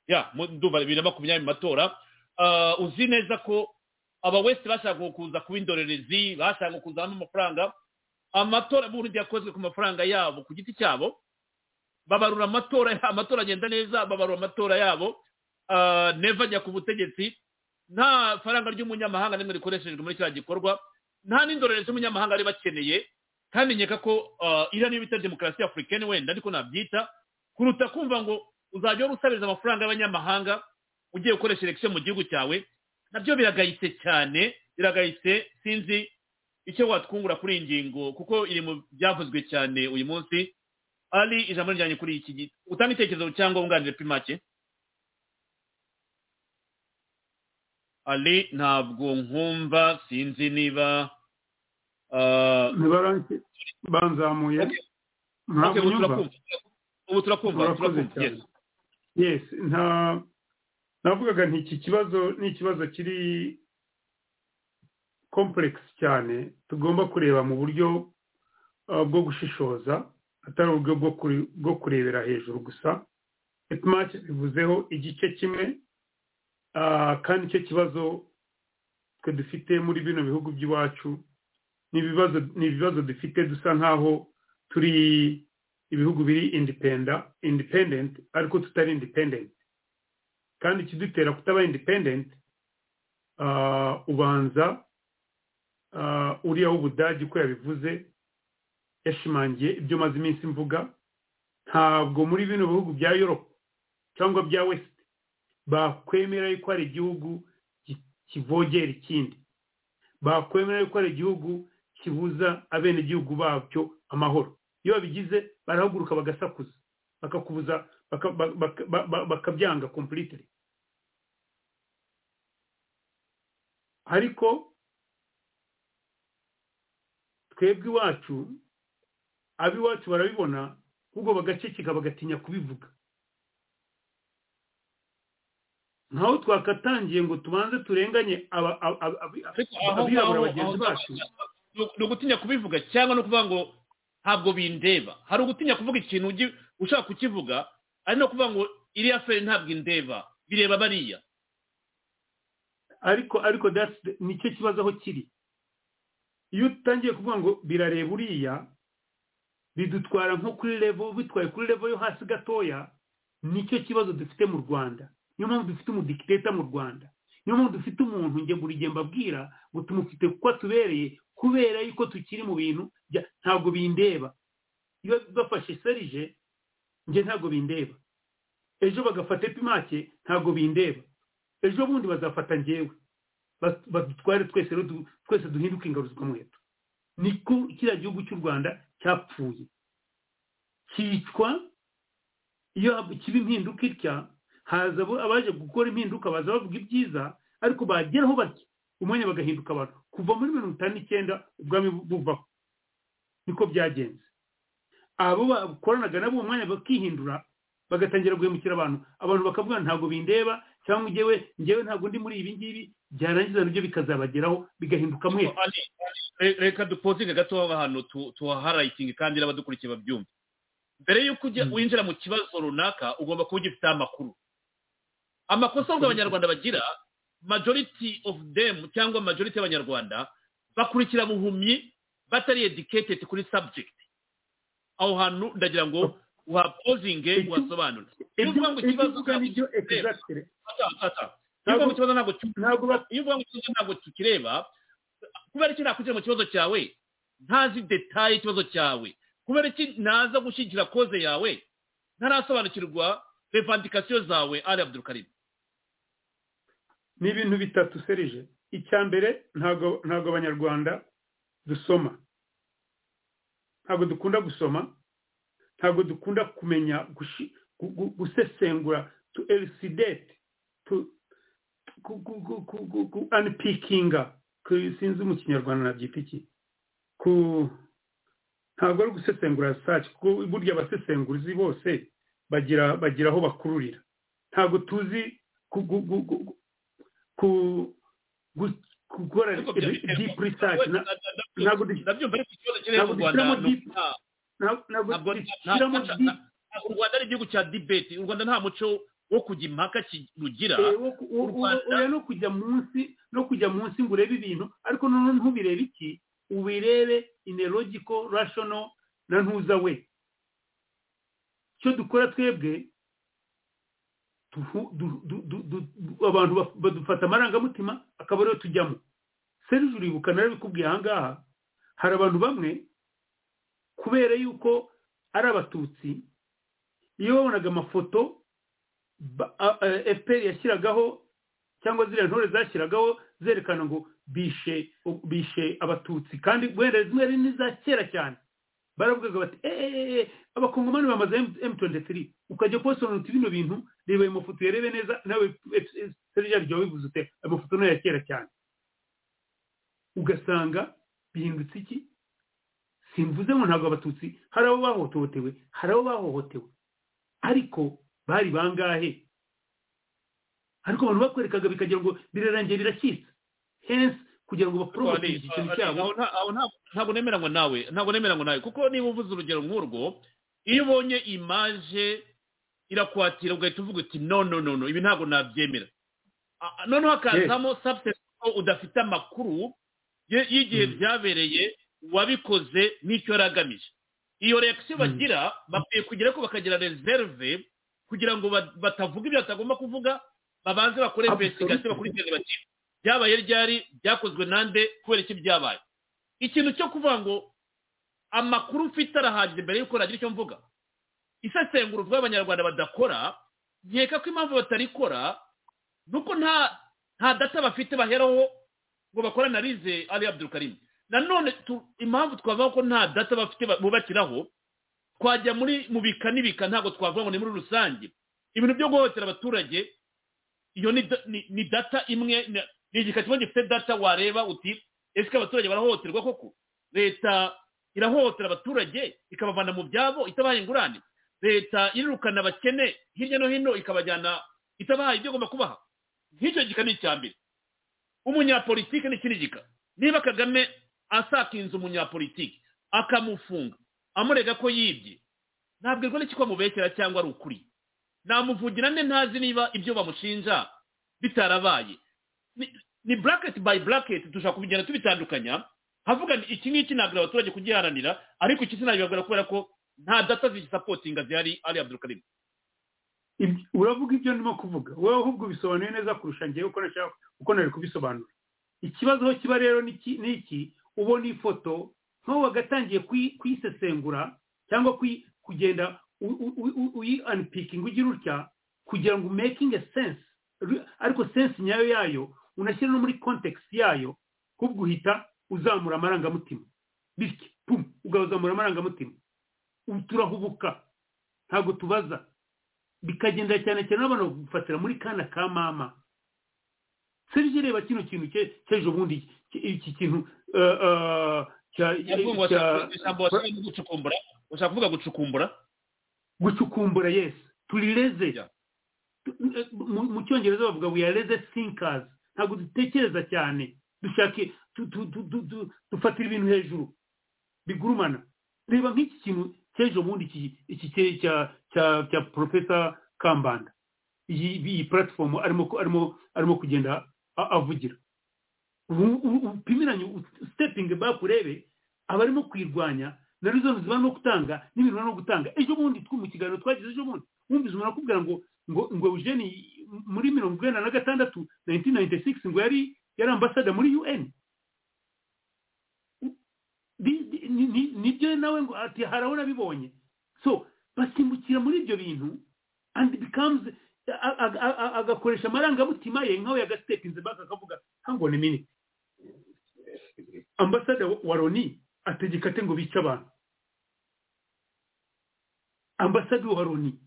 ya mu- ndumva bibiri na makumyabiri mu matora Ah, uzi neza ko aba wese bashaka kuza kuba indorerezi bashaka kuzamo amafaranga amatora burya yakozwe ku mafaranga yabo ku giti cyabo babarura amatora amatora agenda neza babarura amatora yabo ah, neva ajya ku butegetsi nta faranga ry'umunyamahanga nimwe rikoreshejwe muri kiriya gikorwa nta n'indorerezi z'umunyamahanga ari bakeneye kandi nkeka ko ah, iriya niyo bita demokarasi afurikani wenda ariko nabyita kuruta kumva ngo uzajya wari usabiriza amafaranga y'abanyamahanga ugiye gukoresha elekisiyo mu gihugu cyawe nabyo biragayitse cyane biragayitse sinzi icyo watwungura kuri iyi ngingo kuko iri mu byavuzwe cyane uyu munsi ari ijambo rijyanye kuri iki gihe utanga itekerezo cyangwa wunganire primake ali ntabwo nkumva sinzi niba ah, ntibaranki banzamuye okay, ntabwo ubu nyumva turakumva ubu turakumva Murakoze turakumva cyane. yes. yes nta navugaga nti iki kibazo ni ikibazo kiri kompuregisi cyane tugomba kureba mu buryo uh, bwo gushishoza atari uburyo bwo kuri- bwo kurebera hejuru gusa epimake bivuzeho igice kimwe uh, kandi icyo kibazo twe dufite muri bino bihugu by'iwacu ni ibibazo ni ibibazo dufite dusa nk'aho turi ibihugu biri indipenda independent ariko tutari independent kandi ikidutera kutaba independent ah, ubanza ah, uriya w'ubudage uko yabivuze yashimangiye ibyo maze iminsi mvuga ntabwo muri bino bihugu bya europe cyangwa bya west bakwemera yuko hari igihugu ki- kivogera ikindi bakwemera yuko hari igihugu kibuza abenegihugu babyo amahoro iyo babigize barahaguruka bagasakuza bakakubuza baka- ba- baka- ba- ba- bakabyanga completely ariko twebwe iwacu ab'iwacu barabibona ahubwo bagaceceka bagatinya kubivuga nkaho twakatangiye ngo tubanze turenganye aba- aba- aba- aba- ariko aho ngaho abirabura bagenzi aho- bacu ni ugu- ni ugutinya kubivuga cyangwa no kuvuga ngo ntabwo bindeba hari ugutinya kuvuga ikintu ugi- ushaka kukivuga ari no kuvuga ngo iriya feri ntabwo indeba bireba bariya ariko ariko that's the- nicyo kibazo aho kiri iyo utangiye kuvuga ngo birareba uriya bidutwara nko kuri revo bitwaye kuri revo yo hasi gatoya nicyo kibazo dufite mu rwanda niyo mpamvu dufite umudikiteta mu rwanda niyo mpamvu dufite umuntu njye buri gihe mbabwira ngo tumufite kuko atubereye kubera yuko tukiri mu bintu bya- ntabwo bindeba iyo bafashe serije njye ntabwo bindeba ejo bagafata epimake ntabwo bindeba ejo bundi bazafata njyewe Bas- badutware twese rero du- twese duhinduke ingaruzwa muheto niko kiriya gihugu cy'u rwanda cyapfuye cyicwa iyo hab- kiba impinduka itya haza abo- abaje gukora impinduka baza bavuga ibyiza ariko bageraho batya umwanya bagahinduka abantu kuva muri mirongo itanu n'icyenda ubwami bu- buvaho niko byagenze abo bakoranaga nabo uwo mwanya bakihindura bagatangira guhemukira abantu abantu bakavuga ntabwo bindeba cyangwa njyewe njyewe ntabwo ndi muri ibi ngibi byarangiza nabyo bikazabageraho bigahinduka mwe Ani, re- reka dupozinge gato haba hano tu- tuhaharayitinge kandi n'abadukurikiye babyumve mbere y'uko ujya- Mm. winjira mu kibazo runaka ugomba kuba ugifiteho amakuru amakosa ahubwo abanyarwanda bagira majority of them cyangwa majority y'abanyarwanda bakurikira buhumyi batari educated kuri subject aho hantu ndagira ngo uhapozinge Icyo- uhasobanure iyo ibyo uvuga ngo ibyo ikibazo uvuga nibyo exactly Ata, ata. iyo uvuga ngo ikibazo ntabwo cyumva ntabwo ba- iyo uvuga ngo ikibazo ntabwo tukireba kubera iki nakugera mu kibazo cyawe ntazi detaye ikibazo cyawe kubera iki ntaza gushyigikira koze yawe ntarasobanukirwa revandikasiyo zawe ari abdurukarimu ni ibintu bitatu serije icya mbere ntabwo ntabwo abanyarwanda dusoma ntabwo dukunda gusoma ntabwo dukunda kumenya gushi- gu- gu- gusesengura tu elisidete tu ku- ku- ku- ku- ku- ku- unpickinga ku- sinzi mu kinyarwanda nabyita iki ku ntabwo ari gusesengura saci kuko burya abasesenguzi bose bagira bagira aho bakururira ntabwo tuzi ku- ku- ku- ku- ku gu- gukora Ariko byabiterwa. deep research na- ntabwo du- ndabyumva ariko ikibazo kiri ntabwo mu rwanda dushyiramo ni deep- uguta- ntabwo ntabwo ntabwo dushyiramo nta- deep u rwanda ari igihugu cya dibeti u rwanda nta muco wo kujya impaka ki- rugira Eh, wo- wo- wo- Rwanda. oya no kujya munsi no kujya munsi ngo urebe ibintu ariko noneho ntubirebe iki ubirebe in a logical rational na ntuza we icyo dukora twebwe tuhu- du- du- du- du- abantu baf- badufata amarangamutima akaba ariyo tujyamo serije uribuka narabikubwiye ahangaha hari abantu bamwe kubera yuko ari abatutsi iyo babonaga amafoto ba- a- a- fpr yashyiragaho cyangwa ziriya ntore zashyiragaho zerekana ngo bishe bishe abatutsi kandi wenda zimwe ari n'iza kera cyane baravugaga bati eee abakongomani bamaze m23 ukajya kubasobanura uti bino bintu reba ayo mafoto uyarebe neza nawe serija ryawe bivuze ute ayo mafoto ni aya kera cyane ugasanga bihindutse iki simvuze ngo ntabwo abatutsi hari abo bahohotewe hari abo bahohotewe ariko bari bangahe ariko abantu bakwerekaga bikagira ngo birarangiye birakitse hensi kugira ngo baporomate ikintu cyabo aho nta- aho nta- ntabwo nemeranywa nawe ntabwo nemeranywa nawe kuko niba uvuze urugero nk'urwo iyo ubonye imaje irakwatira ugahita uvuga uti no no no no ibi ntabwo nabyemera Ah, ah, noneho hakazamo substance ko udafite amakuru ye- y'igihe Mm. byabereye uwabikoze n'icyo yari agamije iyo reaction Mm. bagira bakwiye kugira ko bakagira reserve kugira ngo ba- batavuga ibyo batagomba kuvuga babanze bakore Absolutely. investigation bakurikirane bati byabaye ryari byakozwe nande kubera iki byabaye ikintu cyo kuvuga ngo amakuru mfite arahagije mbere y'uko nagira icyo mvuga isesengura uvuga abanyarwanda badakora nkeka ko impamvu batarikora ni uko nta nta data bafite baheraho ngo bakore analize ari abdurukarimu nanone tu- impamvu twavuga ko nta data bafite ba- bubakiraho twajya muri mu bika n'ibika ntabwo twavuga ngo ni muri rusange ibintu byo guhohotera abaturage iyo ni, da- ni, ni data imwe ni- ni igika kimwe gifite data wareba uti ese abaturage barahohoterwa koko leta irahohotera abaturage ikabavana mu byabo itabaha ingurane leta irirukana abakene hirya no hino ikabajyana itabaha ibyo igomba kubaha nk'icyo gika ni icya mbere umunyapolitike n'ikindi gika niba kagame asakinze umunyapolitike akamufunga amurega ko yibye ntabwirwa n'icyo amubekera cyangwa ari ukuri namuvugira nde ntazi niba ibyo bamushinja bitarabaye ni- ni buraketi bayi buraketi dushobora kubigenda tubitandukanya havuga ni iki ngiki ntabwo abaturage kugiharanira ariko iki sinabibabwira kubera ko nta data zigisapotinga zihari ari abdurukarimu Ibyo- uravuga ibyo ndimo kuvuga wowe ahubwo ubisobanuye neza kurusha njyewe uko nashaka uko nari kubisobanura ikibazo aho kiba rero ni iki- ni iki ubona ifoto nk'aho wagatangiye kuyi- kuyisesengura cyangwa kuyi- kugenda u- u- u- u- uyi anpikinga ugira utya kugira ngo umekinge sense Ru- ariko sense nyayo yayo unashyira no muri context yayo kubwo uhita uzamura amarangamutima bityo pum ukazamura amarangamutima ubu turahubuka ntabwo tubaza bikagenda cyane cyane n'abantu bagufatira muri kana ka mama serije reba kino kintu cye- cy'ejo bundi iki- iki kintu eh, eh, cya- Ahubwo cya- washaka- ijambo washaka ni gucukumbura ushaka kuvuga gucukumbura gucukumbura yesu turireze Yeah. Mu- mu cyongereza bavuga we are reze thinkers ntabwo dutekereza cyane dushake tu- tu- tu- tu- tu- dufatira ibintu hejuru bigurumana reba nk'iki kintu cy'ejo bundi iki- iki cye- cya- cya cya porofesa kambanda iyi iyi platform arimo ku- arimo arimo kugenda a- avugira U- u- upimiranye u- stepping back urebe abarimo kwirwanya na rezo ziba no gutanga n'ibintu no gutanga ejo bundi tw- mu kiganiro twagize ejo bundi wumvise umuntu akubwira ngo ngo ngo Eugene muri mirongo inani na gatandatu 1996 ngo yari yari ambasada muri UN U- bi- bi- ni- ni- nibyo nawe ngo ati harabona bibonye so basimbukira muri ibyo bintu and becomes a- a- a- a- agakoresha amarangamutima ye nkawe yagastetinze back akavuga hango ni minute ambasada wa loni ategeka ate ngo bice abantu ambasade wa loni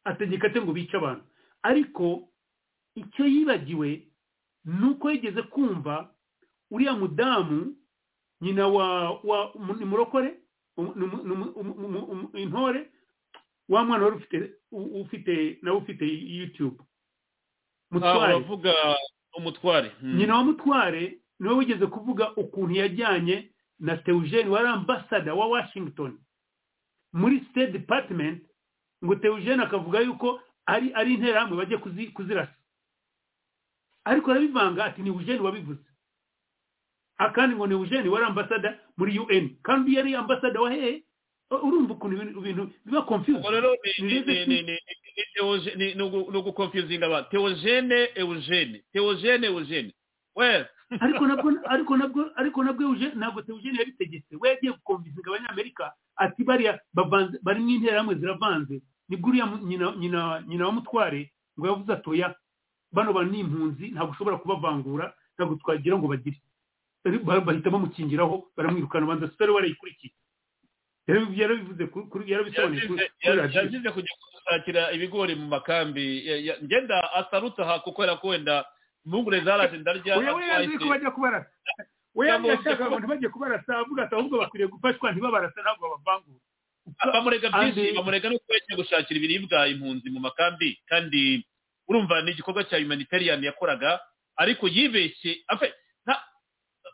ategeka ate ngo bice abantu ariko icyo yibagiwe ni uko yigeze kumva uriya mudamu nyina wa wa mu- ni murokore Umu- ni umu- ni umu- umu- umu- umu- intore wa mwana wari ufite u- ufite nawe ufite youtube Ah, mutware uravuga umutware Hmm. nyina wa mutware niwe wigeze kuvuga ukuntu yajyanye na teugene wari ambasada wa washington muri state department ngo teugene akavuga yuko ari ari interahamwe bajye kuzi, kuzirasa ariko arabivanga ati ni eugene wabivuze akandi ngo ni eugene wari ambasada muri un kandi uyu yari ambasada wa hehe urumva ukuntu ibintu- ibintu biba confused ubwo rero ni- ni- ni- ni- ni- ni Theogene- ni- ni ugu- ni uguconfusinga abantu teogene eugene teogene eugene well ariko nabwo ariko nabwo ariko nabwo Eugene- ntabwo Eugene yabitegetse we yagiye gukomvisinga abanyamerika ati bariya bavanze bari mu interahamwe ziravanze nibwo uriya mu- nyina nyina nyina wa mutware ngo yavuze atoya bano bantu ni impunzi ntabwo ushobora kubavangura ntabwo twagira ngo bagire Ari- ba- bahita bamukingiraho baramwirukana banza sitari warayikurikiye Yarabi- yarabivuze kuri- kuri- yarabisobanuye kuri Yazize- kuri ya- radiyo. yazize kujya gushakira ibigori mu makambi Ya- ya- ngenda asaruta aha kuko era ko wenda impungure zaraje ndarya oya we yazi ko bajya kubarasa oya Cyangwa yashaka uzi ko- abantu bajya kubarasa avuga ati ahubwo bakwiriye gufashwa ntibabarasa ntabwo babavangura bamurega byinshi Andi- bamurega no kuba yagiye gushakira ibiribwa impunzi mu makambi kandi urumva ni igikorwa cya humanitarian yakoraga ariko yibeshye afe nta-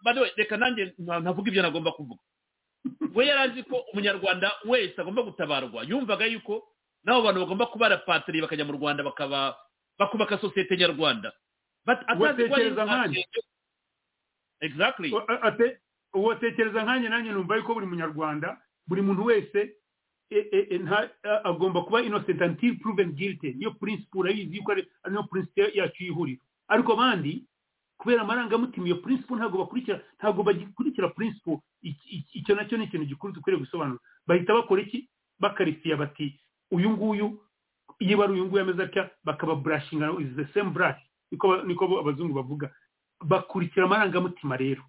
by the way, reka nanjye nta- ntavuga ibyo nagomba kuvuga we yari azi ko umunyarwanda wese agomba gutabarwa yumvaga yuko n'abo bantu bagomba kuba barapatiriye bakajya mu rwanda bakaba bakubaka sosiyete nyarwanda But atazi ko ari Ubatekereza nkanjye. exactly O- ate- ubatekereza nkanjye nanjye numva yuko buri munyarwanda buri muntu wese e- e- e, nta- a- agomba kuba innocent until proven guilty niyo principle urayizi yuko ari ari niyo principle yacu y'ihuriro ariko abandi kubera amarangamutima iyo principle ntabwo bakurikira ntabwo bagikurikira principle Iki- iki- icyo nacyo ni ikintu gikuru dukwiriye gusobanura bahita bakora iki bakarisiya bati uyu nguyu iyo bari uyu nguyu ameze atya bakaba burashinga is the same brush niko ba- niko abazungu bavuga bakurikira amarangamutima rero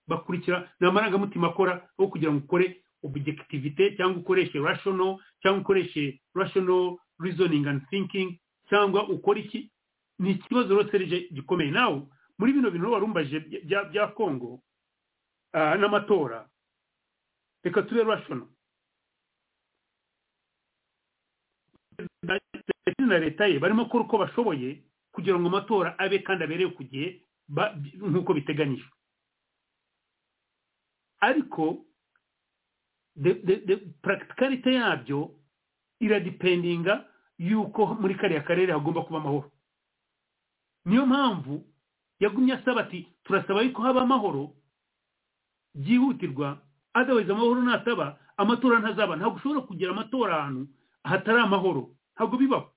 bakurikira ni amarangamutima akora aho kugira ngo ukore objectivité cyangwa ukoreshe rational cyangwa ukoreshe rational reasoning and thinking cyangwa ukora iki ni ikibazo rero serije gikomeye nawe muri bino bintu warumbaje bya bya kongo ah, n'amatora reka tube rational na leta ye barimo gukora uko bashoboye kugira ngo amatora abe kandi abereye ku gihe ba- nk'uko biteganyijwe ariko the- the- the practicality yabyo iradipendinga yuko muri kariya karere hagomba kuba amahoro niyo mpamvu yagumye asaba ati turasaba yuko haba amahoro byihutirwa adawize amahoro nataba amatora ntazaba ntabwo ushobora kugira amatora ahantu hatari amahoro ntabwo bibaho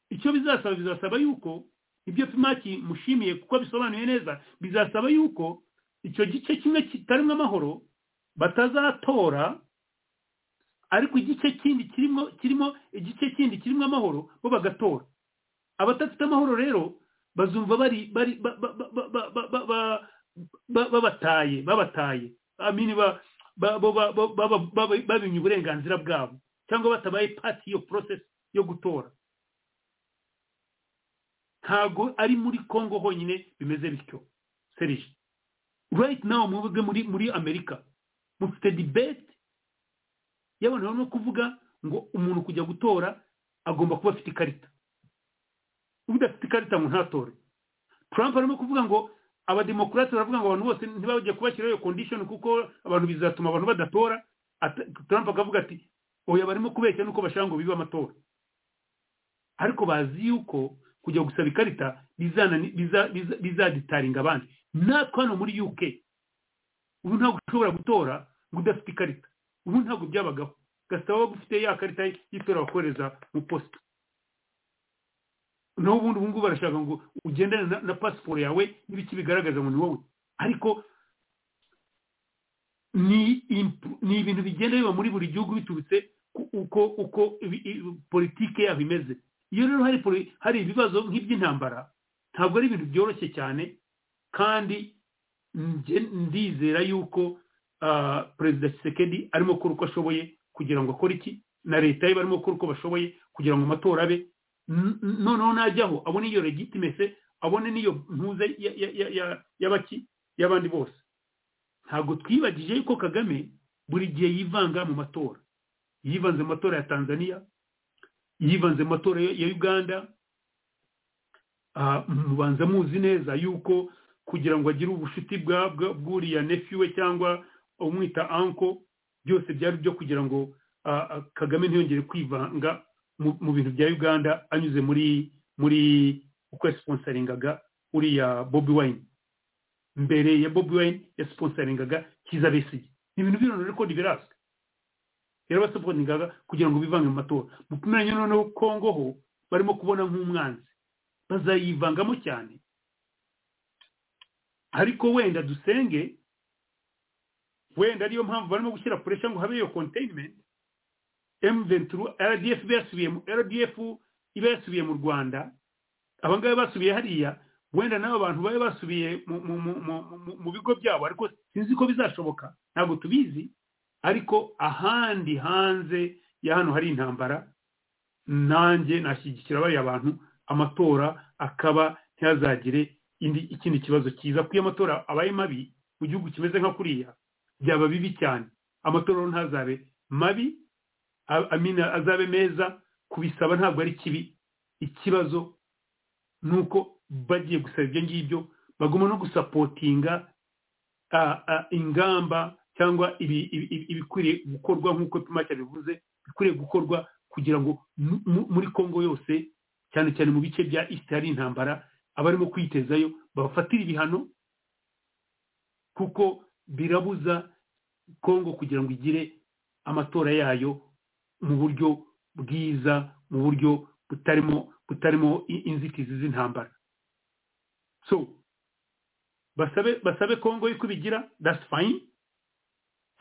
icyo bizasaba bizasaba yuko ibyo pimaki mushimiye kuko bisobanuye neza bizasaba yuko icyo gice kimwe kitarimo amahoro batazatora ariko igice kindi kirimo kirimo igice kindi kirimo amahoro bo bagatora abadafite amahoro rero bazumva bari bari ba- ba- ba- ba- ba- ba- ba- ba- babataye babataye amini ba- ba- ba- ba- ba- ba- ba- babimye uburenganzira bwabo cyangwa batabaye pati iyo process yo gutora ntago ari muri congo honyine bimeze bityo serije right now muvuge muri muri amerika mufite debate y'abantu barimo kuvuga ngo umuntu kujya gutora agomba kuba afite ikarita udafite ikarita ngo ntatore trump arimo kuvuga ngo abademokarate baravuga ngo abantu bose ntibajye kubashyiraho iyo condition kuko abantu bizatuma abantu badatora Ata- trump akavuga ati oya barimo kubeshya nuko bashaka ngo bibe amatora ariko bazi yuko kujya gusaba ikarita bizanani- biza- biza- bizaditaringa abandi natwe hano muri uk ubu ntabwo ushobora gutora ngo udafite ikarita ubu ntabwo byabagaho gasaba waba ufite ya karita y'itora wakohereza mu posita naho ubundi ubu ngubu barashaka ngo ugendane na, na pasiporo yawe n'ibiki bigaragaza ngo ni wowe ariko ni imp- ni ibintu bigenda biba muri buri gihugu biturutse ku- uko uko ibi- i- politike yabo imeze iyo rero hari poli- hari ibibazo nk'iby'intambara ntabwo ari ibintu byoroshye cyane kandi nge- ndizera yuko ah, perezida kisekedi arimo gukora uko ashoboye kugira ngo akore iki na leta ye barimo gukora uko bashoboye kugira ngo amatora abe N- n- noneho najyaho abone iyo legitimese abone n'iyo ntuze ya- ya- ya- ya- y'abaki y'abandi bose ntabwo twibagije yuko kagame buri gihe yivanga mu matora yivanze mu matora ya tanzania yivanze mu matora ya uganda Ah, mubanza muzi neza yuko kugira ngo agire ubucuti bwa- bwa- bw'uriya nefi we cyangwa umwita anko byose byari byo kugira ngo ah, ah, kagame ntiyongere kwivanga mu mu bintu bya uganda anyuze muri muri uko yasiponsaringaga uriya bobi wine mbere ya bobi wine yasiponsaringaga kiza besigye ni ibintu bino rero ko ntibiraswe rero basiponingaga kugira ngo bivange mu matora mu kumenye noneho kongo ho barimo kubona nk'umwanzi bazayivangamo cyane ariko wenda dusenge wenda ariyo mpamvu barimo gushyira puresha ngo habe iyo containment M23 RDF iba yasubiye mu- RDF iba yasubiye mu Rwanda abangaba basubiye hariya wenda n'abo bantu babe basubiye mu, mu, mu, mu, mu, mu bigo byabo ariko sinzi ko bizashoboka ntabwo tubizi ariko ahandi hanze ya hano hari intambara nanjye nashyigikira bariya bantu amatora akaba ntihazagire indi ikindi kibazo cyiza kuko iyo amatora abaye mabi mu gihugu kimeze nka kuriya byaba bibi cyane amatora rero ntazabe mabi a- amina azabe meza kubisaba ntabwo ari kibi ikibazo ni uko bagiye gusaba ibyo ngibyo bagomba no gusapotinga ah, ah, ingamba cyangwa ibi- ibi- ibi- ibikwiriye gukorwa nk'uko pimake bivuze bikwiriye gukorwa kugira ngo mu- mu- muri kongo yose cyane cyane mu bice bya east hari intambara abarimo kwitezayo babafatira ibihano kuko birabuza kongo kugira ngo igire amatora yayo mu buryo bwiza mu buryo butarimo butarimo i- inzitizi z'intambara so basabe basabe kongo yuko ibigira that's fine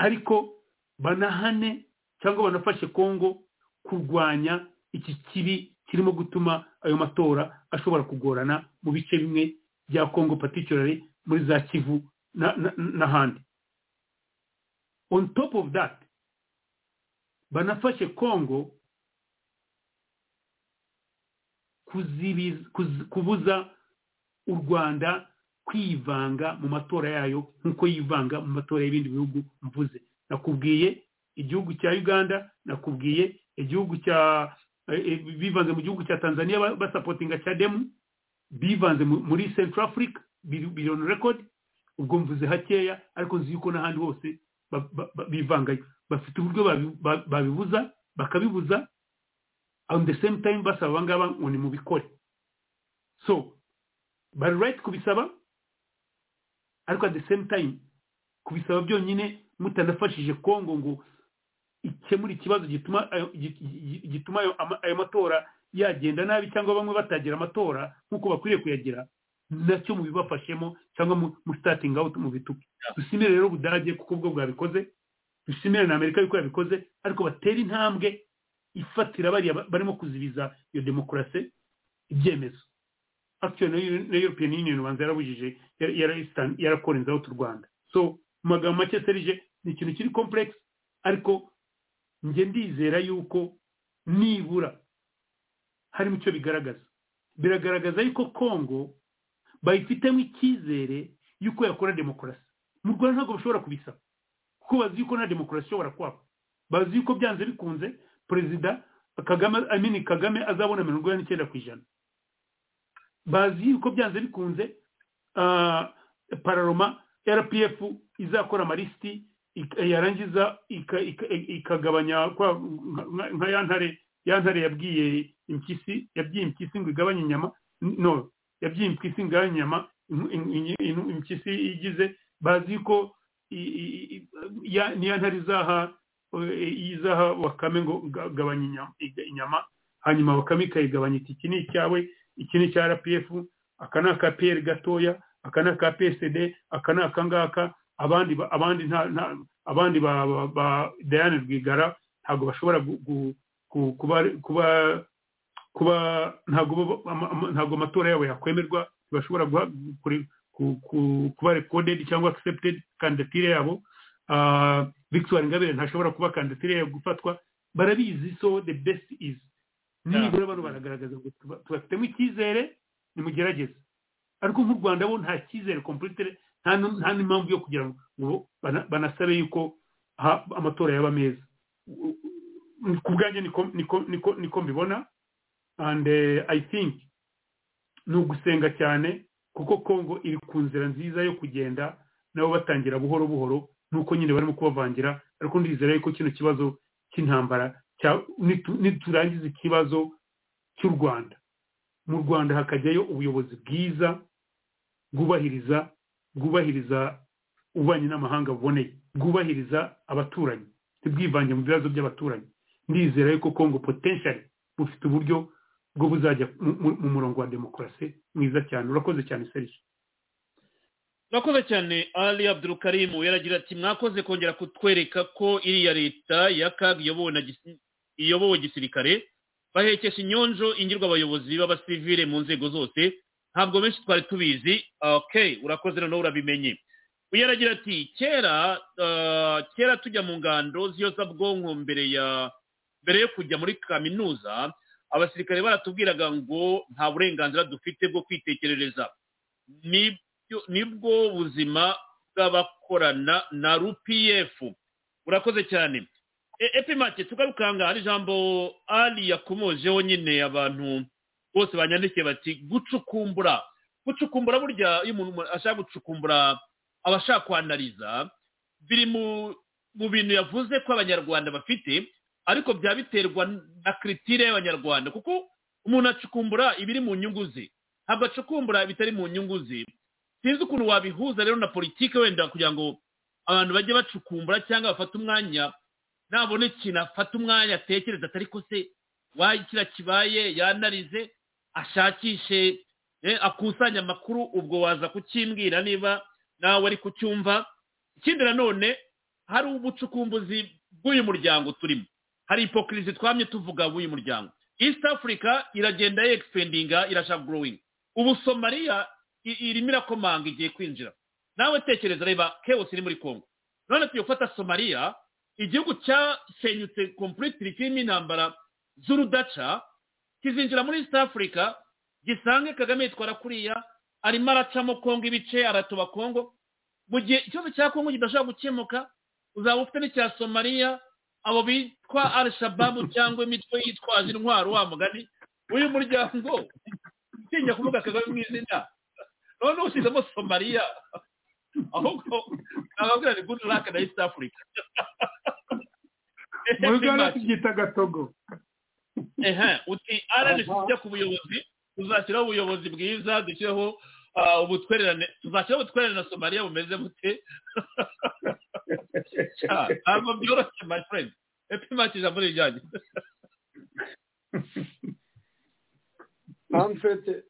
ariko banahane cyangwa banafashe kongo kurwanya iki kibi kirimo gutuma ayo matora ashobora kugorana mu bice bimwe bya kongo particularly muri za kivu na- na- n'ahandi on top of that banafashe kongo kuzibiz- kuz- kubuza u rwanda kwivanga mu matora yayo nk'uko yivanga mu matora y'ibindi bihugu mvuze nakubwiye igihugu cya uganda nakubwiye igihugu cya bivanze mu gihugu cya tanzania ba- basapotinga cademu bivanze mu- muri central africa biliyoni record ubwo mvuze hakeya ariko nzi yuko n'ahandi hose ba- ba- ba- bivangayo bafite uburyo babi- ba- babibuza bakabibuza on the same time basaba abangaba ngo ni mubikore so bari right kubisaba ariko at the same time kubisaba byonyine mutanafashije kongo ngo ikemura ikibazo gituma ayo- gi- gi- gituma ayo ama- ayo matora yagenda nabi cyangwa bamwe batagira amatora nk'uko bakwiriye kuyagira nacyo mubibafashemo cyangwa mu- mu starting out mu bituke dushimire rero ubudage kuko ubwo bwabikoze dushimire na amerika yuko yabikoze ariko batera intambwe ifatira bariya ba- barimo kuzibiza iyo demokarasi ibyemezo actually na Eu- na european union ubanza yarabujije yara- yara- Eastern- yarakorenzaho tu rwanda so mu magambo make serije ni ikintu kiri complex ariko njye ndizera yuko nibura harimo icyo bigaragaza biragaragaza yuko congo bayifitemo icyizere yuko yakora demokarasi mu rwanda ntabwo bashobora kubisaba kuko bazi yuko nta demokarasi ishobora kwaba bazi yuko byanze bikunze perezida kagame amini kagame azabona mirongo ine n'icyenda ku ijana bazi yuko byanze bikunze ah, pararoma rpf izakora amarisiti ik- yarangiza ika- ika- ikagabanya kwa- nka- nka ya ntare ya ntare yabwiye impyisi yabwiye impyisi ngo igabanye inyama n- no yabwiye impyisi ngo igabanye inyama in- in- in- impyisi igize bazi ko i- i- i- ya- ni ya ntare izaha eh, izaha wakame ngo ga- gabanya inyama- iga- inyama hanyuma wakame ikayigabanya iti iki ni icyawe iki ni icya rpf aka ni aka pr gatoya aka ni aka psd aka ni aka ngaka abandi ba- abandi nta nta- abandi ba ba- ba Diane Rwigara ntabwo bashobora gu- gu- ku- kuba kuba kuba ntabwo bo- ama- ama- ntabwo amatora yabo yakwemerwa ntibashobora guha- kuri- ku- ku- kuba recorded cyangwa accepted kandidatire yabo Ah, Victoire Ingabire ntashobora kuba kandidatire yabo gufatwa barabizi so the best is nibura bano baragaragaza ngo tuba- tubafitemo icyizere nimugerageze ariko nk'u rwanda bo nta cyizere complete nta n- nta n'impamvu yo kugira ngo bana- banasabe yuko ha- amatora yaba meza U- u- ku bwanjye niko niko- niko- niko mbibona and eh, i think ni ugusenga cyane kuko congo iri ku nzira nziza yo kugenda nabo batangira buhoro buhoro nuko nyine barimo kubavangira ariko ndizera yuko kino kibazo cy'intambara cya- nitu- niturangiza ikibazo cy'u rwanda mu rwanda hakajyayo ubuyobozi bwiza bwubahiriza bwubahiriza ububanyi n'amahanga buboneye bwubahiriza abaturanyi ntibwivange mu bibazo by'abaturanyi ndizera yuko congo potentially bufite uburyo bwo buzajya mu- mu- mu murongo wa demokarasi mwiza cyane urakoze cyane serije murakoze cyane ali abdurukarimu yaragira ati mwakoze kongera kutwereka ko iriya leta ya kaga iyobowe na gisi- iyobowe gisirikare bahekesha inyonjo ingirwa abayobozi b'abasivile mu nzego zose ntabwo benshi twari tubizi okay urakoze noneho urabimenye uyu yaragira ati kera ah, kera tujya mu ngando z'iyozabwonko mbere ya mbere yo kujya muri kaminuza abasirikare baratubwiraga ngo nta burenganzira dufite bwo kwitekerereza ni byo- nibwo buzima bw'abakorana na rpf urakoze cyane E- epimake tugarukanga hari ijambo ali yakomojeho nyine abantu bose banyandikiye bati gucukumbura gucukumbura burya iyo umuntu ashaka gucukumbura aba ashaka kwanariza biri mu mu bintu yavuze ko abanyarwanda bafite ariko byaba biterwa na kiritire y'abanyarwanda kuko umuntu acukumbura ibiri mu nyungu ze ntabwo acukumbura bitari mu nyungu ze sinzi ukuntu wabihuza rero na politiki wenda kugira ngo abantu bajye bacukumbura cyangwa bafate umwanya nabona ikintu afate umwanya atekereza atari ko se waye kiriya kibaye yanarize ashakishe eh, akusanye amakuru ubwo waza kukimbwira niba nawe ari kucyumva ikindi nanone hari ubucukumbuzi bw'uyu muryango turimo hari ipokirizi twamye tuvuga w'uyu muryango east africa iragenda yegifendinga irashaka gorowingi ubu somaliya i- irimo irakomanga igiye kwinjira nawe tekereza reba kewusi iri muri congo none tugiye gufata somaliya igihugu cyasenyutse kompulitiri kirimo intambara z'urudaca kizinjira muri east africa gisange kagame yitwara kuriya arimo aracamo kongo ibice aratoba kongo mu gihe ikibazo cya kongo kidashobora gukemuka uzaba ufite n'icya somaliya abo bitwa arishababu cyangwa imitwe yitwaje intwaro wa mugani w'uyu muryango utinya kuvuga kagame mu izina noneho ushyizemo somaliya ahubwo ababwira ni good luck na east africa mu ruganda tubyita gatogo ehe uti rnc tujya ku buyobozi tuzashyiraho ubuyobozi bwiza dushyireho ah, ubutwererane tuzashyiraho ubutwererane na somaliya bumeze bute Ah, ntabwo byoroshye my friend epimaki ijambo ni ijyanye amfete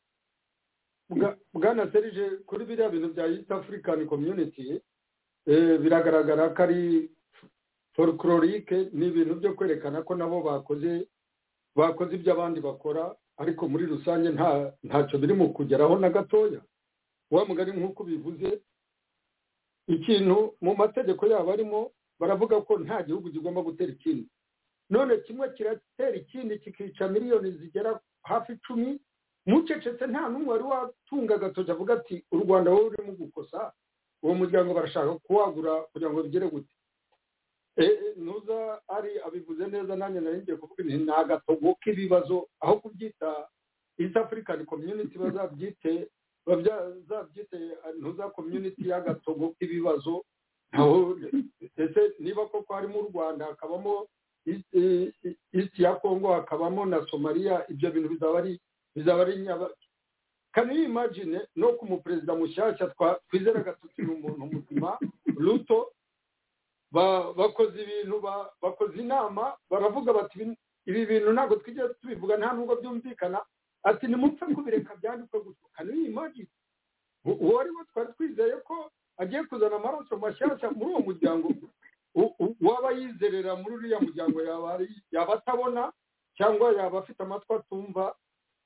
bwana serije kuri biriya bintu bya east african community eh, biragaragara ko ari folklorique ni ibintu byo kwerekana ko nabo bakoze bakoze ibyo abandi bakora ariko muri rusange nta ntacyo biri mu kugeraho na gatoya wa mugari nk'uko bivuze ikintu mu mategeko yabo arimo baravuga ko nta gihugu kigomba gutera ikindi none kimwe kiratera ikindi kikica miliyoni zigera hafi icumi mucecetse nta n'umwe wari watunga agatoki avuga ati u rwanda wowe urimo gukosa uwo muryango barashaka kuwagura kugira ngo bigere gute Eh, nuza ari abivuze neza nanjye nari ngiye kuvuga nti ni agatogo k'ibibazo aho kubyita east african community bazabyite bazabyite eh, ntuza community y'agatogo k'ibibazo aho ese niba koko harimo u rwanda hakabamo East- eh, east ya congo hakabamo na somalia ibyo bintu bizaba ari bizaba ari nyaba- can you imagine no ku muperezida mushyashya twa- twizeraga tuti ni umuntu muzima ruto ba- bakoze ibintu ba- bakoze inama baravuga bati "Ibi- ibi bintu ntabwo twigeze tubivuga nta nubwo byumvikana ati nimupfe kubireka byandikwe gutyo kano imagi uwo ari we twari twizeye ko agiye kuzana amaraso mashyashya muri uwo muryango U- u- uwaba yizerera muri uriya muryango yaba ari- yaba atabona cyangwa yaba afite amatwi atumva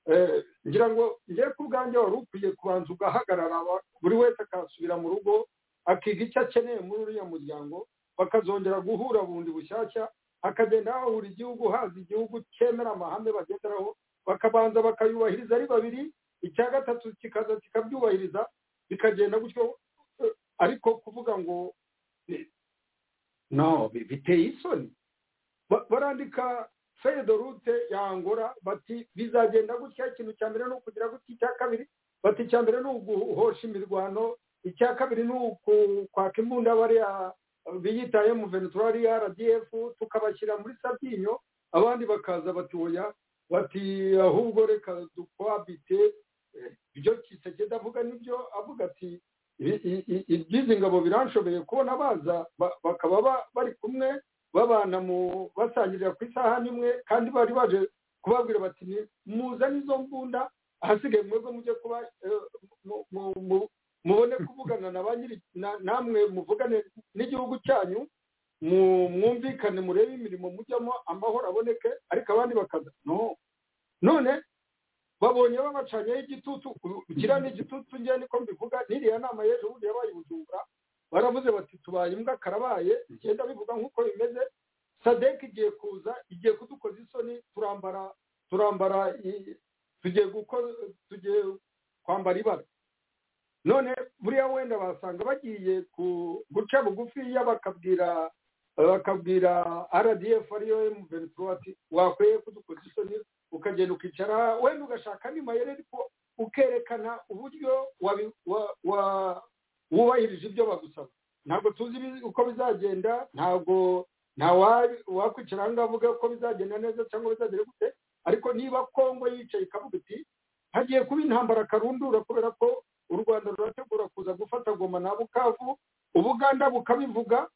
Eh, ngira ngo ngiye ku bwanjye wari ukwiye kubanza ugahagarara wa- buri wese akasubira mu rugo akiga icyo akeneye muri uriya muryango bakazongera guhura bundi bushyashya hakagenda hahura igihugu haza igihugu cyemera amahame bagenderaho bakabanza bakayubahiriza ari babiri icya gatatu kikaza kikabyubahiriza bikagenda gutyo eh, ariko kuvuga ngo eh, no bi- biteye isoni Ba- barandika feyide rute ya angora bati bizagenda gutya ikintu cya mbere ni ukugira gutya icya kabiri bati icya mbere ni uguhosha imirwano icya kabiri ni ukwaka imbunda bariya biyitaye mu venetorari ya rdf tukabashyira muri sabyinyo abandi bakaza bati oya bati ahubwo reka dukwabite Eh, ibyo kisekedi avuga nibyo avuga ati "I- i- i- iby'izi ngabo biranshobeye kubona baza ba- bakaba ba- bari kumwe babana mu basangirira ku isahani imwe kandi bari baje kubabwira bati "Ni- muzane izo mbunda ahasigaye mwebwe mujye kuba eh, mu- mu- mu- mubone kuvugana na ba nyiri na- namwe muvugane n'igihugu cyanyu mu- mwumvikane murebe imirimo mujyamo amahoro aboneke ariko abandi bakaza no none babonye babacanyeho igitutu kiriya ni igitutu ngewe niko mbivuga n'iriya nama y'ejo bundi yabaye i bujumbura baravuze bati tubaye imbwa karabaye igenda bivuga nk'uko bimeze sadek igiye kuza igiye kudukoza isoni turambara turambara i- tugiye guko- tugiye kwambara ibara none buriya wenda basanga bagiye ku- guca bugufiya bakabwira bakabwira rdf ariyo mventura ati wakwiye kudukoza isoni ukagenda ukicara wenda ugashaka andi mayeri ariko ukerekana uburyo wabi- wa- wa- wubahirije ibyo bagusaba ntabwo tuzi ibi- uko bizagenda ntabwo nta wa- wakwicara aha ngaha avuga ko bizagenda neza cyangwa bizagenda gute ariko niba kongo yicaye ikavuga iti hagiye kuba intambara karundura kubera ko u rwanda rurategura kuza gufata goma na bukavu ubuganda bukabivuga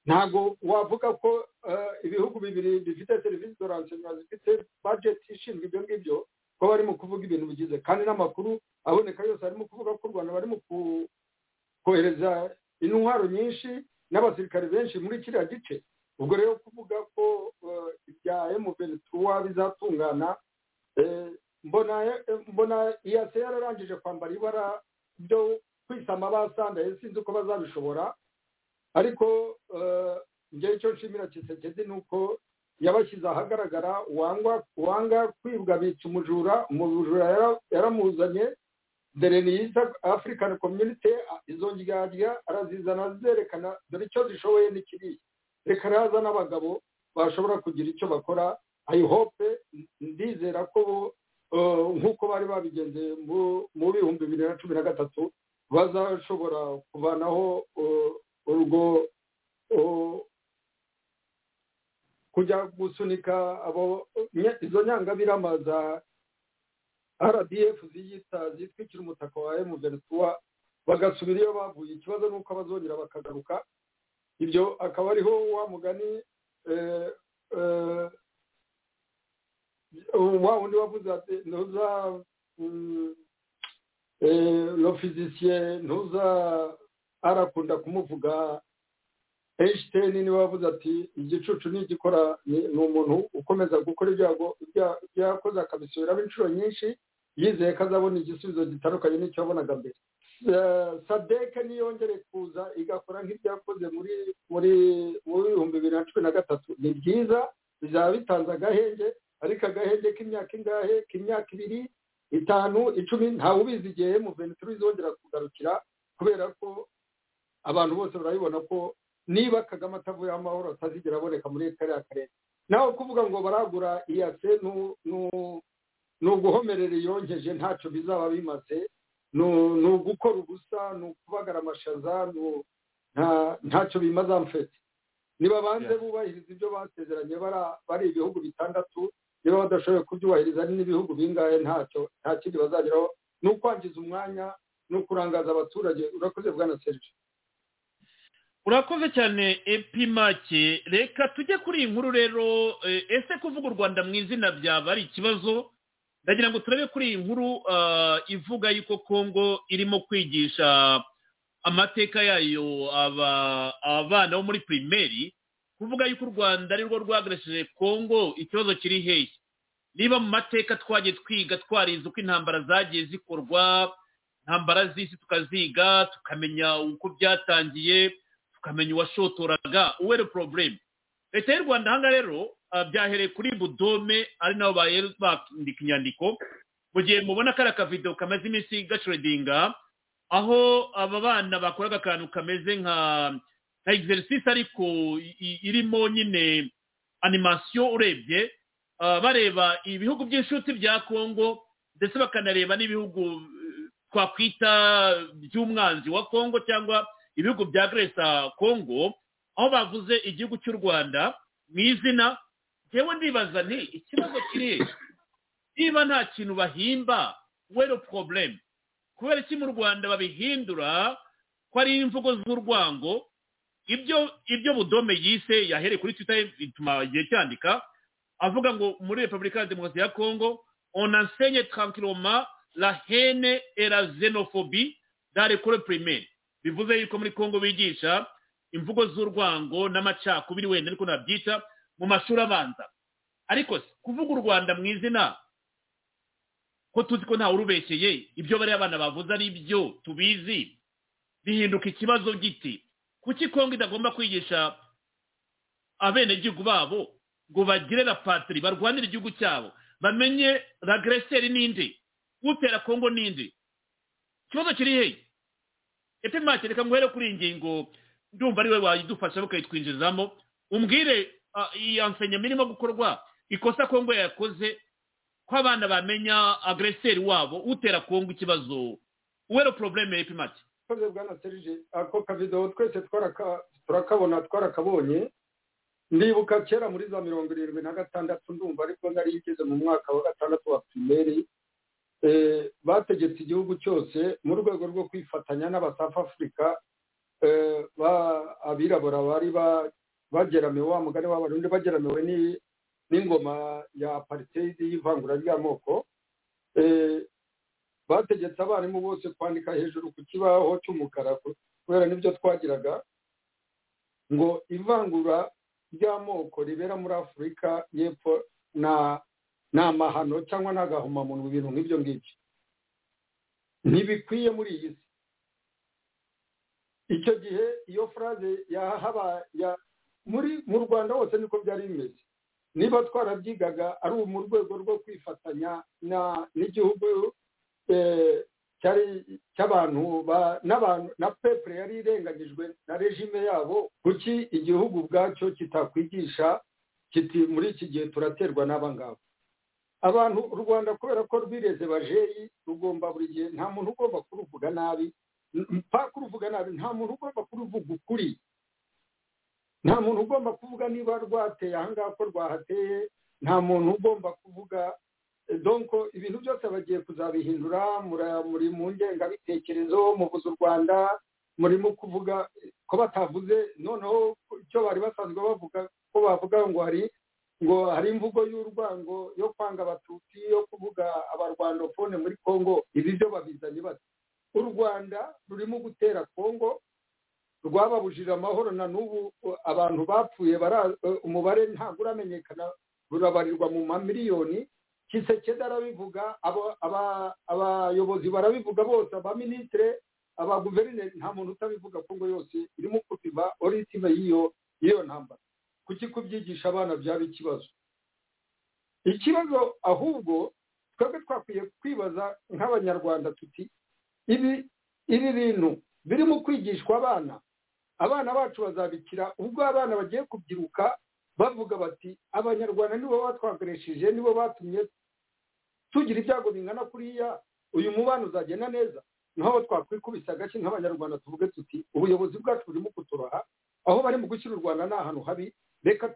ntabwo wavuga ko eh, ibihugu bibiri bifite serivisi doransiyo zifite bajeti ishinzwe ibyo ngibyo ko barimo kuvuga ibintu bigize kandi n'amakuru aboneka yose arimo kuvuga ko u rwanda barimo ku- kohereza intwaro nyinshi n'abasirikare benshi muri kiriya gice ubwo rero kuvuga ko eh, ibya emuventura bizatungana eh, mbona mbona iyase yararangije kwambara ibara byo kwisama basandaye sinzi uko bazabishobora ariko eh, njyewe icyo nshimira kisekedi ni uko yabashyize ahagaragara uwanga uwanga kwibwa bica umujura umujura yara- yaramuzanye dore ni east african community a- izo ndyarya arazizana azerekana dore icyo zishoboye ni kiriya reka raza n'abagabo bashobora kugira icyo bakora ayihope ndizera ko bo nk'uko bari babigenze mu bihumbi bibiri na cumi na gatatu bazashobora kuvanaho urwo kujya gusunika izo nyangabirama za rdf ziyita zitwikira umutaka wa emuventura bagasubira iyo bavuye ikibazo ni uko abazongera bakagaruka ibyo akaba ariho wa mugani wa wundi wavuze ati ntuza lofizisiye ntuza arakunda kumuvuga einstein niwe wavuze ati igicucu nigikora ni umuntu ukomeza gukora ibyago byakoze akabisubiramo inshuro nyinshi yizeye ko azabona igisubizo gitandukanye n'icyo yabonaga mbere sadeke niyongere kuza igakora nk'ibyakoze muri muri muri bihumbi bibiri na cumi na gatatu ni byiza bizaba bitanze agahenge ariko agahenge k'imyaka ingahe k'imyaka ibiri itanu icumi ntawe ubizi igihe mu ventura izongera kugarukira kubera ko abantu bose barabibona ko niba kagame atavuyeho amahoro atazigera aboneka muri kariya karere nawe kuvuga ngo baragura iyase ni uguhomerera iyongeje ntacyo bizaba bimaze ni ugukora ubusa ni ukubagara amashaza ntacyo bimaze amfete niba banze bubahiriza ibyo basezeranye bari ibihugu bitandatu niba badashoboye kubyubahiriza n'ibihugu bingahe ntacyo nta kindi bazageraho ni ukwangiza umwanya ni ukurangaza abaturage urakoze bwana serije urakoze cyane epimake reka tujye kuri iyi nkuru rero ese kuvuga u rwanda mu izina byaba ari ikibazo ndagira ngo turabe kuri iyi nkuru ivuga yuko kongo irimo kwigisha amateka yayo abana bo muri pirimeri kuvuga yuko u rwanda ari rwo rwagarishije kongo ikibazo kiri hehe niba mu mateka twagiye twiga twarize uko intambara zagiye zikorwa intambara z'isi tukaziga tukamenya uko byatangiye tukamenya uwashotoraga uwere porobulemu leta y'u rwanda ahangaha rero byahereye kuri budome ari nabo bandika inyandiko mu gihe mubona kariya akavido kamaze iminsi gacuredinga aho aba bana bakoraga akantu kameze nka nka egiserisisi ariko irimo nyine animasiyo urebye bareba ibihugu by'inshuti bya kongo ndetse bakanareba n'ibihugu twakwita by'umwanzi wa kongo cyangwa ibihugu bya gereza kongo aho bavuze igihugu cy'u rwanda mu izina ngewe ndibaza nti ikibazo kiri niba nta kintu bahimba wero porobulemu kubera iki mu rwanda babihindura ko ari imvugo z'urwango ibyo ibyo budome yise yahereye kuri twita bituma igihe cyandika avuga ngo muri repubulika ya demokarasi ya kongo onansenye tankiroma la hene era xenofobi dare kore pirimeri bivuze yuko muri kongo bigisha imvugo z'urwango n'amacakubiri wenda ariko nabyita mu mashuri abanza ariko kuvuga u rwanda mu izina ko tuzi ko ntawe urubeshyeye ibyo bariya abana bavuze ari byo tubizi bihinduka ikibazo giti kuki kongo idagomba kwigisha abenegihugu babo ngo bagire la patiri barwanire igihugu cyabo bamenye ragereseri n'indi utera kongo n'indi ikibazo kiri hehe epimake reka nguhere kuri iyi ngingo ndumva ari we wayidufasha bakayitwinjizamo umbwire iyi ansenyama irimo gukorwa ikosa kongo yakoze ko abana bamenya agreseri wabo utera kongo ikibazo uwero porobuleme epimake ikoze bwana serije ako kavido twese turakabona twarakabonye ndibuka kera muri za mirongo irindwi na gatandatu ndumva ariko nari igeze mu mwaka wa gatandatu wa pirimeri bategetse igihugu cyose mu rwego rwo kwifatanya n'abasafu afurika abirabura bari bageramiwe wa mugari w'abarundi bageramiwe n'ingoma ya pariteyidi y'ivangura ry'amoko bategetse abarimu bose kwandika hejuru ku kibaho cy'umukara kubera n'ibyo twagiraga ngo ivangura ry'amoko ribera muri afurika y'epfo na ni amahano cyangwa n'agahomamunwa ibintu nk'ibyo ngibyo ntibikwiye muri iyi si icyo gihe iyo furaze yahaba muri mu rwanda hose niko byari bimeze niba twarabyigaga ari mu rwego rwo kwifatanya n'igihugu cyari cy'abantu n'abantu na pepure yari irenganyijwe na regime yabo kuki igihugu ubwacyo kitakwigisha kiti muri iki gihe turaterwa n'abangaba abantu u rwanda kubera ko rwireze bajeyi rugomba buri gihe nta muntu ugomba kuruvuga nabi kuruvuga nabi nta muntu ugomba kuruvuga ukuri nta muntu ugomba kuvuga niba rwateye ahangaha ko rwahateye nta muntu ugomba kuvuga donko ibintu byose bagiye kuzabihindura muri mu ngengabitekerezo muvuze u rwanda murimo kuvuga ko batavuze noneho icyo bari basanzwe bavuga ko bavuga ngo hari ngo hari imvugo y'urwango yo kwanga abatutsi yo kuvuga abarwandofone muri congo ibi byo babizanye bati u rwanda rurimo gutera congo rwababujije amahoro na n'ubu abantu bapfuye umubare ntabwo uramenyekana rurabarirwa mu mamiliyoni kisekeda arabivuga abayobozi barabivuga bose abaminisitire abaguverineri nta muntu utabivuga kongo yose irimo kubiba oritime y'iyo y'iyo ntambara kuki kubyigisha abana byaba ikibazo ikibazo ahubwo twebwe twakwiye kwibaza nk'abanyarwanda tuti ibi ibi bintu birimo kwigishwa abana abana bacu bazabikira ubwo abana bagiye kubyiruka bavuga bati abanyarwanda nibo batwakoresheje nibo batumye tugira ibyago bingana kuriya uyu mubano uzagenda neza naho twakwikubise agashyi nk'abanyarwanda tuvuge tuti ubuyobozi bwacu burimo kuturoha aho bari mu gushyira u rwanda ni ahantu habi reka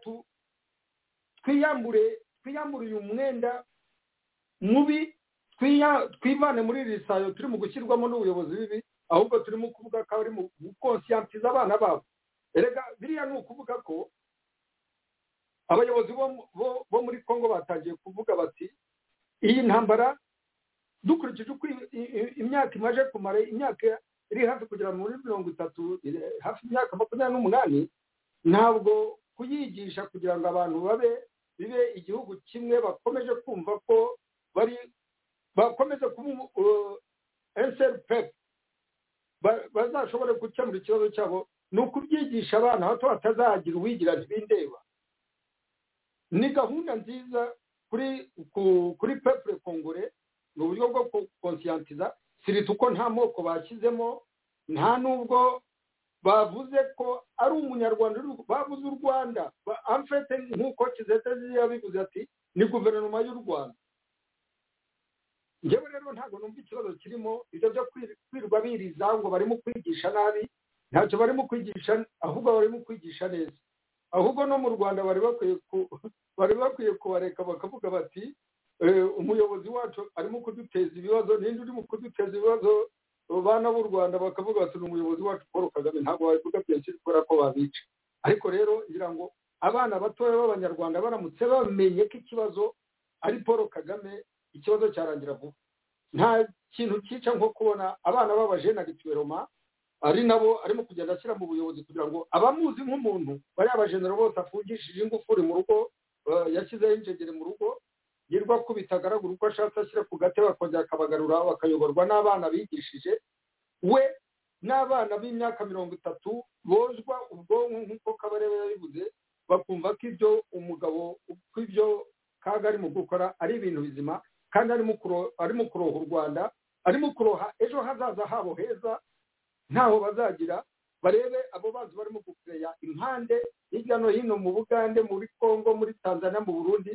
twiyambure twiyambure uyu mwenda mubi twivane muri iri sayo turi mu gushyirwamo n'ubuyobozi bibi ahubwo turimo kuvuga ko bari mu gukonsiyansiza abana babo erega biriya ni ukuvuga ko abayobozi bo muri congo batangiye kuvuga bati iyi ntambara dukurikije uko imyaka imaje kumara imyaka iri hafi kugera muri mirongo itatu hafi imyaka makumyabiri n'umunani ntabwo kuyigisha kugira ngo abantu babe bibe igihugu kimwe bakomeje kumva ko bari bakomeje kuba enseri pepu bazashobore gukemura ikibazo cyabo ni ukubyigisha abana bato batazagira uwigira ntibindeba ni gahunda nziza kuri kuri pepure kongore ni uburyo bwo konsiyantiza sirita uko nta moko bashyizemo nta n'ubwo bavuze ko ari umunyarwanda bavuze u rwanda amfete nk'uko kizete yabivuze ati ni guverinoma y'u rwanda ngewe rero ntabwo numva ikibazo kirimo ibyo byo kwirwa biriza ngo barimo kwigisha nabi ntacyo barimo kwigisha ahubwo barimo kwigisha neza ahubwo no mu rwanda bari bakwiye kubareka bakavuga bati umuyobozi wacu arimo kuduteza ibibazo ninde urimo kuduteza ibibazo bana b'u rwanda bakavuga bati ni umuyobozi wacu paul kagame ntabwo wabivuga byinshi kubera ko babica ariko rero ngira ngo abana batoya b'abanyarwanda baramutse bamenye ko ikibazo ari paul kagame ikibazo cyarangira vuba nta kintu cyica nko kubona abana b'abajene agituweroma ari nabo arimo kugenda ashyira mu buyobozi kugira ngo abamuzi nk'umuntu bariya bajenero bose afungishije ingufuri mu rugo yashyizeho injegere mu rugo yirwa akubita agaragura uko ashatse ashyira ku gate bakongera akabagarura bakayoborwa n'abana bigishije we n'abana b'imyaka mirongo itatu bozwa ubwonko nk'uko kabarebe yabivuze bakumva ko ibyo umugabo ko ibyo kaga arimo gukora ari ibintu bizima kandi arimo kuroha u rwanda arimo kuroha ejo hazaza habo heza ntaho bazagira barebe abo bazi barimo gukureya impande hirya no hino mu bugande muri congo muri tanzania mu burundi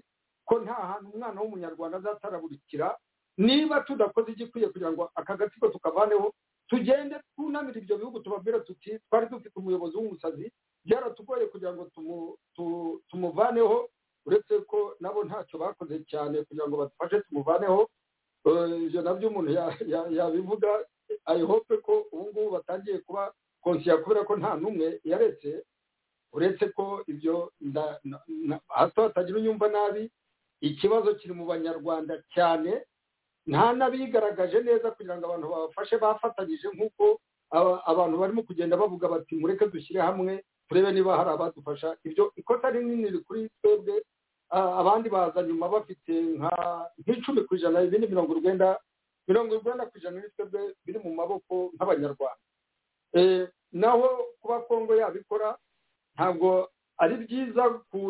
ko nta hantu umwana w'umunyarwanda azataraburikira niba tudakoze igikwiye kugira ngo aka gatsiko tukavaneho tugende twunamira ibyo bihugu tubabwira tuti twari dufite umuyobozi w'umusazi byaratugoye kugira ngo tumuvaneho uretse ko nabo ntacyo bakoze cyane kugira ngo badufashe tumuvaneho ibyo nabyo umuntu yabivuga ayi hope ko ubu ngubu batangiye kuba konsiya kubera ko nta n'umwe yaretse uretse ko ibyo hato hatagira unyumva nabi ikibazo kiri mu banyarwanda cyane nta n'abigaragaje neza kugira ngo abantu babafashe bafatanyije nk'uko abantu barimo kugenda bavuga bati mureke dushyire hamwe turebe niba hari abadufasha ibyo ikosa rinini rikuri twebwe abandi baza nyuma bafite nk'icumi ku ijana ibindi mirongo urwenda mirongo urwenda ku ijana n'ibitego biri mu maboko nk'abanyarwanda naho kuba kongo yabikora ntabwo ari byiza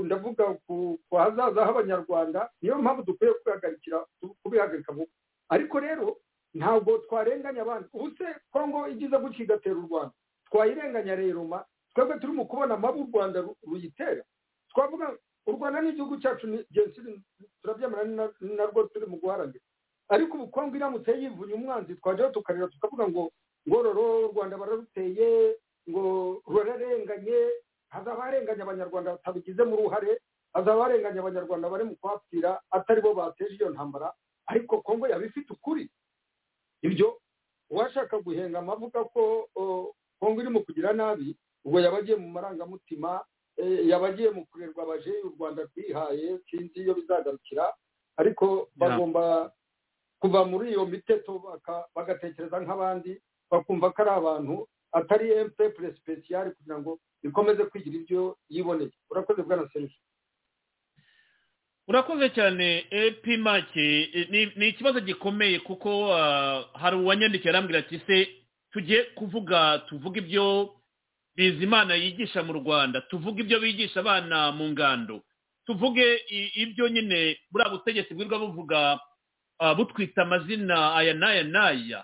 ndavuga ku hazaza h'abanyarwanda niyo mpamvu dukwiye kubihagarika vuba ariko rero ntabwo twarenganya abandi ubuse kongo igize gutya igatera u rwanda twayirenganya rero ma twebwe turi mu kubona amabi u rwanda ruyitera twavuga u rwanda n'igihugu cyacu ni jenoside turabyemera ni na- ni narwo turi mu guharanira ariko ubu kongo iramutse yivuye umwanzi twajyaho tukarira tukavuga ngo ngororo u rwanda bararuteye ngo rurarenganye hazaba harenganya abanyarwanda batabigizemo uruhare hazaba harenganya abanyarwanda bari mu kuhapfira atari bo bateje iyo ntambara ariko kongo yaba ifite ukuri ibyo uwashaka guhenga amavuga ko o, kongo iri mu kugira nabi ubwo yaba agiye mu marangamutima eh, yaba agiye mu kurerwa abaje u rwanda rwihaye sinzi iyo bizagarukira ariko bagomba kuva muri iyo miteto baka- bagatekereza nk'abandi bakumva ko ari abantu atari emupepure sipesiyari kugira ngo ikomeze kwigira ibyo yiboneye urakoze bwana serivisi urakoze cyane epi make ni ni ikibazo gikomeye kuko ah, hari uwanyandikiye arambwira ati se tujye kuvuga tuvuge ibyo bizimana yigisha mu rwanda tuvuge ibyo bigisha abana mu ngando tuvuge i- ibyo nyine buriya butegetsi bwirirwa buvuga ah, butwita amazina aya n'aya n'aya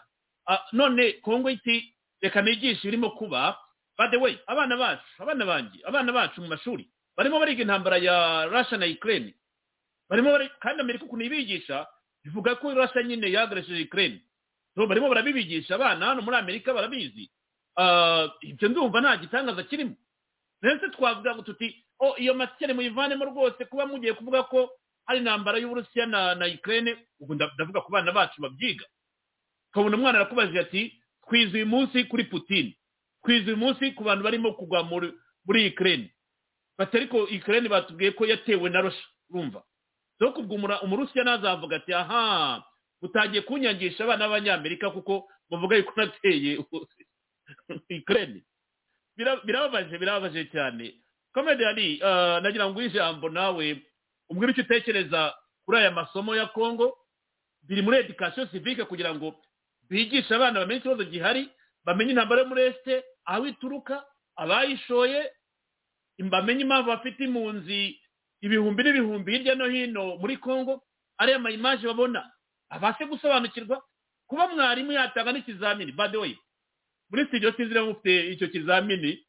Ah, none kongo iti reka nigishe birimo kuba by the way abana bacu abana banjye abana bacu mu mashuri barimo bariga intambara ya rasha na ukraine barimo bari kandi amerika ukuntu ibigisha bivuga ko russia nyine yagaresheje ukraine so barimo barabibigisha abana hano muri amerika barabizi Ah, ibyo ndumva nta gitangaza kirimo ndetse twavuga ngo tuti oh iyo masikere muyivanemo rwose kuba mugiye kuvuga ko hari intambara y'uburusiya na na ukraine ubwo nda- ndavuga ku bana bacu babyiga ukabona umwana arakubajije ati twize uyu munsi kuri putin twize uyu munsi ku bantu barimo kugwa muri muri ukraine bati ariko ukraine batubwiye ko yatewe na russia urumva zo kubwo umura- umurusiya ntazavuga ati aha utangiye kunyangisha abana b'abanyamerika kuko bavuga yuko nateye ukraine Bira- birababaje birababaje cyane komedi ari nagira ngo uhe ijambo nawe umbwire icyo utekereza kuri aya masomo ya kongo biri muri education civique kugira ngo bigishe abana bamenye ikibazo gihari bamenye intambara yo muri esite aho ituruka abayishoye bamenye impamvu bafite impunzi ibihumbi n'ibihumbi hirya no hino muri congo ariya mayimaje babona abashe gusobanukirwa kuba mwarimu yatanga n'ikizamini by the way muri studio sinzi niba mufite icyo kizamini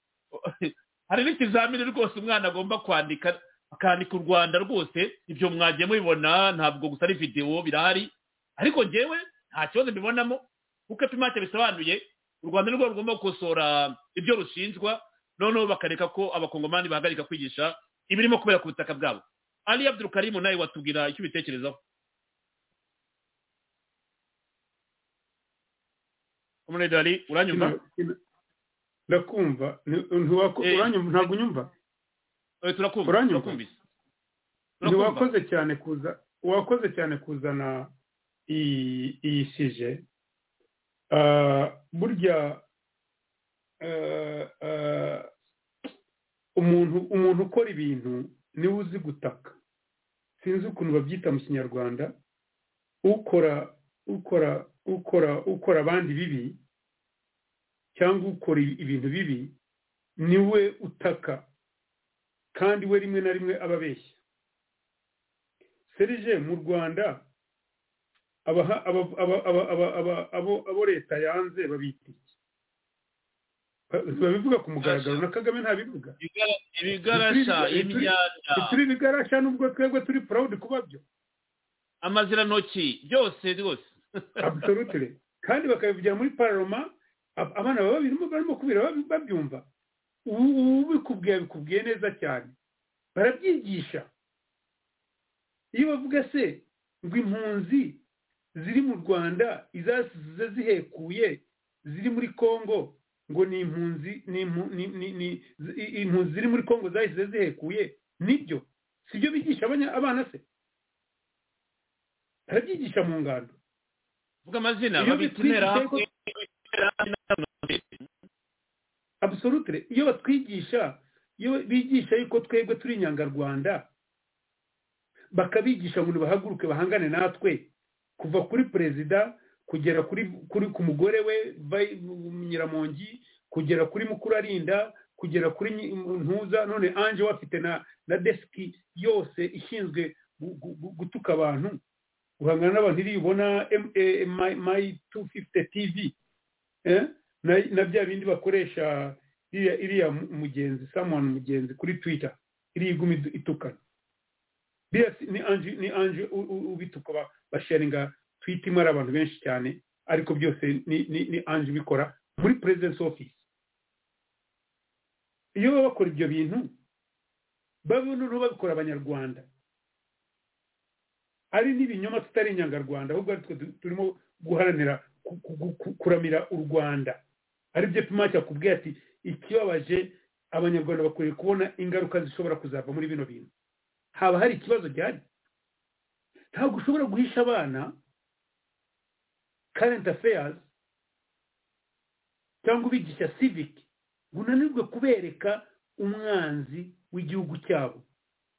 hari n'ikizamini rwose umwana agomba kwandika akandika u rwanda rwose ibyo mwagiye mubibona ntabwo gusa ari videwo birahari ariko ngewe nta kibazo mbibonamo kuko epimate bisobanuye u rwanda nirwo rugomba gukosora ibyo rushinjwa noneho bakareka ko abakongomani bahagarika kwigisha ibirimo kubera ku butaka bwabo ali abdurukarimu nawe watubwira icyo ubitekerezaho Comrade Ali, uranyumva ndakumva ni- ntiwako- Eh, uranyumva ntabwo unyumva Eh, turakumva uranyumva? turakumvise turakumva ntiwakoze cyane kuza wakoze cyane kuzana iyi iyi sije Ah, burya ah, ah, umuntu umuntu ukora ibintu niwe uzi gutaka sinzi ukuntu babyita mu kinyarwanda ukora ukora ukora ukora abandi bibi cyangwa ukora ibintu bibi niwe utaka kandi we rimwe na rimwe aba abeshya serije mu rwanda abaha- aba- aba- aba- aba- aba- abo abo leta yanze babita iki Ba- babivuga ku mugaragaro na kagame ntabivuga Ibigara- ibigarasha Bituri- bituri- imyanda turi bigarasha nubwo twebwe turi proud kuba byo amazirantoki byose rwose absolutely kandi bakabivugira muri paroma ab- abana baba birimo barimo kubira babi- babyumva ubu ubu bikubwiye bikubwiye neza cyane barabyigisha iyo bavuga se ngo impunzi ziri mu rwanda izasize zihekuye ziri muri kongo ngo ni impunzi ni impu- ni- ni- ni- zi- i- impunzi ziri muri kongo zahise zihekuye nibyo sibyo bigisha abanya- abana se barabyigisha mu ngando vuga amazina Iyo babita bitwikiriye interahamwe interahamwe absolutely iyo batwigisha iyo bigisha yuko twebwe turi inyangarwanda bakabigisha ngo bahaguruke bahangane natwe kuva kuri perezida kugera kuri kuri ku mugore we vai- nyiramongi kugera kuri mukuru arinda kugera kuri nyi- ntuza none anje we afite na na desiki yose ishinzwe gu- gu- gu- gutuka abantu uhangana n'abantu iriya ubona mayi tu fifite tivi na bya bindi bakoresha iriya mugenzi samuwani mugenzi kuri twita iriya iguma itukana ni anje ni anje ubituka basharinga twita imwe ari abantu benshi cyane ariko byose ni anje ubikora muri perezidensi ofisi iyo baba bakora ibyo bintu bamwe n'ubu babikora abanyarwanda ari n'ibinyoma tutari inyangarwanda ahubwo twe turimo guharanira kuramira u rwanda ari byo pima cyakubwiye ati ikibabaje abanyarwanda bakwiriye kubona ingaruka zishobora kuzava muri bino bintu haba hari ikibazo gihari ntabwo ushobora guhisha abana current affairs cyangwa ubigisha civic ngo unanirwe kubereka umwanzi w'igihugu cyabo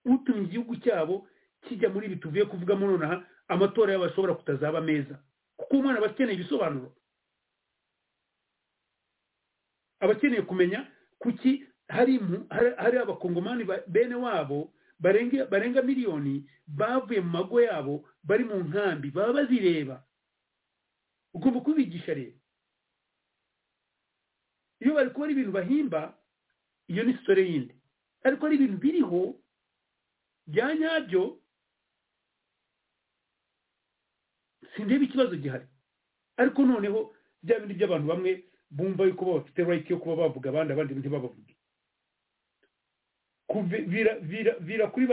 utumye igihugu cyabo kijya muri ibi tuvuye kuvugamo nonaha amatora yabo ashobora kutazaba meza kuko umwana aba akeneye ibisobanuro aba akeneye kumenya kuki hari abakongomani bene wabo barenga miliyoni bavuye mu mago yabo bari mu nkambi baba bazireba ugomba kubigisha rero iyo bari kubona ibintu bahimba iyo ni sitore yindi ariko hari ibintu biriho bya nyabyo sindeba ikibazo gihari ariko noneho bya bindi by'abantu bamwe bumva yuko bafite rayiti yo kuba bavuga abandi abandi ntibabavuge vira kuri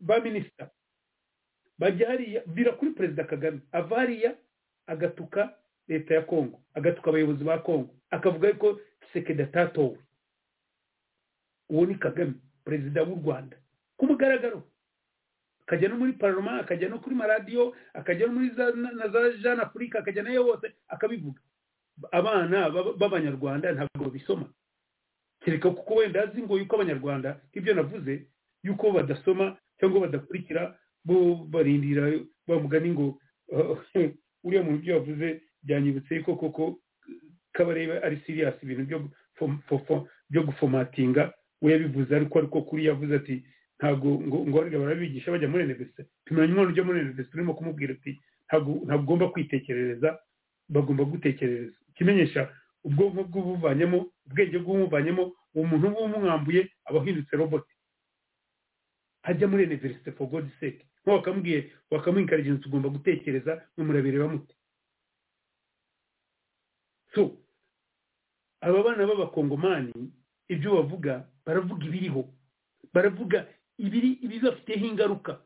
ba minisita bajya hariya vira kuri perezida kagame ava hariya agatuka leta ya kongo agatuka abayobozi ba kongo akavuga yuko sekeda atatowe uwo ni kagame perezida w'u rwanda ku mugaragaro akajya no muri paroma akajya no kuri maradiyo akajya no muri na za jean afurika akajya nayo hose akabivuga abana b'abanyarwanda ntabwo babisoma kereka kuko wenda azi ngo yuko abanyarwanda ibyo navuze yuko badasoma cyangwa badakurikira bo barindira bavuga ni ngo uriya muntu ibyo yavuze byanyibutse yuko koko kabareba ari siriyasi ibintu byo gufomatinga we yabivuze ariko ariko kuri yavuze ati ntabwo ngo ngo barabigisha bajya muri universite tumenye umwana ujya muri universite urimo kumubwira ati ntabwo ugomba kwitekerereza bagomba gutekerereza ikimenyesha ubwonko bw'ubuvanyemo ubwenge bw'ubuvanyemo uwo muntu w'umwambuye aba ahindutse roboti ajya muri universite for god sake nko bakamubwiye bakamuhinkarigence ugomba gutekereza murabireba muti so aba bana b'abakongomani ibyo bavuga baravuga ibiriho baravuga ibiri ibibafiteho ingaruka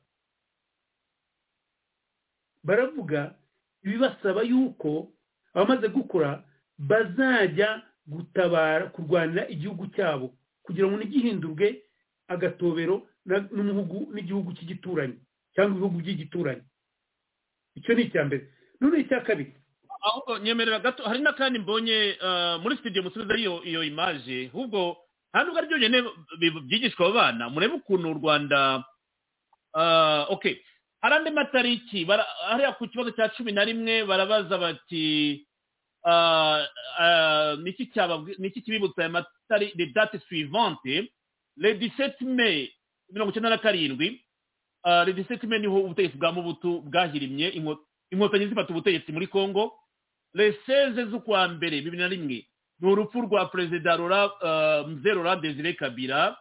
baravuga ibibasaba yuko abamaze gukora bazajya gutabara kurwanira igihugu cyabo kugira ngo ntigihindurwe agatobero n'umuhugu n'igihugu cy'igituranyi cyangwa ibihugu by'igituranyi icyo ni icya mbere none icya kabiri aho nyemerera gato hari n'akandi mbonye muri studio musubiza iyo iyo imaje ahubwo nta nubwo aribyo nyine byigishwa abo bana murebe ukuntu u rwanda okay hari andi matariki hariya ku kibazo cya cumi na rimwe barabaza bati niki kibibutsa aya matari de date suivante le 17 mai mirongo icyenda na karindwi le 17 mai niho ubutegetsi bwa mubutu bwahirimye inkotanyi zifata ubutegetsi muri congo leseze z'ukwa mbere bibiri na rimwe ni urupfu rwa perezida rora mze rora desire kabira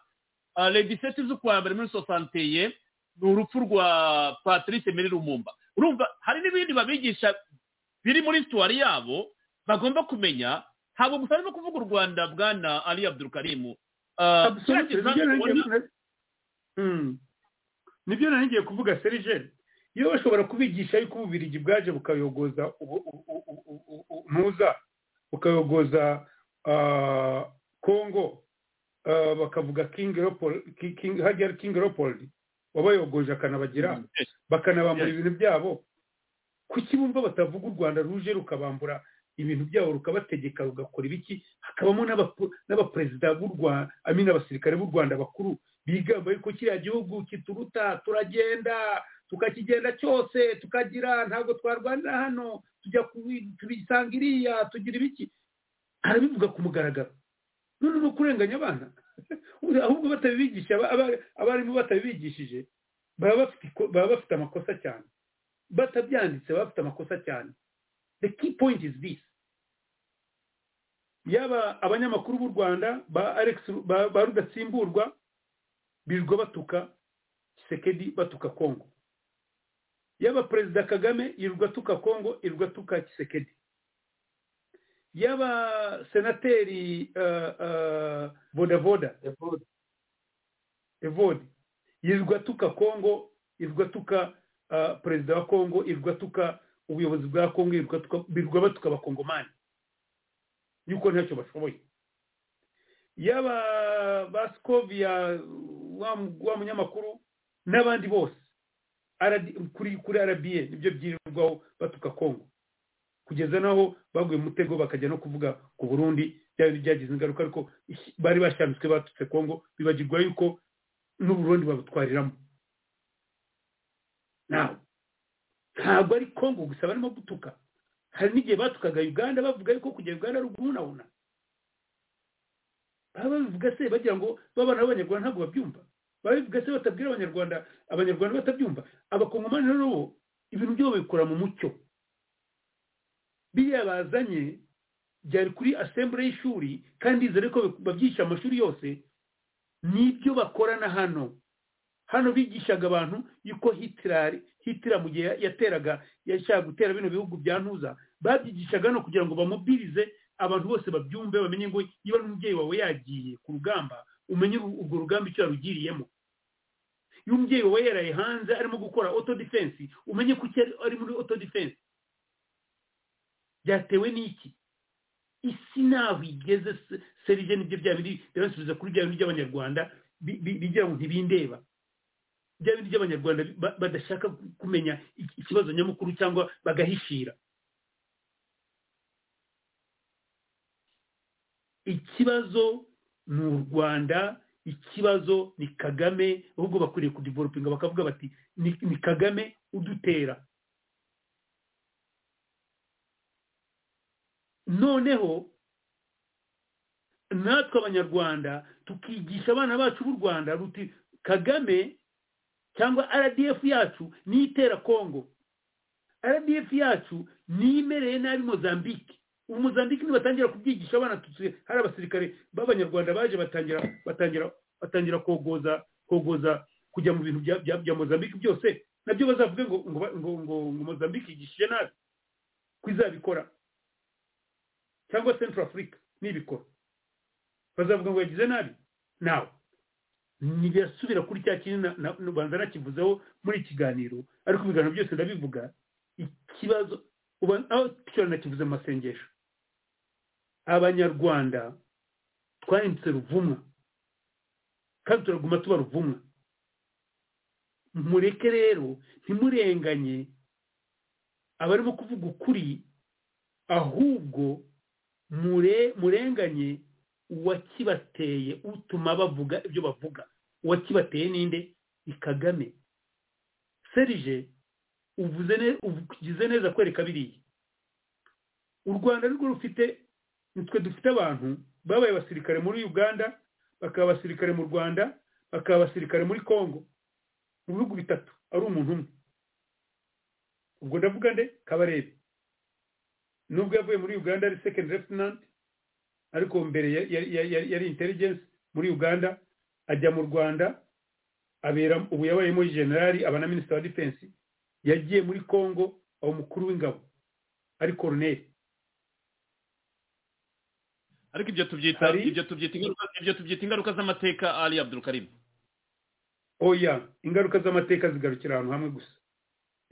le 17 z'ukwa mbere muri sosanteye ni urupfu rwa patrice meri rumumba urumva hari n'ibindi babigisha biri muri situwari yabo bagomba kumenya ntabwo gusa no kuvuga u rwanda bwana ali abdurukarimu nibyo nari ngiye kuvuga serigeri iyo bashobora kubigisha yuko ububirigi bwaje bukayogoza muza bukayogoza kongo bakavuga hajya king leopold wabayogoje akanabagira bakanabambura ibintu byabo kuki bumva batavuga u rwanda ruje rukabambura ibintu byabo rukabategeka rugakora ibiki hakabamo n'abaperezida b'u rwanda amina abasirikare b'u rwanda bakuru bigamba yuko kiriya gihugu kituruta turagenda tukakigenda cyose tukagira ntabwo twarwanira hano tujya tubisanga iriya tugira ibiki arabivuga ku mugaragaro none ni ukurenganya abana ahubwo batabibigisha abarimu batabibigishije baba bafite amakosa cyane batabyanditse bafite amakosa cyane the key point is this yaba abanyamakuru b'u rwanda ba alex ba ba rudatsimburwa birirwa batuka kisekedi batuka kongo yaba perezida kagame yirirwa atuka kongo yirirwa atuka kisekedi yaba senateri uh, uh, vodavoda evode evode yirirwa atuka kongo yirirwa atuka uh, perezida wa kongo yirirwa atuka ubuyobozi bwa kongo yirirwa atuka birirwa batuka abakongomani yuko ntacyo bashoboye yaba basikovia wa wa munyamakuru n'abandi bose RD kuri kuri arabiye nibyo byirirwaho batuka kongo kugeza naho baguye mutego bakajya no kuvuga ku burundi bya bintu byagize ingaruka ariko ish- bari bashamitswe batutse kongo bibagirwa yuko n'uburundi babutwariramo nawe ntabwo ari kongo gusa barimo gutuka hari n'igihe batukaga uganda bavuga yuko kujya uganda ari uguhunahuna baba babivuga se bagira ngo babana b'abanyarwanda ntabwo babyumva babivuga se batabwira abanyarwanda abanyarwanda batabyumva abakongomani rero bo ibintu byabo babikora mu mucyo biriya bazanye byari kuri asembure y'ishuri kandi izere ko babyigisha amashuri yose nibyo bakorana hano hano bigishaga abantu yuko hitirari hitira mu gihe yateraga yashaka gutera bino bihugu bya ntuza babyigishaga hano kugira ngo bamubwirize abantu bose babyumve bamenye ngo niba n'umubyeyi wawe yagiye ku rugamba umenye uru- urwo rugamba icyo yarugiriyemo iyo umubyeyi wawe yaraye hanze arimo gukora auto defense umenye ko icyo ari- ari muri auto defense byatewe n'iki isi naho igeze se- serije nibyo bya bindi ndabasubiza kuri bya bindi by'abanyarwanda bi- bi- bigira ngo ntibindeba bya bindi by'abanyarwanda ba- badashaka ku- kumenya iki- ikibazo nyamukuru cyangwa bagahishira ikibazo ni u rwanda ikibazo ni kagame ahubwo bakwiriye kudivelopinga bakavuga bati ni, ni kagame udutera noneho natwe abanyarwanda tukigisha abana bacu b'u rwanda ruti kagame cyangwa rdf yacu niyo itera kongo rdf yacu niyo imereye nabi mozambique ubu mozambique nibatangira kubyigisha abana tutse hari abasirikare b'abanyarwanda baje batangira batangira batangira kogoza kogoza kujya mu bintu bya- bya- bya mozambique byose nabyo bazavuge ngo ngo ba- ngo ngo ngo mozambique yigishije nabi ko izabikora cyangwa central africa nibikora bazavuga ngo yagize nabi nawe ntibirasubira kuri cya kintu na- na- ubanza nakivuzeho muri ikiganiro ariko ibiganiro byose ndabivuga ikibazo uba- aho tushobora nakivuze mu masengesho abanyarwanda twahindutse ruvumwa kandi turaguma tuba ruvumwa mureke rero ntimurenganye abarimo kuvuga ukuri ahubwo mure- murenganye uwakibateye utuma bavuga ibyo bavuga uwakibateye ninde ni kagame serije uvuze ne- ugize neza kwereka biriya u rwanda nirwo rufite nitwe dufite abantu babaye abasirikare muri uganda bakaba abasirikare mu rwanda bakaba abasirikare muri congo mu bihugu bitatu ari umuntu umwe ubwo ndavuga nde kabarebe nubwo yavuye muri uganda ari second lieutenant ariko mbere ya- ya- ya- ya- yari intelligence muri uganda ajya mu rwanda abera ubu yabayemo generali aba na minisita wa defense yagiye muri congo aba umukuru w'ingabo ari koroneri ariko ibyo tubyita Hari- ibyo tubyita ingaruka ibyo tubyita ingaruka z'amateka ali abdul karim oya ingaruka z'amateka zigarukira ahantu hamwe gusa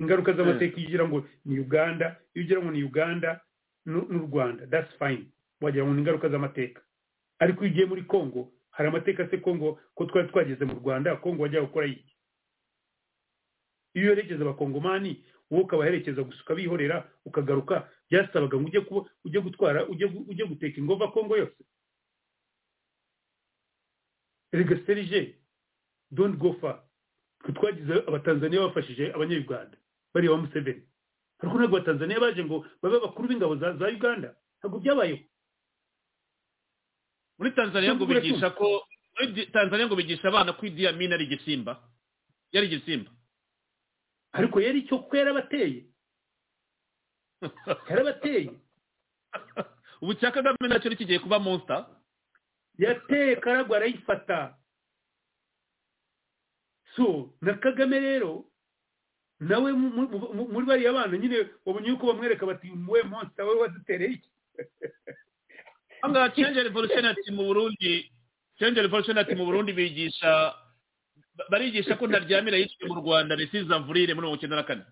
ingaruka z'amateka iyo ugira ngo ni uganda iyo ugira ngo ni uganda n'u n'u rwanda that's fine wagira ngo ni ingaruka z'amateka ariko iyo ugiye muri congo hari amateka se congo ko twari twageze mu rwanda congo wajyaga gukora iki iyo uherekeza abakongomani wowe ukabaherekeza gusa ukabihorera ukagaruka byasabaga ngo ujye kuba ujye gutwara ujye gu- ujye guteka ingova congo yose rega serije don't go far twe twagize abatanzaniya bafashije abanyayuganda bareba museveni ariko ntabwo abatanzaniya baje ngo babe abakuru b'ingabo za, za uganda ntabwo byabayeho muri tanzania ngo Tubwire bigisha ko muri Di- tanzania ngo bigisha abana ko idi amini ari igisimba yari igisimba ariko yari icyo kuko yarabateye yarabateye ubu cya kagame nacyo kigiye kuba monster yateye karagwa arayifata so na kagame rero nawe mu- mu- mu- muri bariya bana nyine wabonye yuko bamwereka bati wowe monster wowe wadutereye iki ahangaha change revolution ati mu burundi change revolution ati mu burundi bigisha ba- barigisha ko ntaryamira yiswe mu rwanda resize amvurire muri mirongo icyenda na kane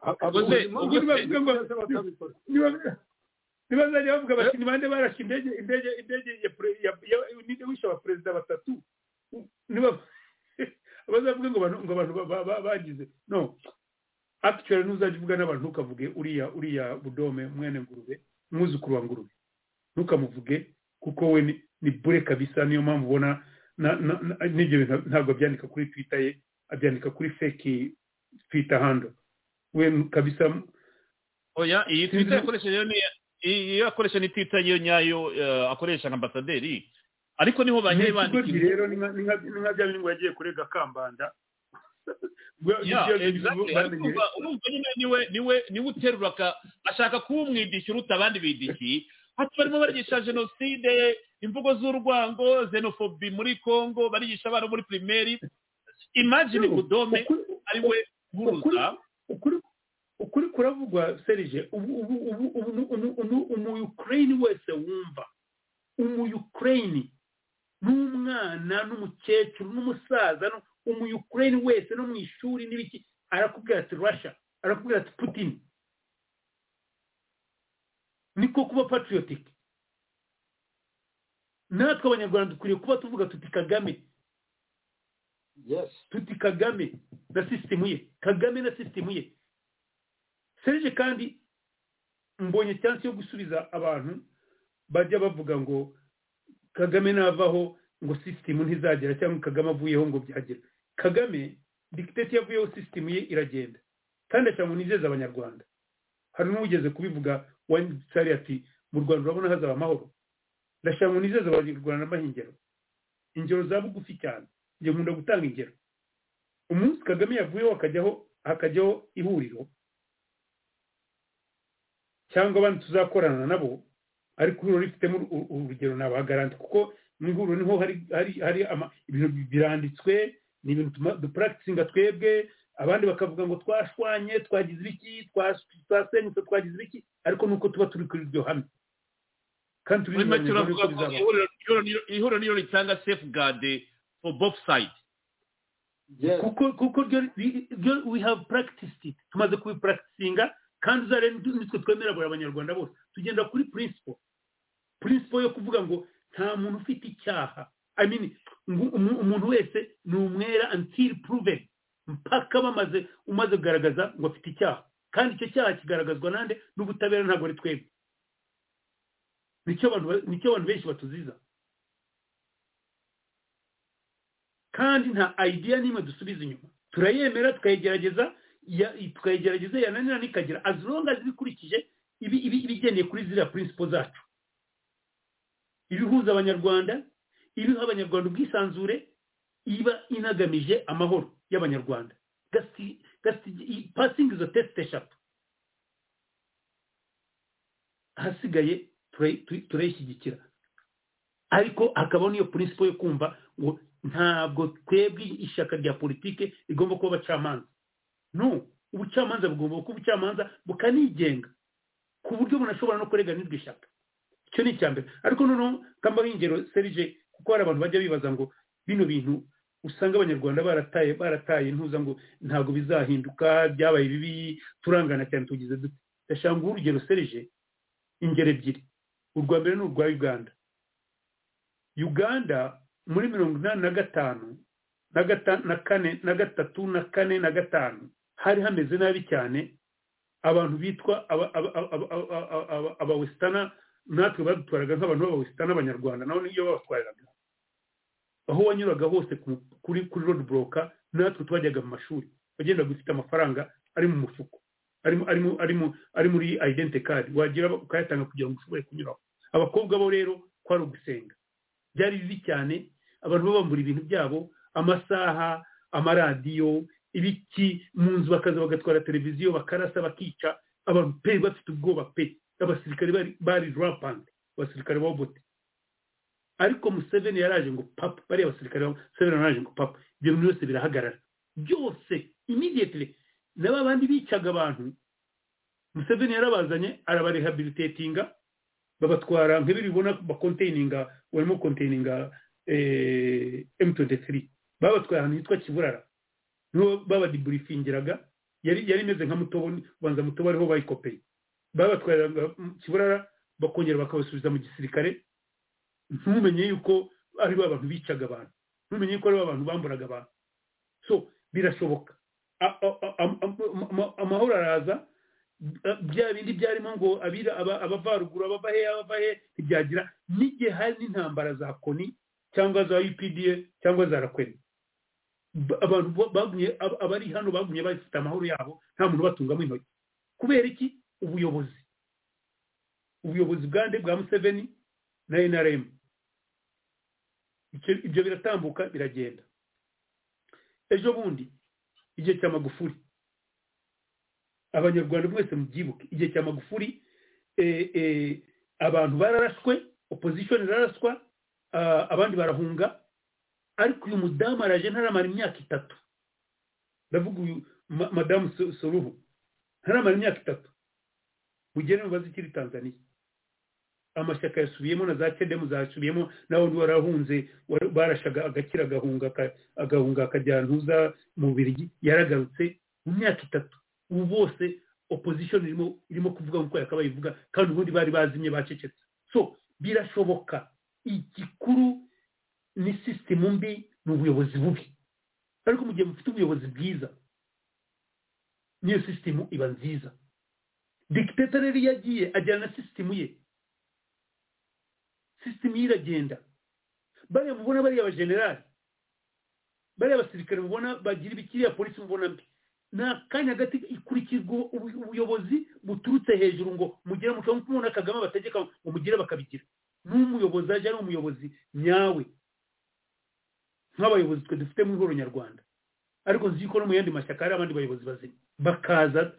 Ubwo se- ubwo se- niba niba zari bavuga bati ni bande barashe indege indege indege ya pre- ya ya- ninde wishe abaperezida batatu niba abazavuga ngo abantu- ngo abantu ba- ba- ba- bagize no actually ntuzajya uvuga n'abantu ntukavuge uriya uriya budome mwene ngurube umwuzukuru wa ngurube ntukamuvuge kuko we ni- ni bure kabisa niyo mpamvu ubona na- na- na- n'ibyo bintu ntabwo abyandika kuri twitter ye abyandika kuri feki twitter handle we kabisa oya iyi twita yakoresheje yo ni iyi iyo akoresha ni twita yo nyayo eh, akoresha nka ambasaderi ariko niho bagiye bandika bandikira rero ni nka- ni nka- ni nka bya bintu ngo yagiye kurega kambanda Yeah, exactly. Ariko urumva- urumva nyine niwe niwe niwe uterura aka- ashaka kuba umwidishyi uruta abandi bidishi hati barimo barigisha jenoside imvugo z'urwango xenofobi muri congo barigisha abana muri primeri imagine budome ari we guhuza ukuri kuravugwa serije ubu ubu ubu ubu nu- nu- nu- umuyukureyini wese wumva umuyukureyini n'umwana n'umukecuru n'umusaza nu- umuyukureyini wese no mu ishuri n'ibiki arakubwira ati russia arakubwira ati putin niko kuba patriotic natwe abanyarwanda dukwiriye kuba tuvuga tuti kagame tuti kagame na sisitemu ye kagame na sisitemu ye serije kandi mbonye cyansi yo gusubiza abantu bajya bavuga ngo kagame navaho ngo sisitemu ntizagera cyangwa kagame avuyeho ngo byagera kagame dikiteti yavuyeho sisitemu ye iragenda kandi ashobora ngo nizeze abanyarwanda hari n'uwigeze kubivuga wanditsari ati mu rwanda urabona hazaba amahoro ndashaka ngo nizeze abanyarwanda mbaha ingero ingero za bugufi cyane njye nkunda gutanga ingero umunsi kagame yavuyeho hakajyaho hakajyaho ihuriro cyangwa abandi tuzakorana nabo ariko ihuriro rifitemo uru- uru- urugero nabagaranta kuko mu ihuriro niho hari hari hari ama- ibintu biranditswe ni ibintu tuma- dupuragitisinga twebwe abandi bakavuga ngo twashwanye twagize ibiki twas- twasenyutse twagize ibiki ariko nuko tuba turi kuri iryo hame kandi muri make turizanira uravuga ko bizaba ihuriro- ihuriro- ihuriro niyo ritanga safeguard for both sides kuko kuko ryo ri- ryo we have practiced it tumaze kubipuragitisinga kandi uzarebe nitwe nitwe twemera buri abanyarwanda bose tugenda kuri principle principle yo kuvuga ngo nta muntu ufite icyaha i mean ngo umu- umuntu wese ni umwera until proven mpaka bamaze umaze kugaragaza ngo afite icyaha kandi icyo cyaha kigaragazwa nande n'ubutabera ntabwo ari twebwe nicyo abantu ba- nicyo abantu benshi batuziza kandi nta idea n'imwe dusubiza inyuma turayemera tukayigerageza ya- tukayigerageza yananirana ikagera as long as bikurikije ibi- ibi- ibigendeye kuri ziriya principle zacu ibihuza abanyarwanda ibiha abanyarwanda ubwisanzure iba inagamije amahoro y'abanyarwanda That's- that's the- passing izo test eshatu ahasigaye tura- tu- turayishyigikira ariko hakabaho n'iyo principle yo kumva ngo ntabwo twebwe ishyaka rya politike rigomba kuba abacamanza no ubucamanza bugomba kuba ubucamanza bukanigenga ku buryo umuntu ashobora no kureganirwa ishyaka icyo ni icya mbere ariko noneho kamba ingero serije kuko hari abantu bajya bibaza ngo bino bintu usanga abanyarwanda barataye barataye ntuza ngo ntabwo bizahinduka byabaye bibi turangana cyane tugize dute ndashaka nguhe urugero serije ingero ebyiri urwa mbere ni urwa uganda uganda muri mirongo inani na gatanu na gata- na kane na gatatu na kane na gatanu hari hameze nabi cyane abantu bitwa aba- aba- aba- aba- aba- aba- aba- abawesitana natwe badutwaraga nk'abantu b'abawesitana abanyarwanda nabo niyo babatwariraga aho wanyuraga hose ku- kuri kuri road buroka natwe twajyaga mu mashuri wagendaga ufite amafaranga ari mu mufuko arimo arimo arimo ari muri identity card wagira ukayatanga kugira ngo ushobore kunyuraho abakobwa bo rero kwari ugusenga byari bibi cyane abantu babambura ibintu byabo amasaha amaradiyo ibiti mu nzu bakaza bagatwara televiziyo bakarasa bakica abantu pe bafite ubwoba pe abasirikare bari bari rapandi abasirikare ba bote ariko museveni yaraje ngo papa bariya basirikare ba museveni yaraje ngo papa ibyo bintu byose birahagarara byose imidiyetire na ba bandi bicaga abantu museveni yarabazanye arabarehabilitetinga babatwara nk'ibiri ubona bakonteininga barimo konteininga m23 babatwaye ahantu hitwa kiburara niho babadiburifingiraga yari yari imeze nka mutobo ubanza mutobo ariho bayikopeye babatwaye kiburara bakongera bakabasubiza mu gisirikare ntumenye yuko ari ba bantu bicaga abantu ntumenye yuko ari ba bantu bamburaga abantu so birashoboka amahoro araza bya bindi byarimo ngo abira abavaruguru abava he abava he ntibyagira n'igihe hari n'intambara za koni cyangwa za upda cyangwa za rakwene abantu bagumye abari hano bagumye bafite amahoro yabo nta muntu batungamo intoki kubera iki ubuyobozi ubuyobozi bwa nde bwa museveni na nrm ibyo biratambuka biragenda ejo bundi igihe cya magufuri abanyarwanda mwese mubyibuke igihe cya magufuri abantu bararaswe opozishoni iraraswa abandi barahunga ariko uyu mudamu araje ntaramara imyaka itatu ndavuga uyu madamu soruhu ntaramara imyaka itatu mugere mubaze ikiri tanzaniya amashyaka yasubiyemo na za kedemu zasubiyemo n'abandi warahunze barashaga agakira agahunga akajya ntuza mu birigi yaragarutse mu myaka itatu ubu bose opozishoni irimo kuvuga nk'uko yakabaye ivuga kandi ubundi bari bazimye bacecetse so birashoboka igikuru ni sisitemu mbi ni ubuyobozi bubi ariko mu gihe mufite ubuyobozi bwiza n'iyo sisitemu iba nziza dikiteta rero iyo agiye ajyana na sisitemu ye sisitemu ye iragenda bariya mubona bariya abajenerali bariya abasirikare mubona bagira ibikiriya polisi mubona mbi ni akanya hagati ikurikizwa ubuyobozi buturutse hejuru ngo mugire mushobora kubona kagame bategeka ngo mugire bakabigira n'umuyobozi aje ari umuyobozi nyawe nk'abayobozi twe dufite mu ihoro nyarwanda ariko nzi yuko no mu yandi mashyaka hari abandi bayobozi bazima bakaza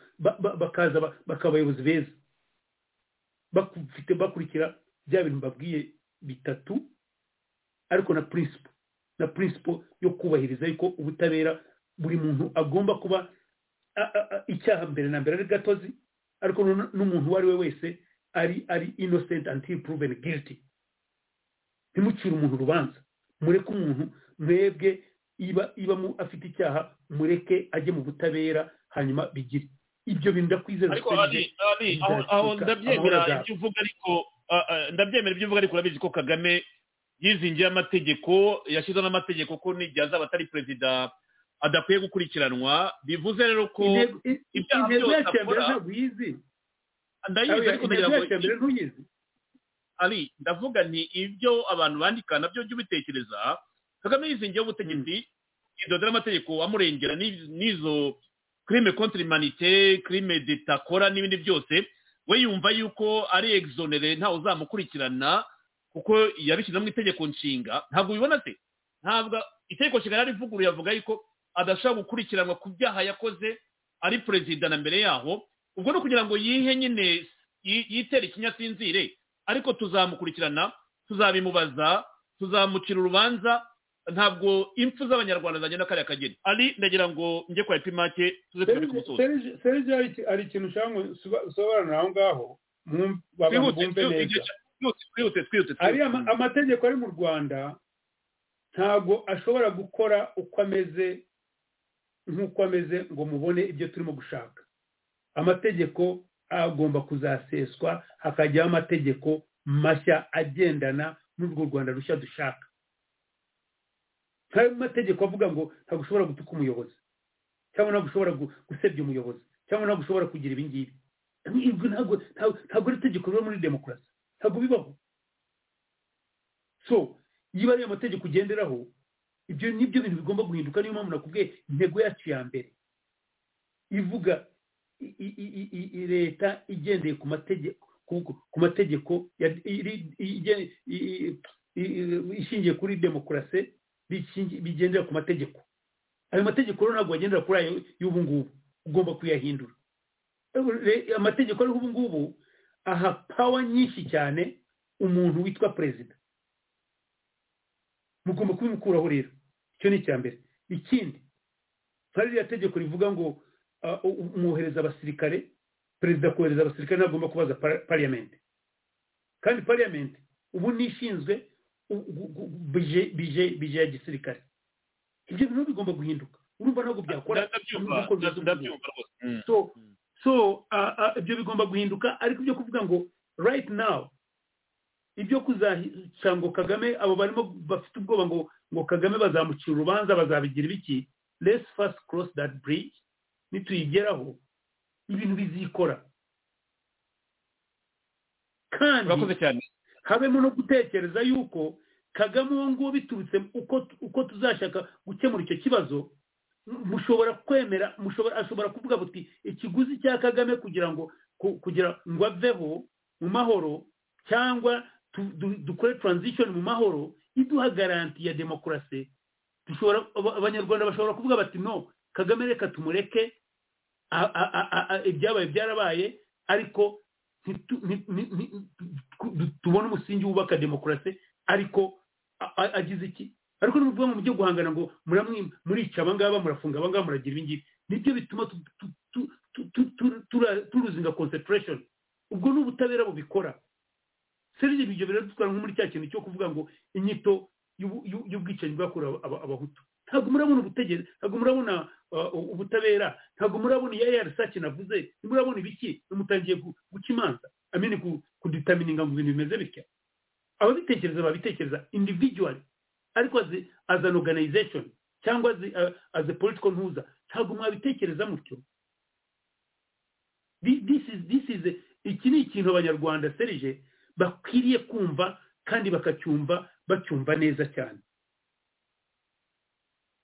bakaza bakaba abayobozi beza bakurikira bya bintu mbabwiye bitatu ariko na principle na principle yo kubahiriza yuko ubutabera buri muntu agomba kuba icyaha mbere na mbere ari gatozi ariko n'umuntu uwo ari we wese ari ari innocent until proven guilty ntimucire umuntu urubanza mureke umuntu mwebwe iba iba afite icyaha mureke ajye mu butabera hanyuma bigire ibyo bintu ndakwizeza ariko ari ari aho ndabyemera ibyo uvuga ariko ndabyemera ibyo uvuga ariko urabizi ko kagame yizingiye amategeko yashyizeho n'amategeko ko n'igihe azaba atari perezida adakwiye gukurikiranwa bivuze rero ko ibyaha byose akora ndayizi ariko ndagira ngo ari ndavuga nti ibyo abantu bandika nabyo jya ubitekereza kagame yizingiyeho ubutegetsi yidodera amategeko amurengera n'izo kirime kontiri manite kirime detakora n'ibindi byose we yumva yuko ari egizonere ntawe uzamukurikirana kuko yabishyize mu itegeko nshinga ntabwo ubibona se ntabwo itegeko nshinga yari ivuguruye avuga yuko adashobora gukurikiranwa ku byaha yakoze ari perezida na mbere yaho ubwo ni ukugira ngo yihe nyine yitere ikinyasinzire ariko tuzamukurikirana tuzabimubaza tuzamucira urubanza ntabwo impfu z'abanyarwanda zagenda kariya kageni ari ndagira ngo njye kwa epimake tuze turi ku musozi serije hari ikintu ushaka ngo usobanure aho ngaho bumve neza ariya amategeko ari mu rwanda ntabwo ashobora gukora uko ameze nk'uko ameze ngo mubone ibyo turimo gushaka amategeko agomba kuzaseswa hakajyaho amategeko mashya agendana n'urwo rwanda rushya dushaka nk'ayo mategeko avuga ngo ntabwo ushobora gutuka umuyobozi cyangwa ntabwo ushobora gusebya umuyobozi cyangwa ntabwo ushobora kugira ibi ngibi ntabwo ari itegeko riba muri demokarasi ntabwo bibaho so niba ariyo mategeko ugenderaho ibyo ni byo bintu bigomba guhinduka niyo mpamvu nakubwiye intego yacu ya mbere ivuga leta igendeye ku mategeko ku mategeko ishingiye kuri demokarasi bigendera ku mategeko ayo mategeko rero ntabwo wagendera kuri ayo y'ubu ngubu ugomba kuyahindura Re- amategeko ariho ubu ngubu aha pawa nyinshi cyane umuntu witwa perezida mugomba kubimukuraho rero icyo ni icya mbere ikindi hari ririya tegeko rivuga ngo ah, u- umwohereza abasirikare perezida kohereza abasirikare ntagomba kubaza pariyamenti kandi pariyamenti ubu ni ishinzwe u- gu- gu- bije bije- bije ya gisirikare ibyo bintu bigomba guhinduka urumva ntabwo byakora ndabyumva nubwo bivuze ubu. ndabyumva rwose Mm. so so ah, ah, ibyo bigomba guhinduka ariko ibyo kuvuga ngo right now ibyo kuzaca ngo kagame abo barimo bafite ubwoba ngo ngo kagame bazamucira urubanza bazabigira ibiki let's first cross that bridge nituyigeraho ibintu bizikora kandi urakoze cyane habemo no gutekereza yuko kagame uwo nguwo biturutse uko uko tuzashaka gukemura icyo kibazo mu- mushobora kwemera mushobora ashobora kuvuga buti ikiguzi cya kagame kugira ngo ku- kugira ngo aveho mu mahoro cyangwa tu- du- dukore transition mu mahoro iduha garanti ya demokarasi dushobora aba- abanyarwanda bashobora kuvuga bati no kagame reka tumureke a- a- a- a- a- ibyabaye byarabaye ariko ntitu- ni- ni- ni- ku- du- tubone umusingi wubaka demokarasi ariko a- a- agize iki ariko nimuvuga ngo mujye guhangana ngo muramwi- murica abangaba murafunga abangaba muragira ibingibi nibyo bituma tu- tu- tu- tu- tu- tu- tura- turuzinga concentration ubwo ni ubutabera bubikora serije ibyo rero dutwara nko muri cya kintu cyo kuvuga ngo inyito y'ubu- y'u- y'ubwicanyi bwakorewe aba- abahutu ntabwo murabona ubutegetsi ntabwo murabona uh, ubutabera ntabwo murabona iya yarisake navuze ntimurabona ibiki nimutangiye gu- guca imanza amene kuditamininga mu bintu bimeze bitya ababitekereza babitekereza individually ariko as, a- as an organization cyangwa as, a- as a political ntuza ntabwo mwabitekereza mutyo Thi- this is this is a- iki ni ikintu abanyarwanda serije bakwiriye kumva kandi bakacyumva bacyumva neza cyane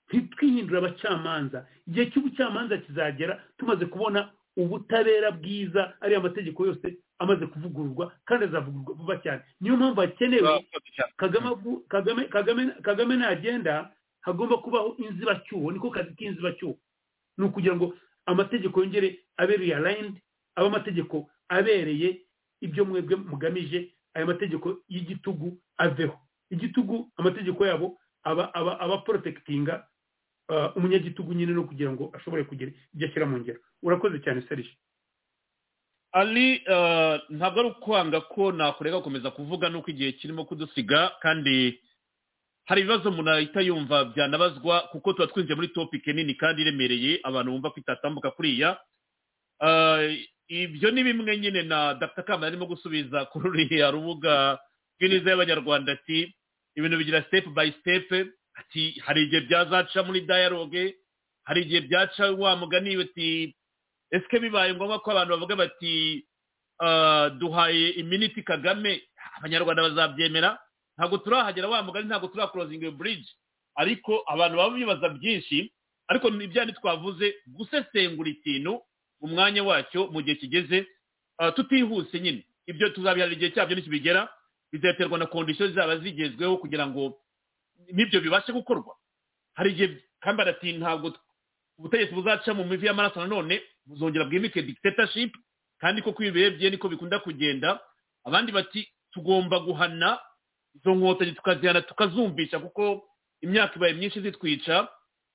ntitwihindure abacamanza igihe cy'ubucamanza kizagera tumaze kubona ubutabera bwiza ariya amategeko yose amaze kuvugururwa kandi azavugururwa vuba cyane niyo mpamvu hakenewe urakoze cyane kagame avu- kagame kagame kagame nagenda hagomba kubaho inzibacyuho niko kazi k'inzibacyuho ni ukugira ngo amategeko yongere abe realigned abe amategeko abereye ibyo mwebwe mugamije aya mategeko y'igitugu aveho igitugu amategeko yabo aba aba aba protectinga uh, umunyagitugu nyine no kugira ngo ashobore kugira ibyo ashyira mu ngero urakoze cyane serije ali eh, ntabwo ari ukwanga ko nakurega gukomeza kuvuga nuko igihe kirimo kudusiga kandi hari ibibazo umuntu ahita yumva byanabazwa kuko tuba twinjiye muri topike nini kandi iremereye abantu bumva ko itatambuka kuriya Eh, ibyo ni bimwe nyine na dr kamara arimo gusubiza kuri ruriya rubuga rw'iniza y'abanyarwanda ati ibintu bigira step by step ati hari igihe byazaca muri dialogue hari igihe byaca wa mugani ati ese bibaye ngombwa ko abantu bavuga bati "Ah, duhaye iminiti kagame abanyarwanda bazabyemera ntabwo turahagera wa mugani ntabwo turakurozinga buriji ariko abantu baba bibaza byinshi ariko ni bya twavuze gusesengura ikintu mu mwanya wacyo mu gihe kigeze ah, tutihuse nyine ibyo tuzabiharira igihe cyabyo nikibigera bizaterwa na kondisiyo zaba zigezweho kugira ngo n'ibyo bibashe gukorwa hari igihe kandi barati ntabwo ubutegetsi buzaca mu mivi y'amaraso nanone buzongera bwimike dictatorship kandi koko iyo birebye niko bikunda kugenda abandi bati tugomba guhana izo nkotanyi tukazihana tukazumvisha kuko imyaka ibaye myinshi zitwica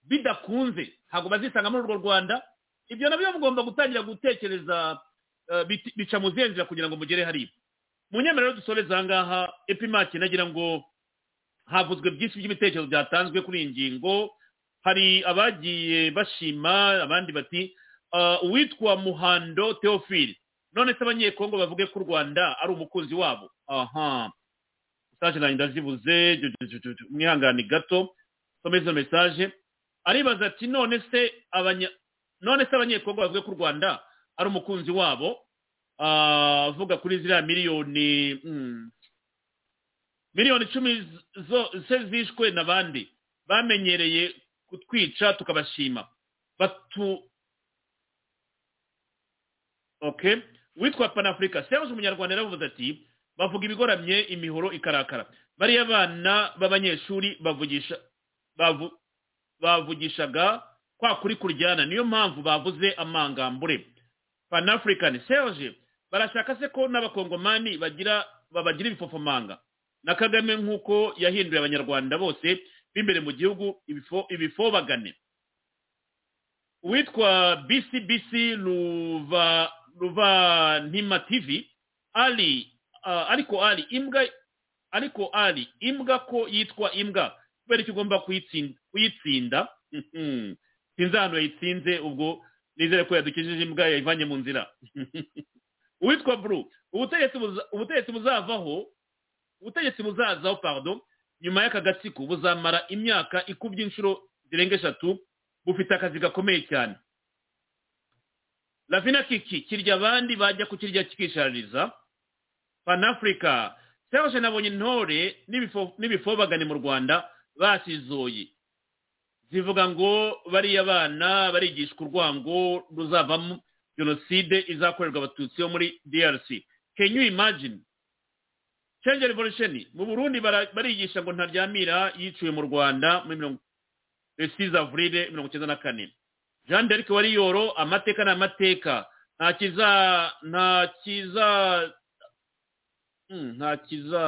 bidakunze ntabwo bazisanga muri urwo rwanda ibyo nabyo mugomba gutangira gutekereza eh, biti- bica mu zihe nzira kugira ngo mugere hariya mu nyemerero rero dusoreze aha ngaha epimaki nagira ngo havuzwe byinshi by'ibitekerezo byatanzwe kuri iyi ngingo hari abagiye bashima abandi bati "Ah, uwitwa muhando theophile none se abanyekongo bavuge ko u rwanda ari umukunzi wabo aha mesaje nanjye ndazibuze ju- ju- ju- ju- ju- mwihangane gato some izo mesaje aribaza ati none se abanya none se abanyekongo bavuge ko u rwanda ari umukunzi wabo Ah, avuga kuri ziriya miliyoni mm, miliyoni icumi z- zo se zishwe n'abandi bamenyereye kutwica tukabashima batu okay witwa panafurika serge umunyarwanda yaravuze ati bavuga ibigoramye imihoro ikarakara bariya abana b'abanyeshuri bavugisha bavu bavugishaga kwa kuri kuryana niyo mpamvu bavuze amangambure panafurikani serge barashaka se ko n'abakongomani bagira babagira ibifofomanga na kagame nk'uko yahinduye abanyarwanda bose b'imbere mu gihugu ibifo ibifobagane uwitwa bcbc ruva ruva ntima tv ali ah, ariko ali imbwa ariko ali imbwa ko yitwa imbwa kubera icyo ugomba kuyitsin- kuyitsinda Mhm. sinzi ahantu yayitsinze ubwo nizere ko yadukijije imbwa yayivanye mu nzira uwitwa buru ubutegetsi buza- ubutegetsi buzavaho ubutegetsi buzazaho pardon nyuma y'aka gatsiko buzamara imyaka ikubye inshuro zirenga eshatu bufite akazi gakomeye cyane lavina kiki kirya abandi bajya kukirya kikishaririza panafurika serge nabonye intore n'ibifo- n'ibifobagane mu rwanda basizoye zivuga ngo bariya bana barigishwa urwango ruzavamo jenoside izakorerwa abatutsi bo muri drc can you imagine change revolution mu burundi bara- barigisha ngo ntaryamira yiciwe mu rwanda muri mirongo esize avurile mirongo icyenda na kane jean derike wariyoro amateka ni amateka nta kiza nta kiza Hmm, nta kiza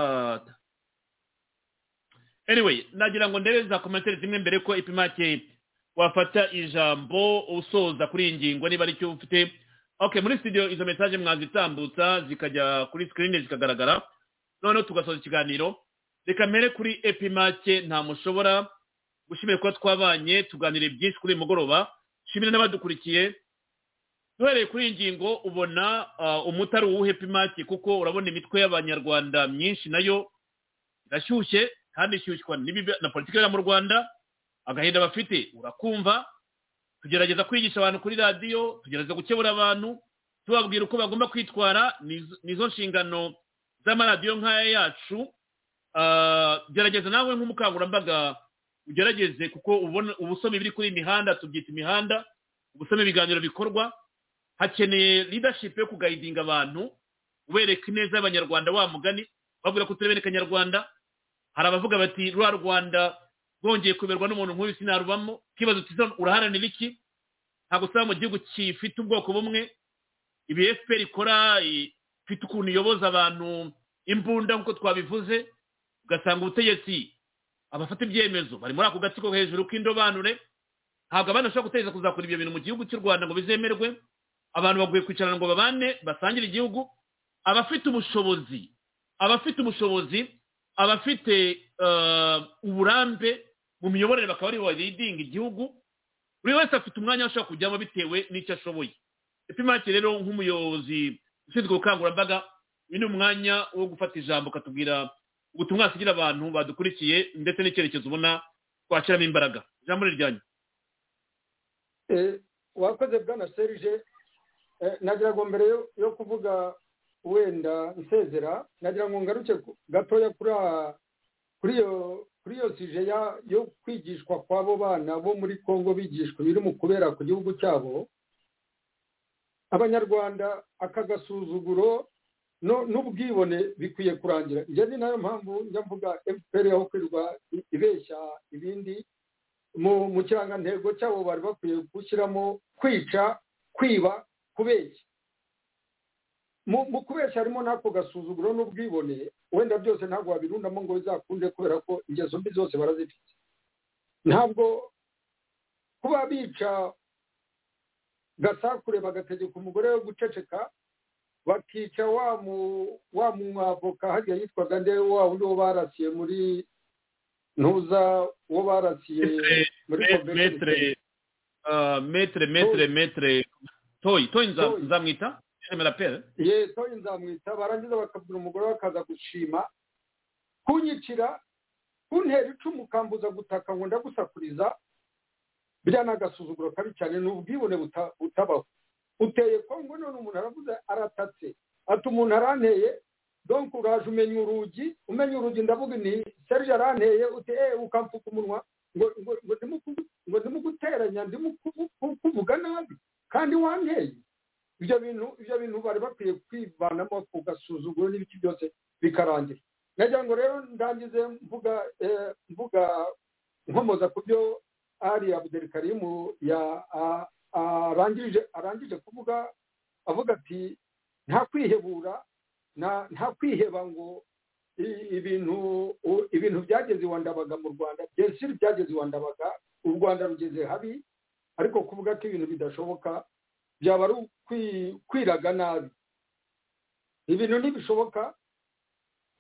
anyway nagira ngo ndebe za komentere zimwe mbere ko ipimake wafata ijambo usoza kuri iyi ngingo niba aricyo ufite okay muri studio izo message mwazitambutsa zikajya kuri screen zikagaragara noneho tugasoza ikiganiro reka mbere kuri epimake nta mushobora gushimira kuba twabanye tuganire byinshi kuri uyu mugoroba shimira n'abadukurikiye duhereye kuri iyi ngingo ubona ah, umuti ari uwuhe epimake kuko urabona imitwe y'abanyarwanda myinshi nayo irashyushye kandi ishyushywa n'ibibi na politiki yo mu rwanda agahinda bafite urakumva tugerageza kwigisha abantu kuri radiyo tugerageza gukebura abantu tubabwira uko bagomba kwitwara nizo- nizo nshingano z'amaradiyo nk'aya yacu Ah, gerageza nawe nk'umukangurambaga ugerageze kuko ubona ubusome biri kuri iyi mihanda tubyita imihanda ubusome ibiganiro bikorwa hakeneye leadership yo kugayidinga abantu ubereka ineza y'abanyarwanda wa mugani babwira ko turebe kanyarwanda hari abavuga bati rwa rwanda rwongeye kuberwa n'umuntu nk'uyu sinarubamo ikibazo cyiza uraharanira iki ntabwo usanga mu gihugu gifite ubwoko bumwe ibi fpr ikora ifite ukuntu iyoboza abantu imbunda nk'uko twabivuze ugasanga ubutegetsi abafata ibyemezo bari muri ako gatsiko hejuru k'indobanure ntabwo abana bashobora gutegereza kuzakora ibyo bintu mu gihugu cy'u rwanda ngo bizemerwe abantu baguye kwicarana ngo babane basangire igihugu abafite ubushobozi abafite ubushobozi abafite eh, uburambe mu miyoborere bakaba aribo baridinga igihugu buri wese afite umwanya ashobora kujyamo bitewe n'icyo ashoboye epimake rero nk'umuyobozi ushinzwe ubukangurambaga uyu ni umwanya wo gufata ijambo ukatubwira ubutumwa wasigira abantu badukurikiye ndetse n'icyerekezo ubona twashyiramo imbaraga ijambo ni ryanyu Eh, wakoze bwana serge Eh, nagira ngo mbere yo- yo kuvuga wenda nsezera nagira ngo ngaruke ku- gatoya kuri a- kuri iyo kuri iyo sije ya- yo kwigishwa kw'abo bana bo muri congo bigishwa ibiri mu kubera ku gihugu cyabo abanyarwanda aka gasuzuguro no- n'ubwibone bikwiye kurangira njye ni nayo mpamvu njya mvuga fpr yaho kwirirwa i- ibeshya ibindi mu mu kirangantego cyabo bari bakwiye gushyiramo kwica kwiba kubeshya mu mu kubeshya harimo n'ako gasuzuguro n'ubwibone wenda byose ntabwo wabirundamo ngo bizakunde kubera ko ingeso mbi zose barazifite ntabwo kuba bica gasakure bagategeka umugore wo guceceka bakica wa mu- wa mwavoka hariya yitwaga nde wa wundi wo barasiye muri ntuza wo barasiye muri convention metre ah, metre metre metre toyi toyi nza- Toyi. nzamwita remera pere ye toyi nzamwita barangiza bakabwira umugore we akaza gushima kunyicira kuntera icumu ukambuza gutaka ngo ndagusakuriza biriya ni agasuzuguro kabi cyane ni ubwibone buta- butabaho uteye kongo none umuntu aravuze aratatse ati umuntu aranteye donc uraje umenya urugi umenya urugi ndavuga nti serge aranteye uti eh ukamfuka umunwa ngo ngo ngo ndimuku- ngo ndimuguteranya ndimukuvuga nabi kandi wanteye ibyo bintu ibyo bintu bari bakwiye kwivanamo ku gasuzuguro n'ibiki byose bikarangira nagira ngo rero ndangize mvuga eh, mvuga nkomoza ku byo ali abudurikarimu arangije kuvuga avuga ati nta kwihebura nta kwiheba ngo ibintu ibintu byageze iwa ndabaga mu rwanda byinshi byageze iwa ndabaga u rwanda rugeze habi ariko kuvuga ko ibintu bidashoboka byaba ari kwiraga nabi ibintu ntibishoboka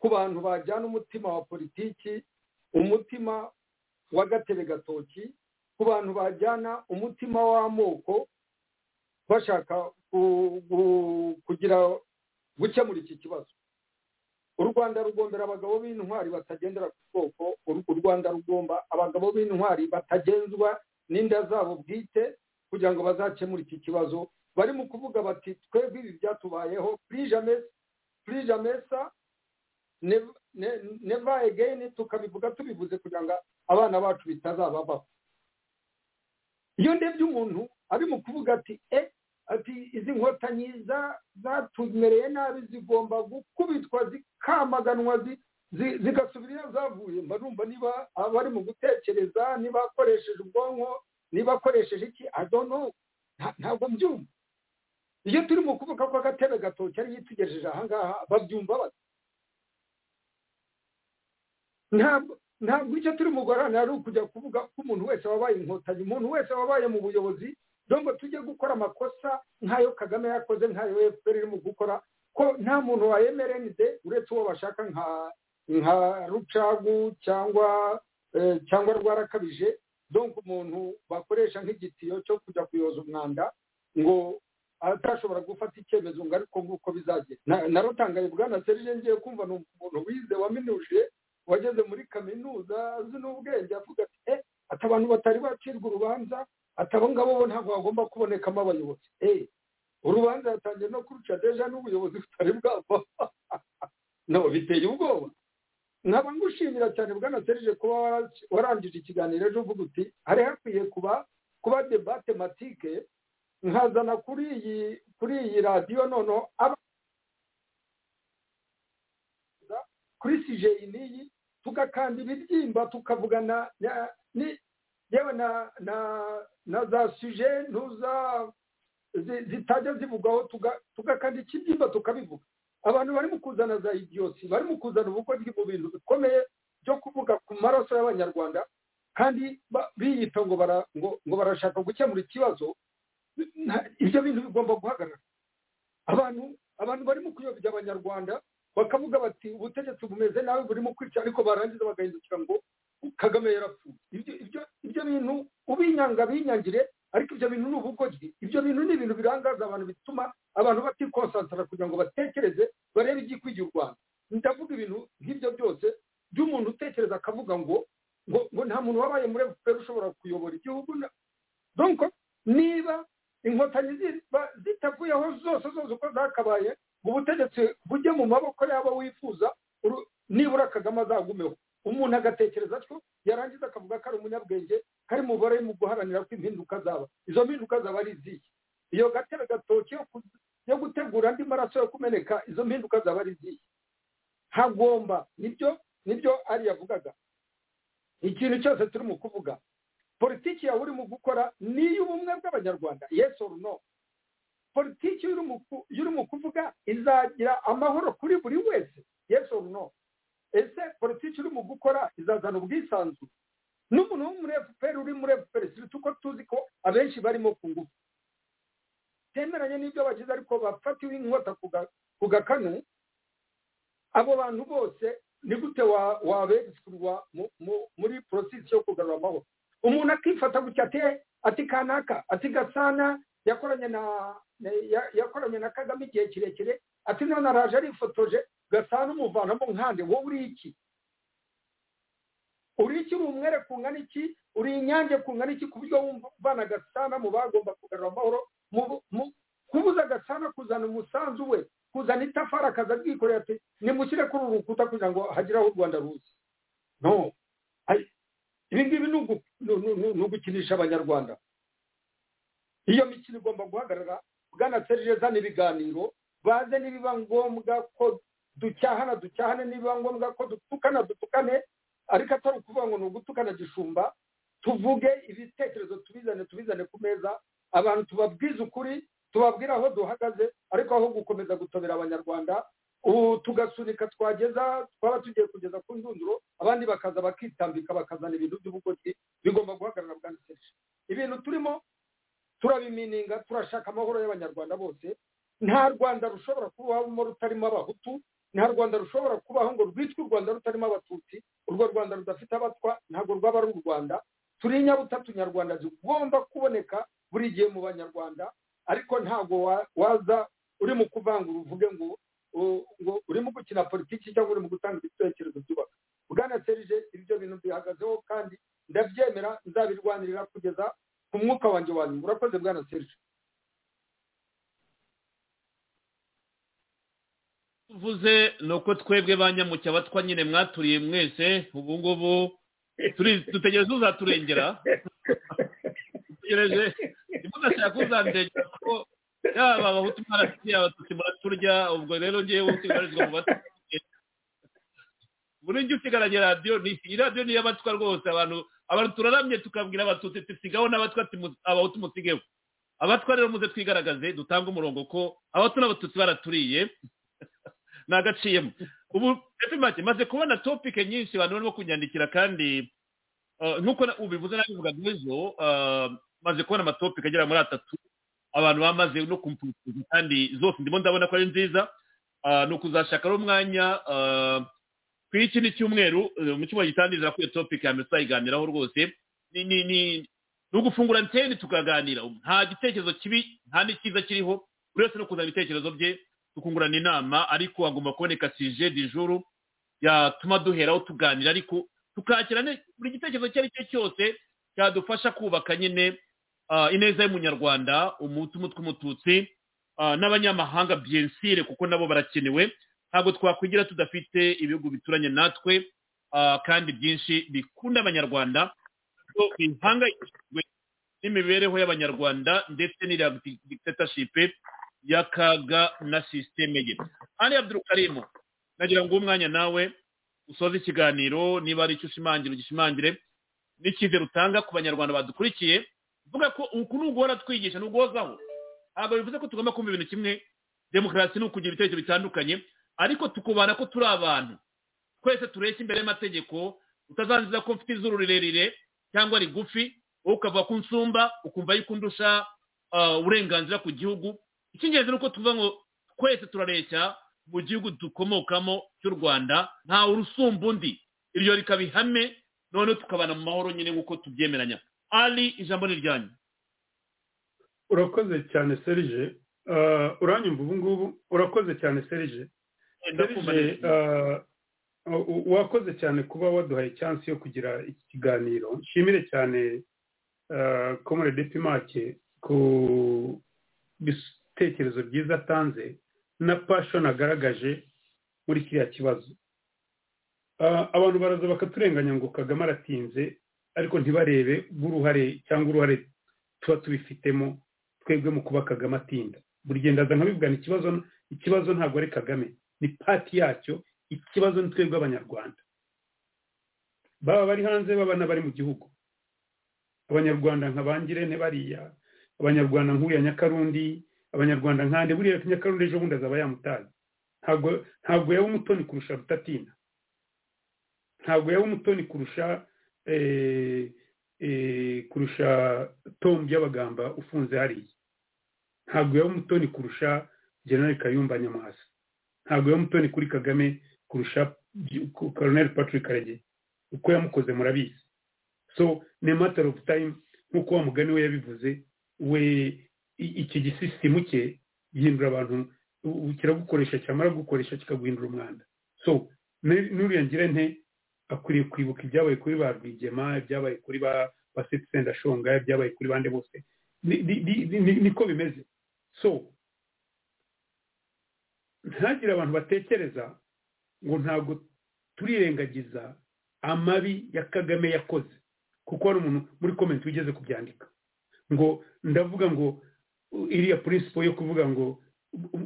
ku bantu bajyana umutima wa politiki umutima wa gatebe gatoki ku bantu bajyana umutima w'amoko bashaka kugira gukemura iki kibazo u rwanda rugombera abagabo b'intwari batagendera ku bwoko u rwanda rugomba abagabo b'intwari batagenzwa n'inda zabo bwite kugira ngo bazakemure iki kibazo barimo kuvuga bati twebwe ibi byatubayeho purijamesa neva egeni tukabivuga tubivuze kugira ngo abana bacu bitazababaho iyo ndebye umuntu ari mu kuvuga ati e ati izi nkotanyi zatumereye nabi zigomba gukubitwa zikamaganwa zigasubira iyo zavuye mba numva niba abari mu gutekereza niba akoresheje ubwonko niba akoresheje iki adono ntabwo mbyumva iyo turi mu kuvuga ko agatebe gatoki ariyo itugejeje ahangaha babyumva bati ntabwo icyo turi mu guharanira ari ukujya kuvuga ko umuntu wese wabaye inkotanyi umuntu wese wabaye mu buyobozi ngo tujye gukora amakosa nk'ayo kagame yakoze nk'ayo efuperi irimo gukora ko nta muntu wa emerende uretse uwo bashaka nka rucagu cyangwa cyangwa rwarakabije donka umuntu bakoresha nk'igitiyo cyo kujya kuyoza umwanda ngo atashobora gufata icyemezo ngo ariko nguko bizagenda narutangaye bwana serije ngiye kumva ni umuntu wize waminuje wageze muri kaminuza azi n'ubwenge avuga ati e ati abantu batari bacirwa urubanza ati abo ngabo bo ntabwo hagomba kubonekamo abayobozi e urubanza yatangiye no kuruca deja n'ubuyobozi butari bwava no biteye ubwoba nkaba ngushimira cyane bwana serije kuba warangije ikiganiro ejo uvuga uti hari hakwiye kuba kuba debate matike nkazana kuri iyi kuri iyi radiyo noneho aba kuri sijeyi n'iyi tugakanda ibibyimba tukavugana yewe na na na za suje ntuza zitajya zivugwaho tugakanda ikibyimba tukabivuga abantu barimo kuzana za idiyosi barimo kuzana ubukwe mu bintu bikomeye byo kuvuga ku maraso y'abanyarwanda kandi biyita ngo ngo barashaka gukemura ikibazo ibyo bintu bigomba guhagarara abantu abantu barimo kuyobya abanyarwanda bakavuga bati ubutegetsi bumeze nabi burimo kwica ariko barangiza bagahindukira ngo kagame yarapfuye ibyo bintu ubinyanga binyangire ariko ibyo bintu ni ubugoryi ibyo bintu ni ibintu birangaza abantu bituma abantu batikonsantara kugira ngo batekereze barebe igikwiye u rwanda ndavuga ibintu nk'ibyo byose by'umuntu utekereza akavuga ngo ngo nta muntu wabaye muri efuperi ushobora kuyobora igihugu donko niba inkotanyi zitavuyeho zose zose uko zakabaye ngo ubutegetsi bujye mu maboko y'abo wifuza nibura kagame azagumeho umuntu agatekereza atyo yarangiza akavuga ko ari umunyabwenge kari mubare mu guharanira ko impinduka zaba izo mpinduka zaba ari izihe iyo gatebe gatoki yo gutegura andi maraso yo kumeneka izo mpinduka zaba ari izihe hagomba nibyo nibyo ari yavugaga ikintu cyose turi mu kuvuga politiki yawe urimo gukora ni iy'ubumwe bw'abanyarwanda yes or no politiki y'urimo kuvuga izagira amahoro kuri buri wese yes or no ese politiki urimo gukora izazana ubwisanzure n'umuntu wo muri efuperi uri muri efuperi si uko tuzi ko abenshi barimo ku ngufu temeranye n'ibyo bagize ariko bafatiwe inkota ku gakanu abo bantu bose ni gute wabegisirwa muri porosisi yo kugarura amahoro umuntu akifata gutya ati ati kanaka ati gasana yakoranye na yakoranye na kagame igihe kirekire ati none araje arifotoje gasana umuvanamo nkande wowe uri iki uri iki uri umwere ku ngana iki uri inyange ku ngana iki ku buryo wumvana gasana mu bagomba kugarura amahoro kubuza gasana kuzana umusanzu we kuzana itafari akaza ryikoreye ati nimushyire kuri uru rukuta kugira ngo hagire aho u rwanda ruzi no ibi ngibi ni ugukinisha abanyarwanda iyo mikino igomba guhagarara bwana serije zana ibiganiro baze nibiba ngombwa ko ducyahana ducyahane nibiba ngombwa ko dutukana dutukane ariko atari ukuvuga ngo ni ugutukana gishumba tuvuge ibitekerezo tubizane tubizane ku meza abantu tubabwize ukuri tubabwira aho duhagaze ariko aho gukomeza gutobera abanyarwanda ubu tugasunika twageza twaba tugiye kugeza ku ndunduro abandi bakaza bakitambika bakazana ibintu by'ubugozi bigomba guhagarara bwa nseje ibintu turimo turabimininga turashaka amahoro y'abanyarwanda bose nta rwanda rushobora kubaho rutarimo abahutu nta rwanda rushobora kubaho ngo rwitwe u rwanda rutarimo abatutsi urwo rwanda rudafite abatwa ntabwo rwaba ari u rwanda turi inyabutatu nyarwanda zigomba kuboneka buri gihe mu banyarwanda ariko ntabwo waza urimo kuvangura uvuge ngo urimo gukina politiki cyangwa urimo gutanga ibitekerezo byubaka bwana serije ibyo bintu bihagazeho kandi ndabyemera nzabirwanirira kugeza ku mwuka wanjye wa nyuma urakoze bwana serije tuvuze ni uko twebwe ba nyamucya batwa nyine mwaturiye mwese ubu ngubu dutegereje uzaturengera dutegereje ntibudashaka uzandengera kuko yaba abahutu mwarasiye abatutsi muraturya ubwo rero ngewe usigarizwa mu batutsi buri gihe usigaranye radiyo iyi radiyo ni iy'abatwa rwose abantu abantu turaramye tukabwira abatutsi dusigaho n'abatwa abahutu musigeho abatwa rero muze twigaragaze dutange umurongo ko abahutu n'abatutsi baraturiye ni agaciyemo ubu make maze kubona topike nyinshi abantu barimo kunyandikira kandi nk'uko ubivuze nabivugaga ejo maze kubona amatopike agera muri atatu abantu bamaze no kumputuza kandi zose ndimo ndabona ko ari nziza ni ukuzashaka umwanya ku iki ni cyumweru mu cyumweru gitangiza kuri iyo topiki ya mbere tuzayiganiraho rwose ni ugufungura anteni tukaganira nta gitekerezo kibi nta n'icyiza kiriho buri wese no kuzana ibitekerezo bye tukungurana inama ariko hagomba kuboneka sije dijuru yatuma duheraho tuganira ariko tukakira buri gitekerezo icyo ari cyo cyose cyadufasha kubaka nyine ineza y'umunyarwanda umuti umutwe umututsi n'abanyamahanga byensire kuko nabo barakenewe ntabwo twakwigira tudafite ibihugu bituranye natwe kandi byinshi bikunda abanyarwanda bihangayikishijwe n'imibereho y'abanyarwanda ndetse n'iriya dictatorship y'akaga na sisiteme ye ari abdurukarimu nagira ngo umwanya nawe usoze ikiganiro niba ari icyo ushimangira ugishimangire n'icyizere utanga ku banyarwanda badukurikiye vuga ko uku ni uguhora twigisha ni uguhozaho ntabwo bivuze ko tugomba kumva ibintu kimwe demokarasi ni ukugira ibitekerezo bitandukanye ariko tukubana ko turi abantu twese tureshya imbere y'amategeko utazanziza ko mfite izuru rirerire cyangwa rigufi wowe ukavuga ko unsumba ukumva yuko undusha uburenganzira ku gihugu icy'ingenzi ni uko tuvuga ngo twese turareshya mu gihugu dukomokamo cy'u rwanda ntawe urusumba undi iryo rikaba ihame noneho tukabana mu mahoro nyine nk'uko tubyemeranya ari ijambo ni ryanyu urakoze cyane serije uranyumva ubu ngubu urakoze cyane serije serije wakoze cyane kuba waduhaye cyansi yo kugira iki kiganiro nshimire cyane komore depimake ku bitekerezo byiza atanze na pashoni agaragaje muri kiriya kibazo abantu baraza bakaturenganya ngo kagame aratinze ariko ntibarebe b'uruhare cyangwa uruhare tuba tubifitemo twebwe mu kuba kagame atinda buri gihe ndaza nkabibwana ikibazo ikibazo ntabwo ari kagame ni pati yacyo ikibazo ni twebwe abanyarwanda baba bari hanze baba n'abari mu gihugu abanyarwanda nka bangirente bariya abanyarwanda nk'uriya nyakarundi abanyarwanda nkande buriya nyakarundi ejo bundi azaba yamutazi ntabwo ntabwo yaba umutoni kurusha rutatina ntabwo yaba umutoni kurusha kurusha tombi y'abagamba ufunze hariya ntabwo yaba umutoni kurusha generali kayumba nyamwasa ntabwo yaba umutoni kuri kagame kurusha koroneri patrick karege uko yamukoze murabizi so ni matter of time nk'uko wa mugani we yabivuze we iki gisisitimu cye gihindura abantu kiragukoresha cyamara gukoresha kikaguhindura umwanda so n'uriya ngira nte akwiriye kwibuka ibyabaye kuri ba rwigema ibyabaye kuri ba sendashonga ibyabaye kuri bande bose niko bimeze so ntagire abantu batekereza ngo ntabwo turirengagiza amabi ya kagame yakoze kuko hari umuntu muri komenti wigeze kubyandika ngo ndavuga ngo iriya purinsipo yo kuvuga ngo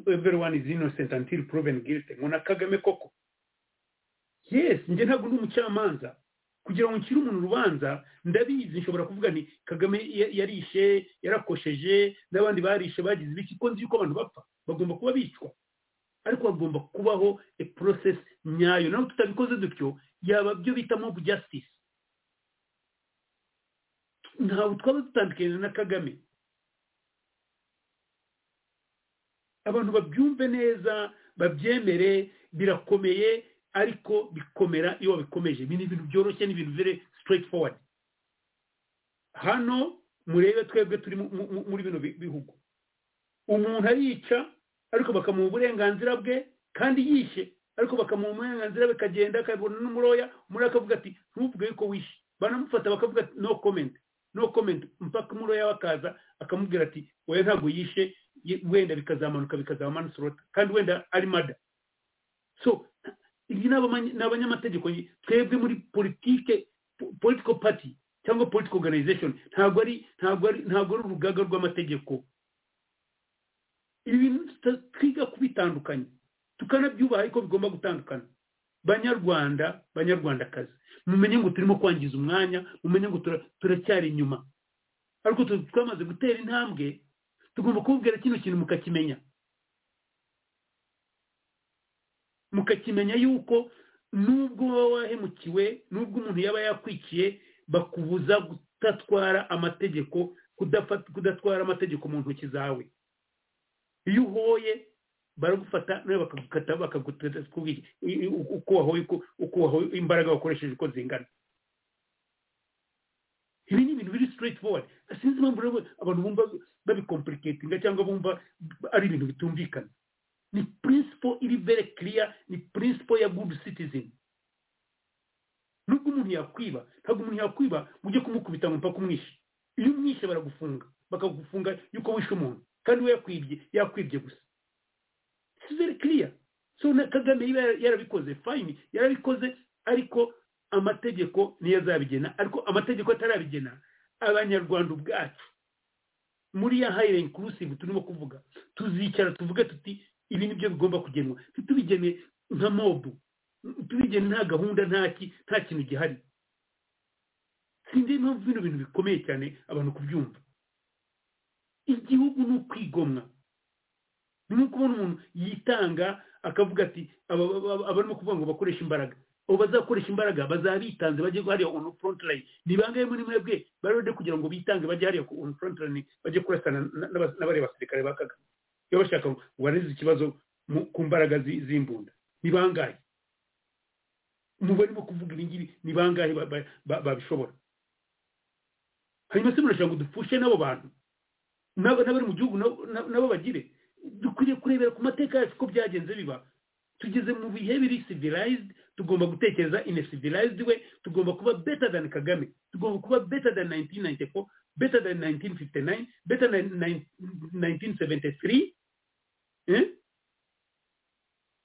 everyone is innocent until proven guilty ngo na kagame koko yes njye ntabwo ndi umucamanza kugira ngo nshyire umuntu urubanza ndabizi nshobora kuvuga nti kagame ya- yarishe yarakosheje n'abandi barishe bagize ibiki ko nzi yuko abantu bapfa bagomba kuba bicwa ariko hagomba kubaho a process nyayo naho tutabikoze dutyo yaba byo bita mob justice ntabwo twaba dutandukanye na kagame abantu babyumve neza babyemere birakomeye ariko bikomera iyo babikomeje ibi ni ibintu byoroshye ni ibintu very straight forward hano murebe twebwe turi mu- mu- mu- muri bino bi- bihugu umuntu arica ariko bakamuha uburenganzira bwe kandi yishe ariko bakamuha uburenganzira bwe akagenda akabona n'umuroya muri akavuga ati ntuvuge yuko wishe banamufata bakavuga ati no comment no comment mpaka umuroya we akaza akamubwira ati oya ntabwo yishe ye- wenda bikazamanuka bikazaba manusorota kandi wenda ari mada so ibi ni abamanye- ni abanyamategeko twebwe muri politike po- political party cyangwa political organization ntabwo ari ntabwo ari ntabwo ari urugaga rw'amategeko ibi bintu tuta- twiga kubitandukanya tukanabyubaha ariko bigomba gutandukana banyarwanda banyarwandakazi mumenye ngo turimo kwangiza umwanya mumenye ngo tura- turacyari inyuma ariko tu- twamaze gutera intambwe tugomba kubabwira kino kintu mukakimenya mukakimenya yuko nubwo wowe wahemukiwe nubwo umuntu yaba yakwikiye bakubuza kudatwara amategeko kudafa- kudatwara amategeko mu ntoki zawe iyo uhoye baragufata nawe bakagukata bakagukata uko wahoye uko- uko wahoye imbaraga wakoresheje uko zingana ibi ni ibintu biri straight forward sinzi impamvu rero abantu bumva babikomplikatinga cyangwa bumva ari ibintu bitumvikana ni principle iri very clear ni principle ya good citizen nubwo umuntu yakwiba ntabwo umuntu yakwiba ngo ujye kumukubita ngo mpaka umwishe iyo umwishe baragufunga bakagufunga yuko wishe umuntu kandi we yakwibye yakwibye gusa it's very clear so na kagame iba yara- yarabikoze fine yarabikoze ariko amategeko niyo azabigena ariko amategeko atarabigena abanyarwanda ubwacu muri ya hayire inkurusive turimo kuvuga tuzicara tuvuge tuti ibi ni byo bigomba kugenwa ntitubigene nka mobu tubigene nta gahunda nta ki nta kintu gihari sinzi impamvu bino bintu bikomeye cyane abantu kubyumva igihugu ni ukwigomwa ni nko kubona umuntu yitanga akavuga ati aba aba- abarimo kuvuga ngo bakoreshe imbaraga abo bazakoresha imbaraga bazaba bitanze bajye hariya on front line ni bangahe muri mwebwe barode kugira ngo bitange bajye hariya ku- on front line bajye kurasana na- n'aba- n'abari basirikare ba kagame iyo bashaka ngo bareze ikibazo mu- ku mbaraga zi- z'imbunda ni bangahe mu barimo kuvuga ibi ngibi ni bangahe ba- ba- ba- babishobora hanyuma se murashaka ngo dupfushe n'abo bantu n'aba- n'abari mu gihugu nabo- nabo nabo bagire dukwiriye kurebera ku mateka yacu uko byagenze biba tugeze mu bihe biri civilized tugomba gutekereza in a civilized way tugomba kuba better than kagame tugomba kuba better than 1994 better than 1959 better than 9- 1973 eh?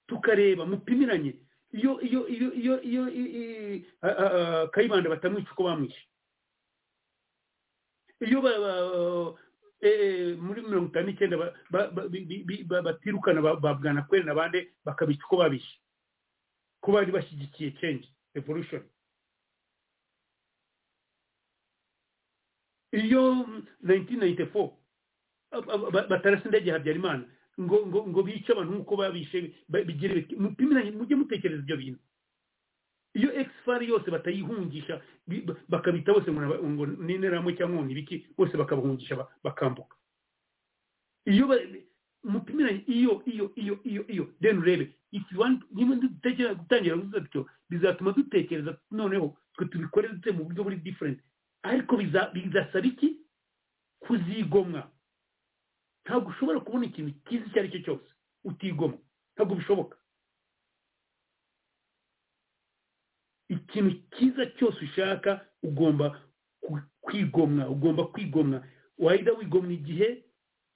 tukareba mupimiranye iyo iyo iyo iyo iyo i- i- a- a- a- kayibanda batamwica uko bamwishe iyo ba- ba- eh, muri mirongo itanu n'icyenda ba- ba- ba- bi- bi- bi- ba- batirukana ba- ba bwanakweli na bande bakabica uko babishe ko bari bashyigikiye change revolution iyo 1994 ab- ab- ba- batarasa indege ya habyarimana ngo ngo ngo bice abantu nk'uko babishe ba- bigire biti mupimiranye mujye mutekereza ibyo bintu iyo exfari yose batayihungisha bi- ba- bakabita bose ngo naba- ngo ni interahamwe cyangwa ngo ni ibiki bose bakabahungisha ba- bakambuka iyo ba- mupimiranye iyo iyo iyo iyo iyo then urebe if you want niba dutekereza gutangira gusa dutyo bizatuma dutekereza noneho twe tubikore dute mu buryo buri different ariko biza- bizasaba iki kuzigomwa ntabwo ushobora kubona ikintu cyiza icyo ari cyo cyose utigomwa ntabwo bishoboka ikintu cyiza cyose ushaka ugomba ku- kwigomwa ugomba kwigomwa wahita wigomwa igihe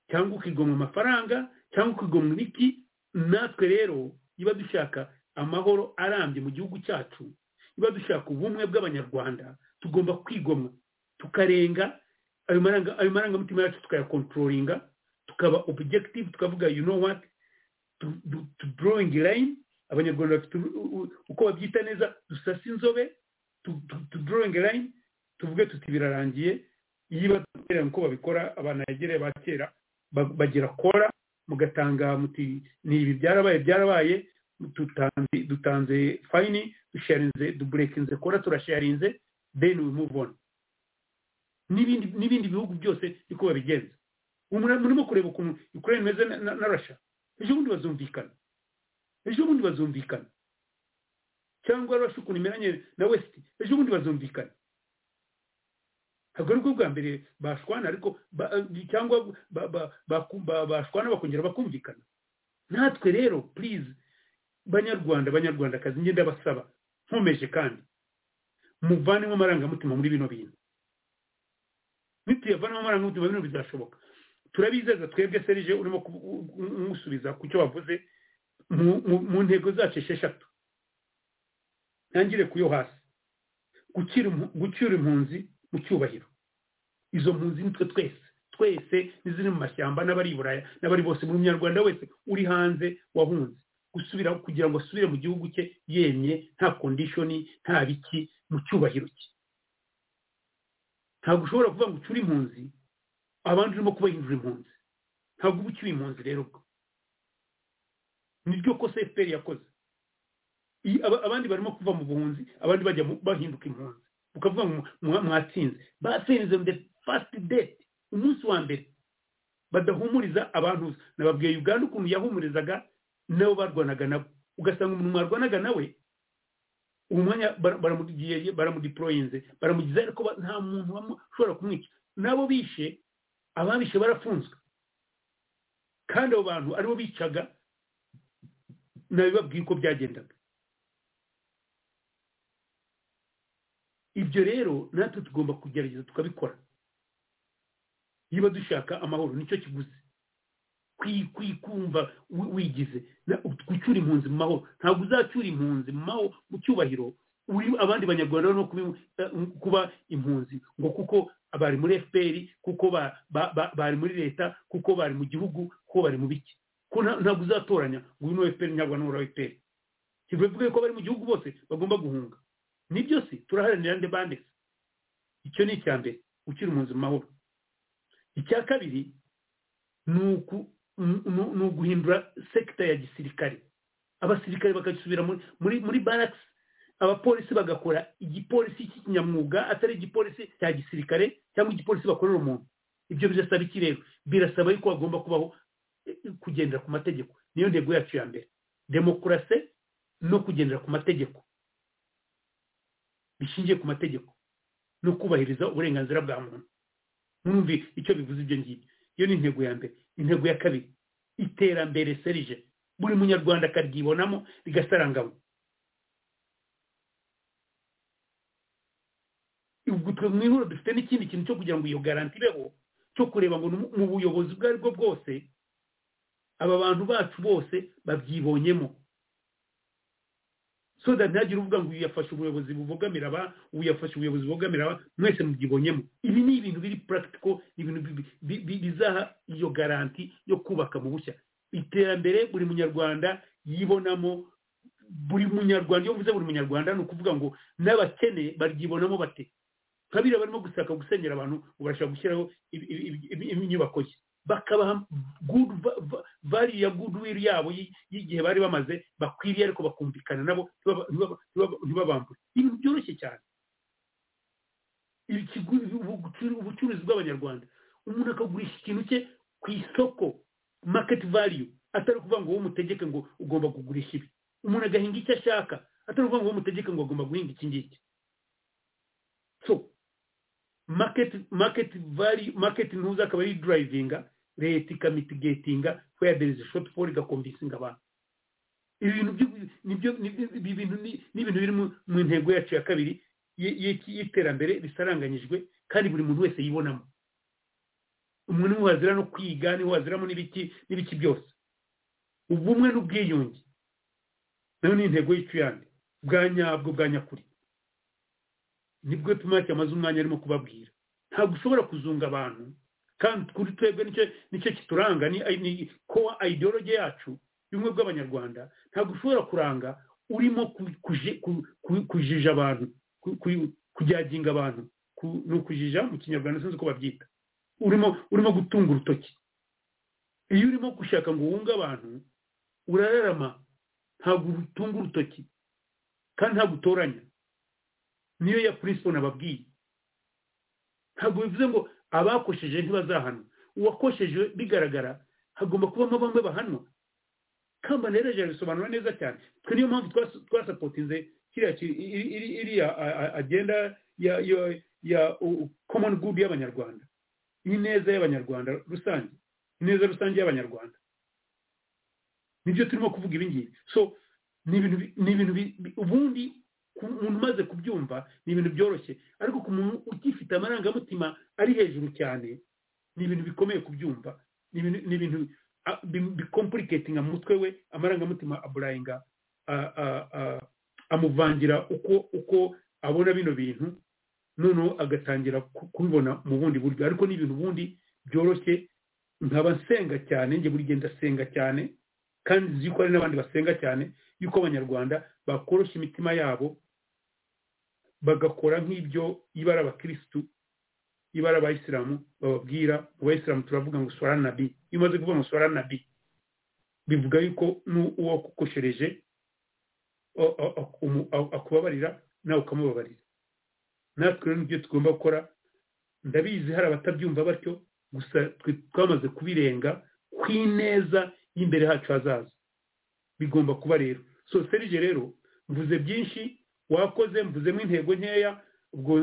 cyangwa ukigomwa amafaranga cyangwa ukigomwa ibiti natwe rero niba dushaka amahoro arambye mu gihugu cyacu niba dushaka ubumwe bw'abanyarwanda tugomba kwigomwa tukarenga ayo maranga- ayo marangamutima yacu tukayakontrolinga tukaba objective tukavuga you know what to, to, to drawing line abanyarwanda bafite u- u- uko babyita neza dusasa inzobe drawing line tuvuge tuti birarangiye iyo batubwira ko babikora abantu begereye ba kera bagira kora mugatanga muti ni ibi byarabaye byarabaye dutanze fayini dusharinze duburekinze kora turasharinze deni we move on n'ibindi bihugu byose niko babigenza murimo kureba ukuntu ukurere imeze na rasha ejo bundi bazumvikana ejo bundi bazumvikana cyangwa rasha ukuntu imeranye na wesiti ejo bundi bazumvikana ntabwo ari bwo bwa mbere bashwana ariko cyangwa bashwana bakongera bakumvikana natwe rero purize banyarwanda banyarwandakazi ngenda ndabasaba nkomeje kandi muvanemo amarangamutima muri bino bintu nituyavanamo amarangamutima bino bizashoboka turabizeza twebwe serije urimo kumusubiza ku cyo wavuze mu ntego zacu esheshatu ntangire ku yo hasi gucyura impunzi mu cyubahiro izo mpunzi nitwe twese twese n'iziri mu mashyamba n'abari i buraya n'abari bose buri munyarwanda wese uri hanze wahunze gusubira kugira ngo asubire mu gihugu cye yemye nta kondishoni nta biki mu cyubahiro cye ntabwo ushobora kuvuga ngo ucyure impunzi abandi urimo kubahindura impunzi ntabwo uba ucyuye impunzi rero ubwo niryo kosa efuperi yakoze abandi barimo kuva mu buhunzi abandi bajya bahinduka impunzi ukavuga ngo mwatsinze basenze the first date umunsi wa mbere badahumuriza abantu nababwiye uganda ukuntu yahumurizaga nabo barwanaga nabo ugasanga umuntu mwarwanaga nawe ubu mwanya baramugiye baramudiporoyinze baramugize ariko nta muntu ushobora kumwica nabo bishe ababishe barafunzwe kandi abo bantu aribo bicaga nabibabwiye uko byagendaga ibyo rero natwe tugomba kugerageza tukabikora niba dushaka amahoro nicyo kiguzi kwikumva wigize gucyura impunzi mu mahoro ntabwo uzacyura impunzi mu cyubahiro uri abandi banyarwanda no kuba impunzi ngo kuko bari muri fpr kuko bari muri leta kuko bari mu gihugu kuko bari mu biki ko ntabwo uzatoranya ngo uyu ni fpr nyarwanda n'uwo fpr kivuga ko bari mu gihugu bose bagomba guhunga nibyo si turaharanira nde bande icyo ni icya mbere ukiri impunzi mu mahoro icya kabiri ni uguhindura sekita ya gisirikare abasirikare bakasubira muri barakisi abapolisi bagakora igipolisi cy'ikinyamwuga atari igipolisi cya gisirikare cyangwa igipolisi bakorera umuntu ibyo birasaba iki rero birasaba yuko hagomba kubaho kugendera ku mategeko niyo ntego yacu ya mbere demokarasi no kugendera ku mategeko bishingiye ku mategeko no kubahiriza uburenganzira bwa muntu mwumve icyo bivuze ibyo ngibyo iyo ni intego ya mbere intego ya kabiri iterambere serije buri munyarwanda akaryibonamo rigasarangamo ubwo mu ihuriro dufite n'ikindi kintu cyo kugira ngo iyo garanti ibeho cyo kureba ngo mu buyobozi ubwo ari bwo bwose aba bantu bacu bose babyibonyemo so that ntihagire uvuga ngo uyu yafashe ubuyobozi bubogamira aba uyu yafashe ubuyobozi bubogamira aba mwese mubyibonyemo ibi ni ibintu biri puratiko ni ibintu bizaha iyo garanti yo kubaka mu bushya iterambere buri munyarwanda yibonamo buri munyarwanda iyo mvuze buri munyarwanda ni ukuvuga ngo n'abakene baryibonamo bate nka biriya barimo gusaka gusenyera abantu ngo barashaka gushyiraho inyubako ye bakabaha vali ya goodwill yabo y'igihe bari bamaze bakwiriye ariko bakumvikana nabo ntibabambure ibintu byoroshye cyane ubucuruzi bw'abanyarwanda umuntu akagurisha ikintu cye ku isoko market value atari ukuvuga ngo wowe umutegeke ngo ugomba kugurisha ibi umuntu agahinga icyo ashaka atari ukuvuga ngo wowe umutegeke ngo agomba guhinga iki ngiki so market market value market ntuza akaba ari drivinga leta ikamitigatinga where there is a shortfall igakomvisinga abantu ibintu nibyo ibintu n'ibintu biri mu ntego yacu ya kabiri y'iterambere risaranganyijwe kandi buri muntu wese yibonamo umuntu niwe wazira no kwiga niwe waziramo n'ibiki n'ibiki byose ubumwe n'ubwiyunge nayo ni intego y'icuyande bwa nyabwo bwa nyakuri nibwo tumake amaze umwanya arimo kubabwira ntabwo ushobora kuzunga abantu kandi kuri twebwe nicyo kituranga ni kowa ideologi yacu bimwe bw'abanyarwanda ntabwo ushobora kuranga urimo kujija abantu kujyaginga abantu ni ukujija mu kinyarwanda sinzi uko babyita urimo urimo gutunga urutoki iyo urimo gushaka ngo wunge abantu urararama ntabwo utunga urutoki kandi ntabwo utoranya niyo ya purinsipo nababwiye ntabwo bivuze ngo abakosheje ntibazahanwa uwakosheje bigaragara hagomba kubamo bamwe bahanwa kamba rero jya bisobanura neza cyane twe niyo mpamvu twasapotinze iriya agenda ya common good y'abanyarwanda ineza y'abanyarwanda rusange ineza rusange y'abanyarwanda nibyo turimo kuvuga ibingibi so ni ibintu ubundi umuntu umaze kubyumva ni ibintu byoroshye ariko ku muntu ugifite amarangamutima ari hejuru cyane ni ibintu bikomeye kubyumva ni ibintu bikompulicatinga mu mutwe we amarangamutima aburayinga amuvangira uko uko abona bino bintu noneho agatangira kubibona mu bundi buryo ariko ni ibintu ubundi byoroshye nkaba nsenga cyane njye buri gihe ndasenga cyane kandi nzi ko hari n'abandi basenga cyane yuko abanyarwanda bakoroshya imitima yabo bagakora nk'ibyo ibara abakirisitu ibara abayisilamu bababwira mu bayisilamu turavuga ngo swara nabi iyo umaze kuvuga ngo swara nabi bivuga yuko n'uwo kukoshereje akubabarira nawe ukamubabarira natwe rero nibyo tugomba gukora ndabizi hari abatabyumva batyo gusa twamaze kubirenga kw'ineza y'imbere hacu hazaza bigomba kuba rero so serije rero mvuze byinshi wakoze mvuzemo intego nkeya ubwo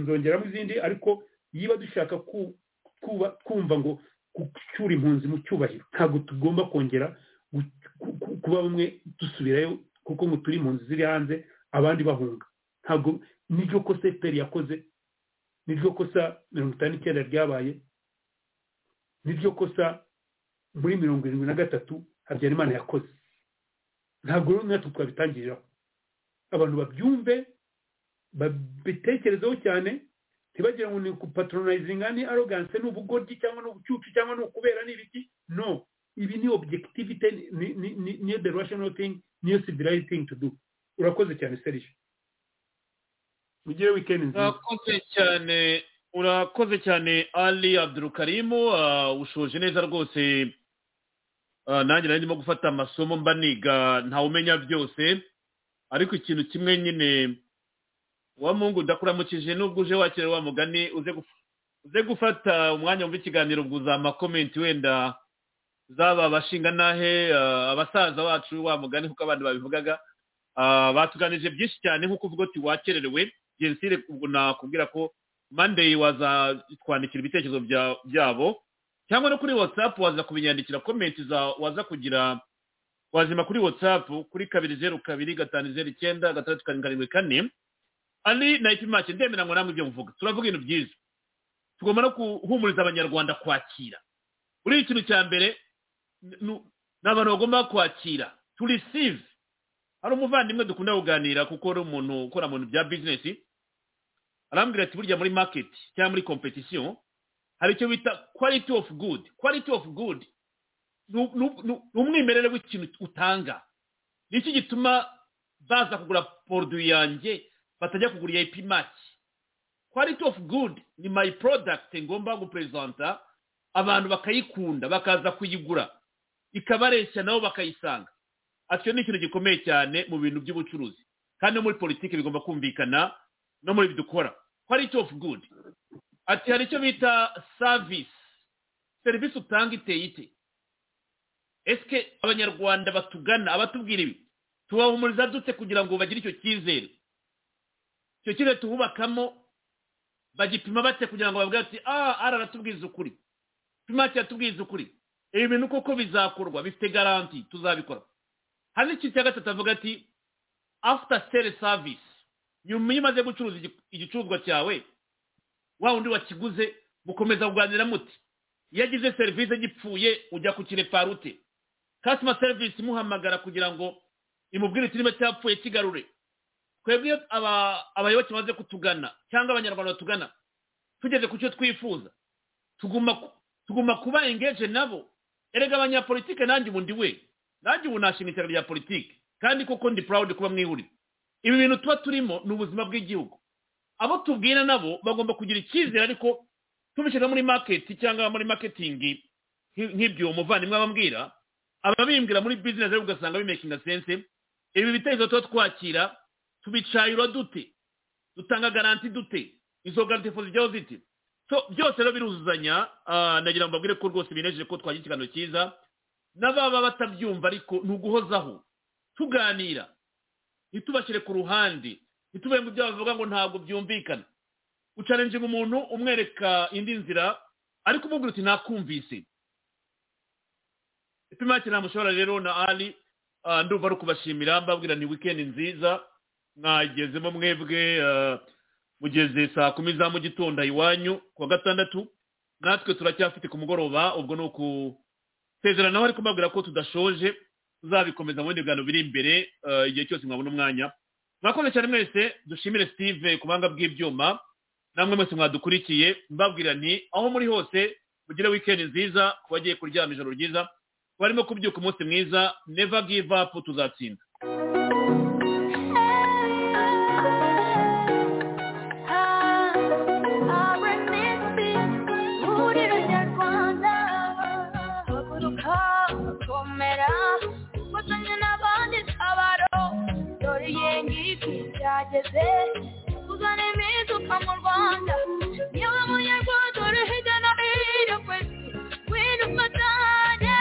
nzongeramo izindi ariko yiba dushaka kumva ngo gucyura impunzi mu cyubahiro ntabwo tugomba kongera kuba bamwe dusubirayo kuko ngo turi impunzi ziri hanze abandi bahunga ntabwo niryo kosa efuperi yakoze niryo kosa mirongo itanu n'icyenda ryabaye niryo kosa muri mirongo irindwi na gatatu habyarimana yakoze ntabwo rero natwe twabitangiriraho abantu babyumve babitekerezeho cyane ntibagira ngo ni patronayizinga ni aroganse ni ubugoryi cyangwa ni ubucucu cyangwa ni ukubera ni ibiki no ibi ni obujekitivite niyo the rational thing niyo civilized thing to do urakoze cyane serije mugire wikendi nziza urakoze cyane urakoze cyane ali abdurukarimu ushoje neza rwose nanjye nari ndimo gufata amasomo mba niga ntawumenya byose ariko ikintu kimwe nyine wa mungu ndakuramukije nubwo uje wakira wa mugani uze gufata umwanya wumva ikiganiro ubwo uzama komenti wenda zaba abashinga n'ahe abasaza bacu wa mugani kuko abandi babivugaga batuganije byinshi cyane nk'uko uvuga uti wakererewe jensire ubwo nakubwira ko mandeyi waza twandikira ibitekerezo byabo cyangwa no kuri watsapu waza kubinyandikira komenti waza kugira wazima kuri watsapu kuri kabiri zeru kabiri gatanu zeru icyenda gatandatu karindwi karindwi kane ari na ipimake ndemera ngo namwe ibyo muvuga turavuga ibintu byiza tugomba no guhumuriza abanyarwanda kwakira buriya ikintu cya mbere ni abantu bagomba kwakira to receive hari umuvandimwe dukunda kuganira kuko ari umuntu ukora mu bintu bya bizinesi arambwira ati burya muri maketi cyangwa muri kompetisiyo hari icyo bita quality of good quality of good ni umwimerere w'ikintu utanga ni iki gituma baza kugura poroduwi yanjye batajya kugura iya epimaki quality of good ni my product ngomba guperezanta abantu bakayikunda bakaza kuyigura ikabareshya nabo bakayisanga icyo ni ikintu gikomeye cyane mu bintu by'ubucuruzi kandi no muri politiki bigomba kumvikana no muri dukora quality of good ati hari icyo bita service serivisi utanga iteye ite esike abanyarwanda batugana abatubwira ibi tubahumuriza dute kugira ngo bagire icyo cyizere icyo cyizere tuhubakamo bagipima bate kugira ngo bavuge ati ah ara aratubwiza ukuri pima kiratubwiza ukuri ibi bintu koko bizakorwa bifite garanti tuzabikora hari n'ikintu cya gatatu avuga ati after sale service nyuma iyo umaze gucuruza igicuruzwa cyawe wa undi wakiguze mukomeza kuganira muti iyo agize serivisi gipfuye ujya ku kireparute customer service imuhamagara kugira ngo imubwire ikirimo cyapfuye kigarure twebwe iyo abayoboke bamaze kutugana cyangwa abanyarwanda batugana tugeze ku cyo twifuza tuguma kuba engeje nabo erega abanyapolitike nanjye ubundi we nanjye ubu nashinga ishyaka rya politiki kandi koko ndi purawudi kuba mwihurira ibi bintu tuba turimo ni ubuzima bw'igihugu abo tubwira nabo bagomba kugira icyizere ariko tubishyira muri maketi cyangwa muri maketingi nk'ibyo umuvandimwe ababwira ababimbwira muri bizinesi ugasanga bimekinga sense ibi bitekerezo tuba twakira tubicayura dute dutanga garanti dute izo garanti zijyaho ziti byose rero biruzuzanya nagira ngo mbabwire ko rwose binejeje ko twagira ikiganiro cyiza n'ababa batabyumva ariko ni uguhozaho tuganira ntitubashyire ku ruhande ntitubere ngo ibyo bavuga ngo ntabwo byumvikana ucarenjinga umuntu umwereka indi nzira ariko umubwira uti ntakumvise ipima nta mushobora rero na ari ndumva ari ukubashimira mbabwira ni wikendi nziza mwagezemo mwebwe mugeze saa kumi za mu gitondo iwanyu kuwa gatandatu natwe turacyafite ku mugoroba ubwo ni uku sezerano nawe ariko mbabwira ko tudashoje tuzabikomeza mu bindi biganiro biri imbere igihe cyose mwabona umwanya mwakoze cyane mwese dushimire steve ku buhanga bw'ibyuma namwe mwese mwadukurikiye mbabwira ni aho muri hose mugire wikendi nziza ku bagiye kuryama ijoro ryiza ku barimo kubyuka umunsi mwiza neva give up tuzatsinda byageze uzana impinduka mu rwanda yewe munyarwanda uri hirya no hino ku isi widufatanye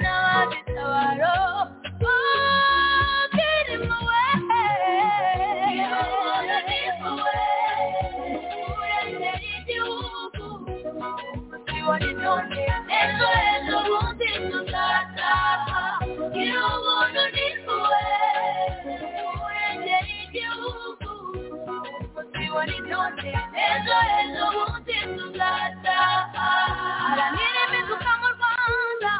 n'ababitabaro bakirimo we urengera igihugu tubona intonde ejo ejo bundi tuzataha gira ubuntu ni wowe urengera igihugu tubona intonde ejo ejo bundi tuzataha haranira imifuka mu rwanda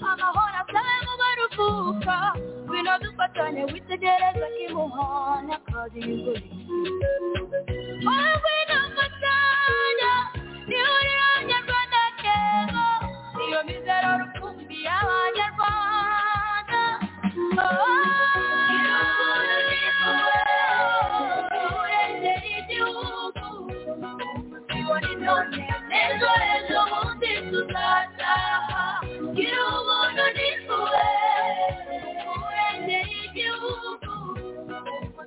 amahoro asabe mu baruhuka ngwino dufatanye witegereza kimuhana kazi y'ingore wowe ngwino mfatanya nihurira abanyarwanda kera iyo mizero rukumbi y'abanyarwanda ejo ejo bundi tuzataha gira ubuntu n'impuhwe urengera igihugu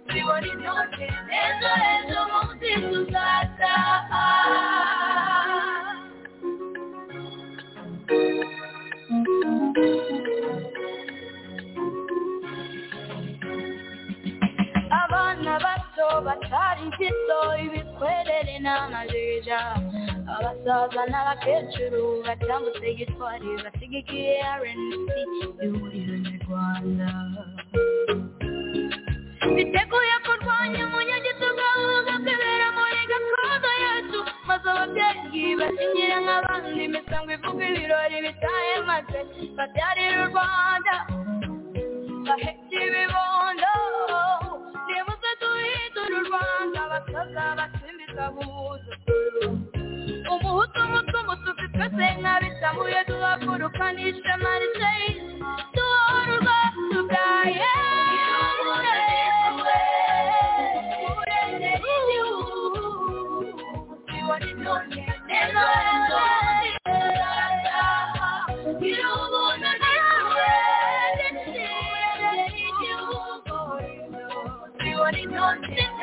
tubona intonde ejo ejo bundi tuzataha abana bato batari impito ibikwerere n'amajija abasaza n'abakecuru batambutse gitwari basigikiye rnc ihuriro nyarwanda biteguye kurwanya umunyagitugu ugakebera muri gakondo yacu maze ababyeyi bashyingira nk'abandi imisango ivuga ibirori bitaye maze babyarira u rwanda bahetse ibibondo nibuze duhindura u rwanda abasaza batsimbiza guhuza umuhutu umutu umutuku twese nk'abisamuye duhaguruka n'ishema riseyi duhorwa tugaye Thank you.